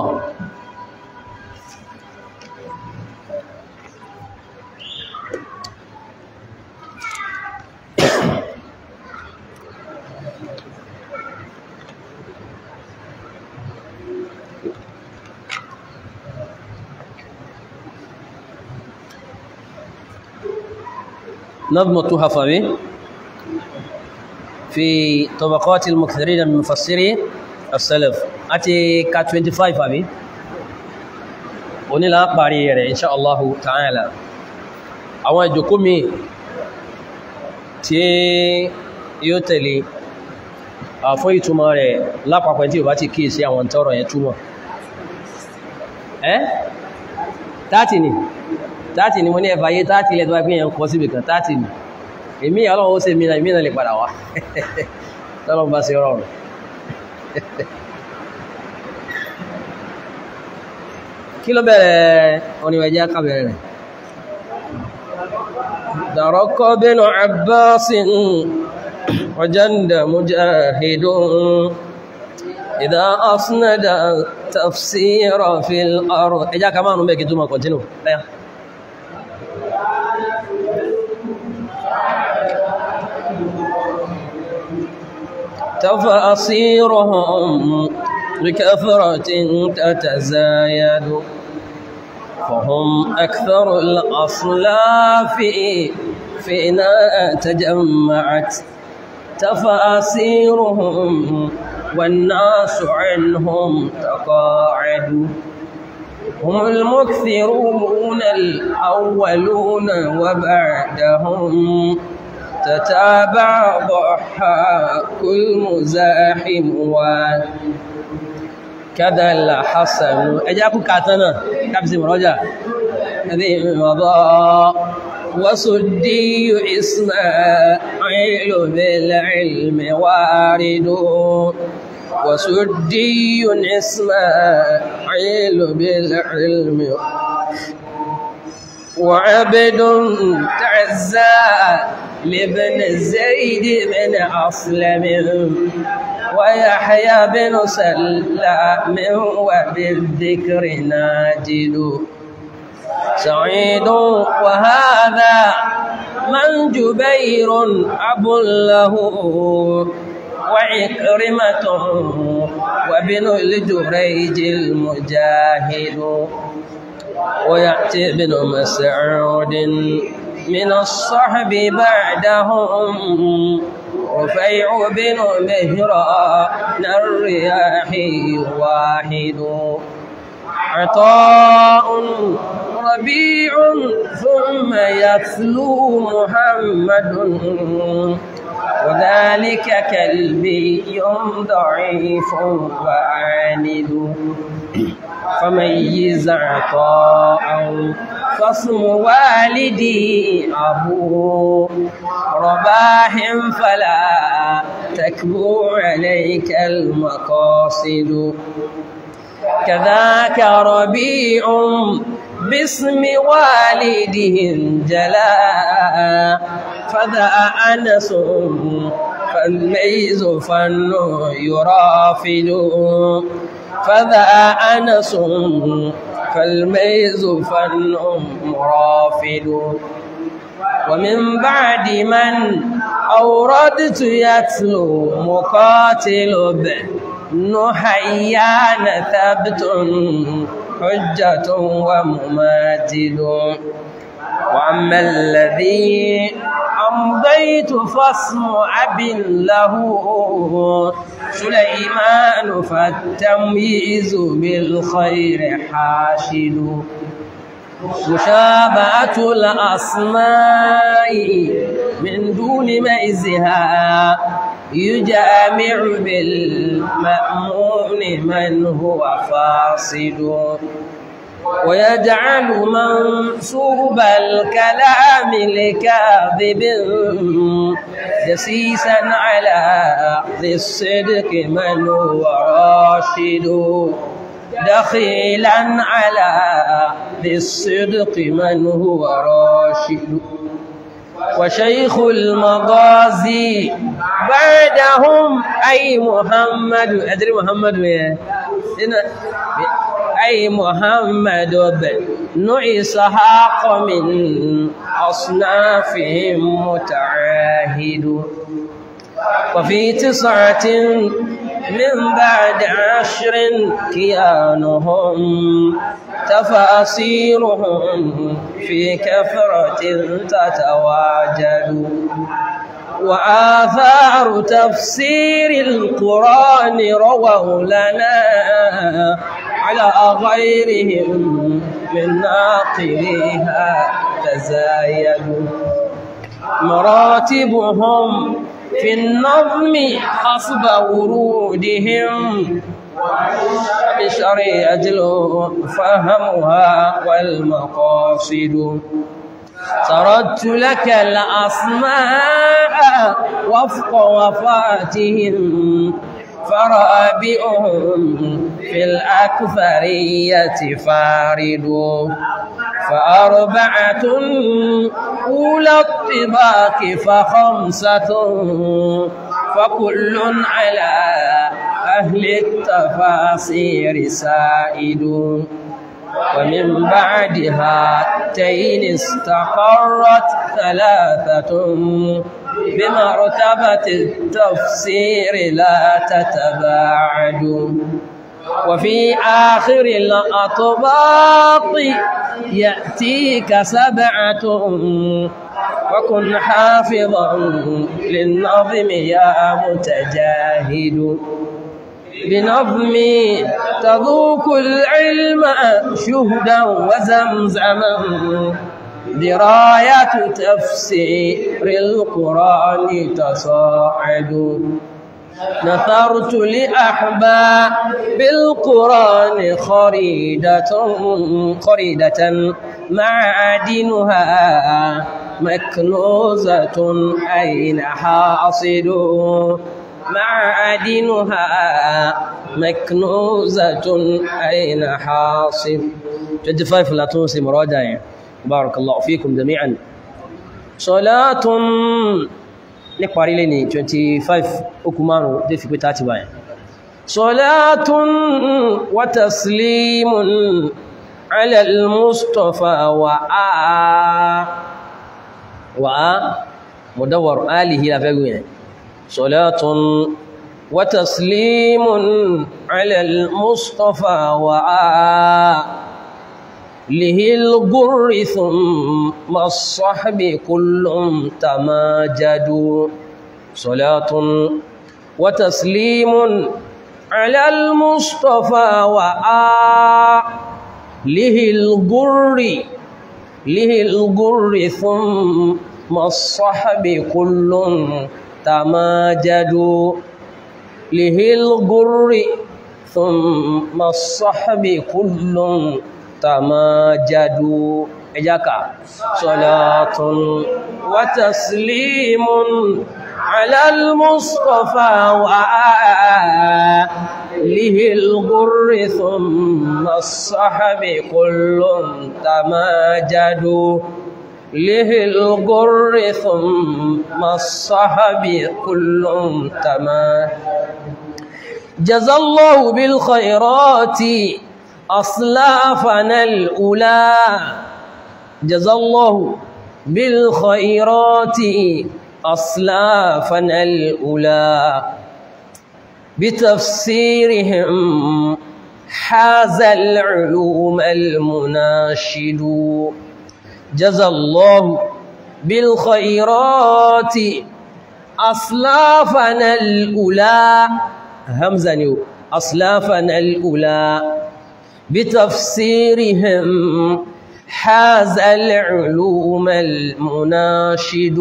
[SPEAKER 1] نظم التهفوي في طبقات المكثرين من مفسري السلف àti ka 25 àbí onílà parí rẹ̀ insha Allahu ta'ala àwọn ìjòkó mi tí yóò tẹ̀lé fún ìtumọ̀ rẹ̀ lápapẹ̀ tí ò bá ti kíì sí àwọn tọ́rọ yẹn túmọ̀ ẹ́ tààtì ni tààtì ni mo ní ẹfà yé tààtì ilẹ̀ tó wá pín yẹn kọ síbì kan tààtì ni èmì ọlọ́run ó ṣe mìíràn ìmìíràn lè padà wá tọ́lọ́run bá ṣe rọrùn kí ló bẹ̀rẹ̀ oníwẹ̀jẹ́ kábẹ̀rẹ̀ rẹ̀ dàrọ́kọ́ bínú abbasin wajanda mujahidun idha asnada tafsira fil ard ẹjá ká máa nù mẹ́kì tó máa kọ̀tínú lẹ́yà تفاصيرهم بكثرة تتزايد فهم أكثر الأصلاف فينا تجمعت تفاصيرهم والناس عنهم تقاعد هم المكثرون الأولون وبعدهم تتابع ضحاك المزاحم وكذا الحسن أجاكم كاتنا كابس مراجع هذه مضى وصدي إسماعيل بالعلم وارد وسدي إسماعيل بالعلم وعبد تعزى لابن زيد بن أصلم ويحيى بن سلام وبالذكر ناجد سعيد وهذا من جبير أب له وعكرمة وابن الجريج المجاهد ويأتي ابن مسعود من الصحب بعدهم رفيع بن مهران الرياحي واحد عطاء ربيع ثم يتلو محمد وذلك كلبي ضعيف وعاند فميز عطاء فاسم والدي أبو رباح فلا تكبو عليك المقاصد كذاك ربيع باسم والدهم جلا فذا أنس فالميز فن يرافد فذا أنس فالميز فن مرافد ومن بعد من أوردت يتلو مقاتل نحيان ثبت حجة ومماثل وأما الذي أمضيت فاسم أب له سليمان فالتمييز بالخير حاشد مشابهة الأسماء من دون ميزها يجامع بالمأمون من هو فاصد ويجعل منصوب الكلام لكاذب جسيسا على ذي الصدق من هو راشد دخيلا على ذي الصدق من هو راشد وشيخ المغازي بعدهم أي محمد أدري محمد وين أي محمد بن إسحاق من أصنافهم متعاهد وفي تسعة من بعد عشر كيانهم تفاصيلهم في كثرة تتواجد وآثار تفسير القرآن رووا لنا على غيرهم من ناقليها تزايدوا مراتبهم في النظم حسب ورودهم بشريعة فهمها والمقاصد سردت لك الأسماء وفق وفاتهم فرابئهم في الأكثرية فارد فأربعة أولى الطباق فخمسة فكل على أهل التفاصير سائد ومن بعد هاتين استقرت ثلاثة بمرتبة التفسير لا تتباعد وفي آخر الأطباق يأتيك سبعة وكن حافظا للنظم يا متجاهد بنظمي تذوق العلم شهدا وزمزما دراية تفسير القرآن تصاعد نثرت لأحباب بالقرآن خريدة خريدة معادنها مكنوزة أين حاصل معادنها مكنوزة أين حاصل 25 لا تنسي مراجعة بارك الله فيكم جميعا صلاة níparí lé ní 25 okùn márùn dé fi pé 30 báyìí salatun wa taslimun ala al-mustafa wa a wa a mudawwar alihi la fẹ́gun yẹn salatun wa taslimun ala al-mustafa wa a له الغر ثم الصحب كل تماجد صلاة وتسليم على المصطفى وآله الغر له الغر ثم الصحب كل تماجد له الغر ثم الصحب كل تماجدوا إجاك صلاة وتسليم على المصطفى وآله الغر ثم الصحب كل تماجدوا له الغر ثم الصحب كل تماجدوا جزى الله بالخيرات أصلافنا الأولى جزى الله بالخيرات أصلافنا الأولى بتفسيرهم حاز العلوم المناشد جزى الله بالخيرات أصلافنا الأولى همزة نيو أصلافنا الأولى بتفسيرهم حاز العلوم المناشد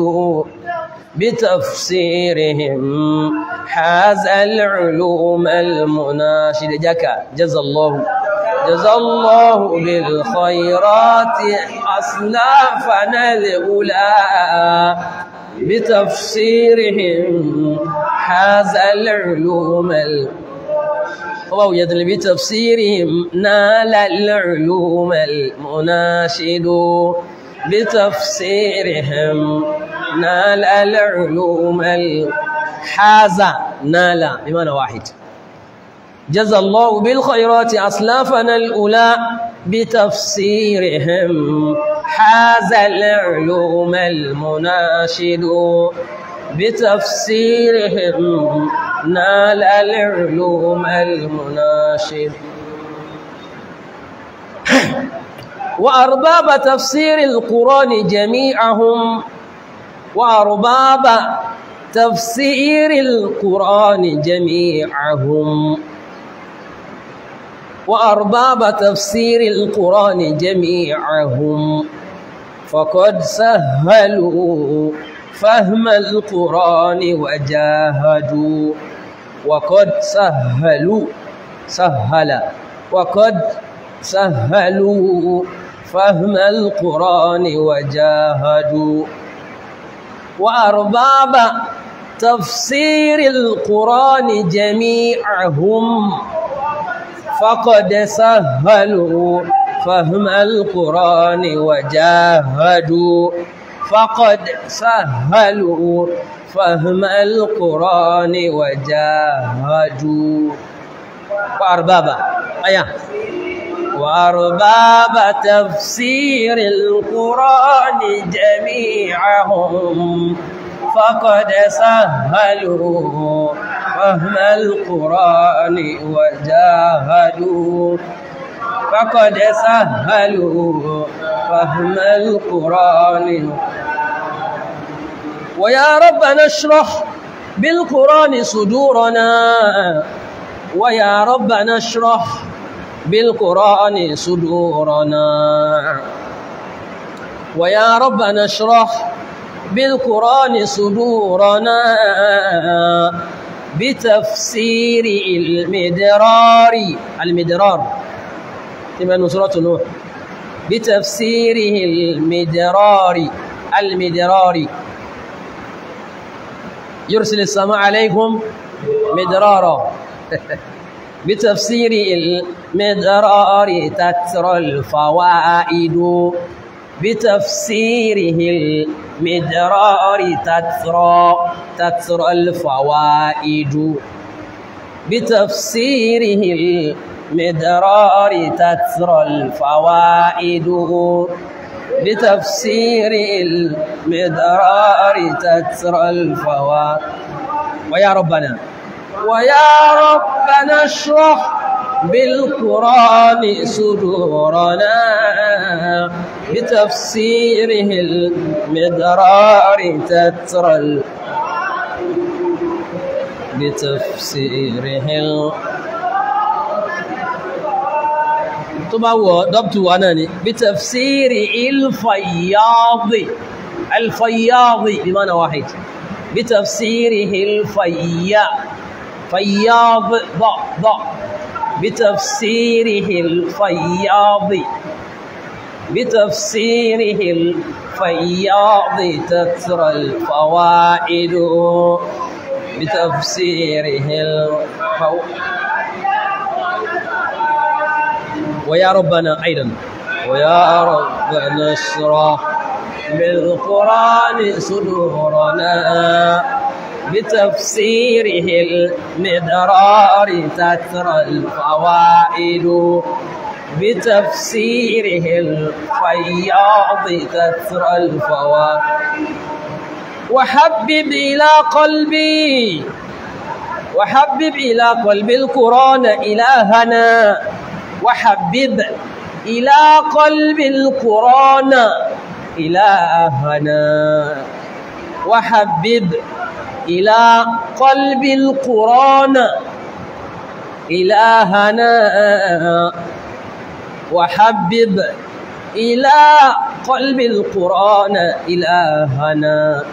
[SPEAKER 1] بتفسيرهم حاز العلوم المناشد جكا جزا الله جزا الله بالخيرات أصلافنا الأولى بتفسيرهم حاز العلوم وهو يدل بتفسيرهم نال العلوم المناشد بتفسيرهم نال العلوم حاز نال بمعنى واحد جزى الله بالخيرات أصلافنا الأولى بتفسيرهم حاز العلوم المناشد بتفسيرهم نال العلوم المناشد وأرباب تفسير القرآن جميعهم وأرباب تفسير القرآن جميعهم وأرباب تفسير القرآن جميعهم فقد سهلوا فهم القرآن وجاهدوا وقد سهلوا سهل وقد سهلوا فهم القرآن وجاهدوا وأرباب تفسير القرآن جميعهم فقد سهلوا فهم القرآن وجاهدوا فقد سهلوا فهم القرآن وجاهدوا وأربابا أيا وأرباب تفسير القرآن جميعهم فقد سهلوا فهم القرآن وجاهدوا فقد سهلوا فهم القرآن ويا ربنا اشرح بالقرآن صدورنا ويا ربنا اشرح بالقرآن صدورنا ويا ربنا اشرح بالقرآن صدورنا بتفسير المدرار المدرار كما نصرة نوح بتفسيره المدرار المدرار يرسل السماء عليكم مدرارا بتفسير المدرار تترى الفوائد بتفسيره المدرار تترى تترى الفوائد بتفسيره المدرار تترى الفوائد بتفسير المدرار تترى الفوائد ويا ربنا ويا ربنا اشرح بالقرآن صدورنا بتفسيره المدرار تترى ال... بتفسيره ال... طبعا هو ضبط وانا بتفسير الفياض الفياض بمعنى واحد بتفسيره الفيا فياض ضع ضع بتفسيره الفياض بتفسيره الفياض تترى الفوائد بتفسيره الفو... ويا ربنا أيضا ويا ربنا اشرح بالقرآن صدورنا بتفسيره المدرار تترى الفوائد بتفسيره الفياض تترى الفوائد وحبب إلى قلبي وحبب إلى قلب القرآن إلهنا وحبب إلى قلب القرآن إلهنا وحبب إلى قلب القرآن إلهنا وحبب إلى قلب القرآن إلهنا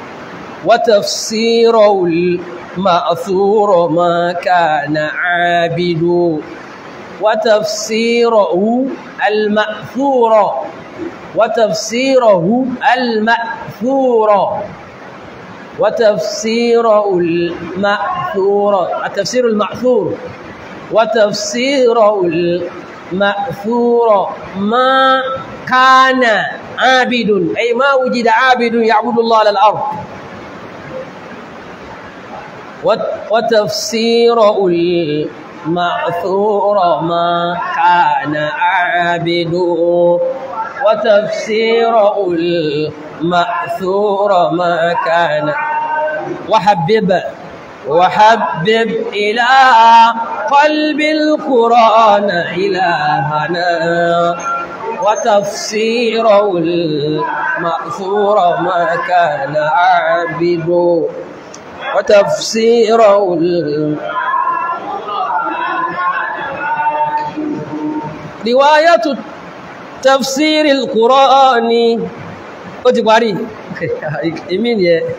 [SPEAKER 1] وتفسيره المأثور ما كان عابد وتفسيره المأثور وتفسيره المأثور وتفسيره المأثور التفسير المأثور وتفسيره المأثور ما كان عابد أي ما وجد عابد يعبد الله على الأرض وتفسيره المأثور ما كان عابد وتفسيره المأثور ما كان وحبب وحبب إلى قلب القرآن إلهنا وتفسيره المأثور ما كان عابد وتفسيره رواية تفسير القرآن ó ti parí èmi ni ẹ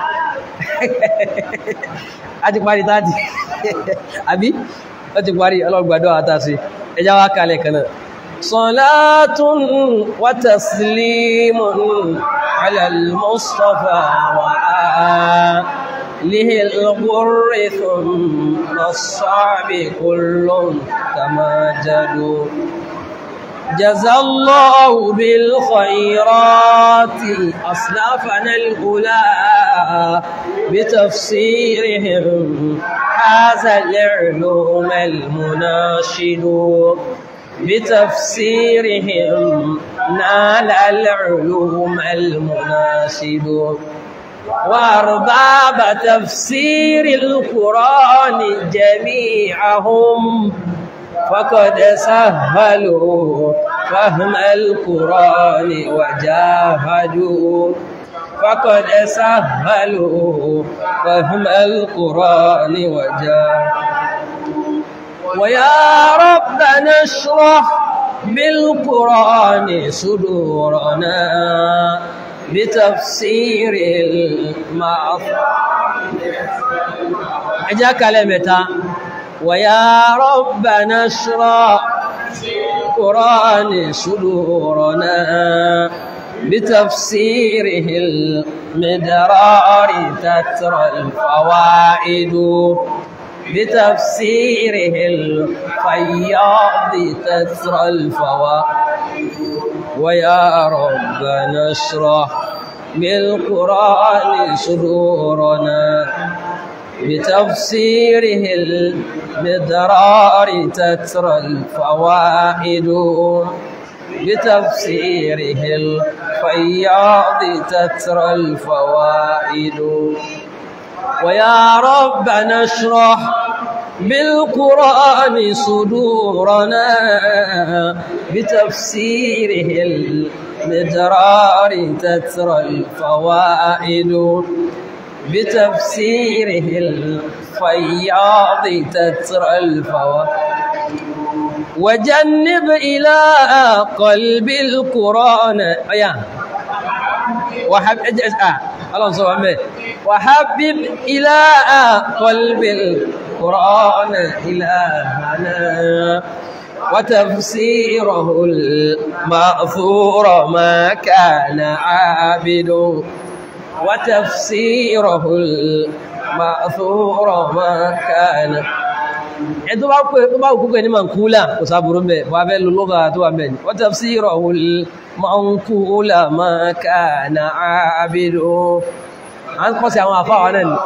[SPEAKER 1] a ti parí táàtì àbí ó ti parí ọlọ́gbàdọ́ àtàsí ẹjá wá kalẹ̀ kanáà salatun wa taslimun ala al-mustafa wa alihi al-ghurri thumma as-sahbi kullun kama jadu جزى الله بالخيرات أصلافنا الأولى بتفسيرهم هذا العلوم المناشد بتفسيرهم نال العلوم المناشد وأرباب تفسير القرآن جميعهم فقد سهلوا فهم القرآن وجاهدوا فقد سهلوا فهم القرآن وجاهدوا ويا ربنا اشرح بالقرآن صدورنا بتفسير المعصر أجاك لمتى ويا ربنا اشرح قرآن صدورنا بتفسيره المدرار تترى الفوائد بتفسيره الفياض تترى الفوائد ويا ربنا اشرح بالقرآن صدورنا بتفسيره المدرار تترى الفوائد بتفسيره الفياض تترى الفوائد ويا ربنا اشرح بالقرآن صدورنا بتفسيره المدرار تترى الفوائد بتفسيره الفياض تترى الفوائد وجنب إلى قلب القرآن يا وحب آه. الله سبحانه وحبب إلى قلب القرآن إلهنا وتفسيره المأثور ما كان عابد وتفسيره المأثور ما كان ẹ̀tọ́ bá pẹ́ tó bá òkú pẹ̀ ní mankúlà kò sáàbùrú mẹ́ wà bẹ́ lọ́gà tó wà mẹ́ wa tafsirahu al-mankúlà ma kana abidu a ń kọ́ sí àwọn àfáwà náà ni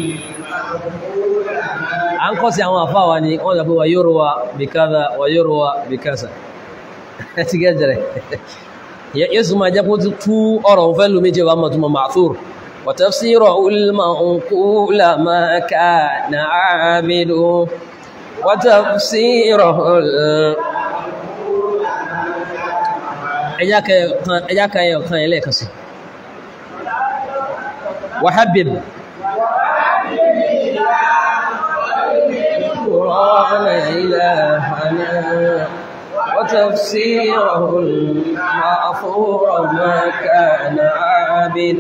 [SPEAKER 1] a ń kọ́ sí àwọn àfáwà ni wọ́n zàbí wa yurwa bí kaza wa yurwa bí kaza ẹ ti gẹ́jẹrẹ yẹ́sù ma jẹ́ kó tú ọ̀rọ̀ òun fẹ́ lómi jẹ́ wà mọ̀ túnmọ̀ ma'thur وتفسيره المنقول ما كان عابد وتفسيره إياك يا إليك وحبب القرآن إلهنا وتفسيره المعفور ما كان عابد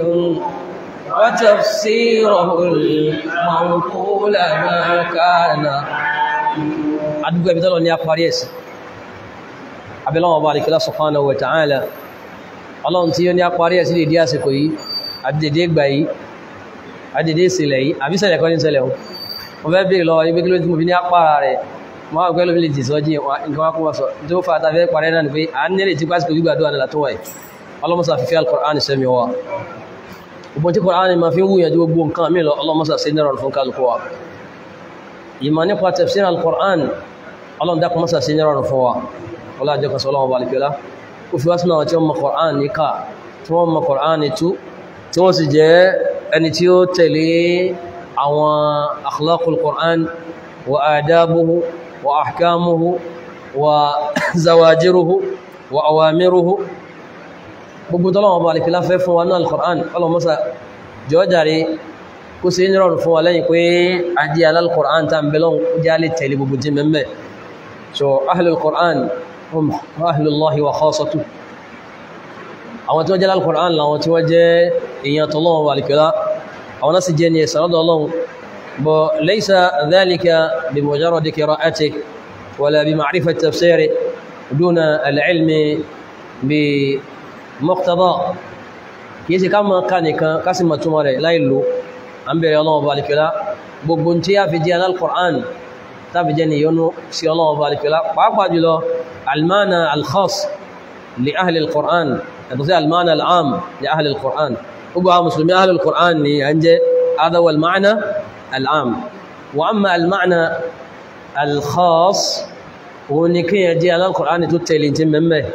[SPEAKER 1] وتفسيره المنقول ما كان àdúgbò ibi tọ́lọ ní a parí ẹ̀sì abẹ́lọ́wọ̀ bá alìkílá subhanahu wa ta'ala ọlọ́run tí ó ní a parí ẹ̀sì lè dí àsìkò yìí àdìdè gbà yìí àdìdè ìsìlẹ̀ yìí àbísẹ̀lẹ̀ kọ́ ní ṣẹlẹ̀ wọn mo fẹ́ bèèrè lọ ibi kíló tí mo fi ní apára rẹ̀ wọ́n á pẹ́ lómi lè jì sọ́jí nǹkan wákùn wọ́sọ̀ tó fà tàbí parẹ́ náà ni pé a ní lè tí pásítọ̀ gbígbàdúrà nílà tó wáyé ọlọ́mọsà fífẹ́ al-Qur'an sẹ́mi wa gbogbo tí Qur'an ma fi ń wúyànjú gbogbo nǹkan mi lọ ọlọ́mọsà sí nírọ̀ fún kálukú wa ìmọ̀ nípa tafsir al-Qur'an ọlọ́run dákun mọ́sà sí nírọ̀ fún wa ọlá jẹ́ kan sọ ọlọ́run balikẹ́lá ó fi wá sínú àwọn tí wọ́n mọ Qur'an ní ká tí wọ́n mọ Qur'an ní tú tí wọ́n sì jẹ́ ẹni tí ó tẹ̀lé àwọn akhlaqul Qur'an wa adabuhu wa ahkamuhu wa zawajiruhu wa awamiruhu gbogbo tọ́lọ́wọ́ bá alìkílá fẹ́ fún wa náà al-Qur'an ọlọ́mọ́sá jọjàre kó sí ní rọrùn fún wa lẹ́yìn pé adí al-Qur'an ta ń belon jálẹ̀ tẹ̀lé gbogbo tí mẹ́mẹ́ so ahlul Qur'an hum ahlullahi wa khassatu àwọn tí wọ́n jẹ́ al-Qur'an láwọn tí wọ́n jẹ́ èèyàn tọ́lọ́wọ́ bá alìkílá àwọn náà sì jẹ́ ní ẹ̀sán lọ́dọ̀ ọlọ́run bọ̀ laysa dhalika bi mujarradi qira'ati wala bi ma'rifati tafsiri duna al-ilmi bi mọ́kítàbá kìí ṣe ká mọ́ ká nìkan ká sì mọ̀ túnmọ̀ rẹ̀ láìlò an bẹ̀rẹ̀ ọlọ́wọ́ balikẹ́lá gbogbo tí a fi jẹ́ al-Qur'an ta fi jẹ́ níyọnú sí ọlọ́wọ́ balikẹ́lá pàápàá jùlọ almana al-khas li ahli al-Qur'an yàtọ̀ sí almana al'am li ahli al-Qur'an gbogbo a musulmi ahli al-Qur'an ni an jẹ́ adawa al-ma'na al'am wa amma al-ma'na al-khas wọn ni kí yẹ jẹ́ al-Qur'an tó tẹ̀lé tí mẹ́mẹ́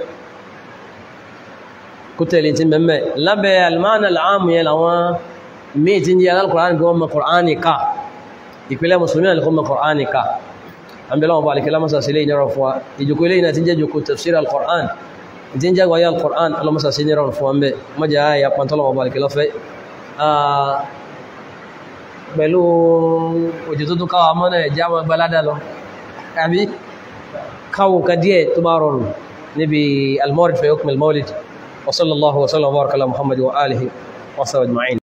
[SPEAKER 1] kútẹ̀lì tí mẹ́mẹ́ lábẹ́ almánà al'amu yẹ láwọn míì tí ń jẹ́ al-Qur'an kí wọ́n mọ̀ Qur'ani ká ìpínlẹ̀ musulmi alìkọ́ mọ̀ Qur'ani ká an bẹ̀rẹ̀ wọn bá alìkẹ́lá masa sílé ìnira fún wa ìjòkó ilé ìnà tí ń jẹ́ jòkó tafsir al-Qur'an tí ń jẹ́ wáyé al-Qur'an alamasa sí ìnira fún wa mẹ́ mọ́já ya pàntọ́lọ̀ wọn bá alìkẹ́lá fẹ́ pẹ̀lú òjò tó tún káwà mọ́nà ẹ̀já wọn gbalada lọ àbí káwọn ka díẹ̀ tó bá rọrùn níbi al-mawlid fi hukm al-mawlid وصلى الله وسلم وبارك على محمد وآله وصحبه أجمعين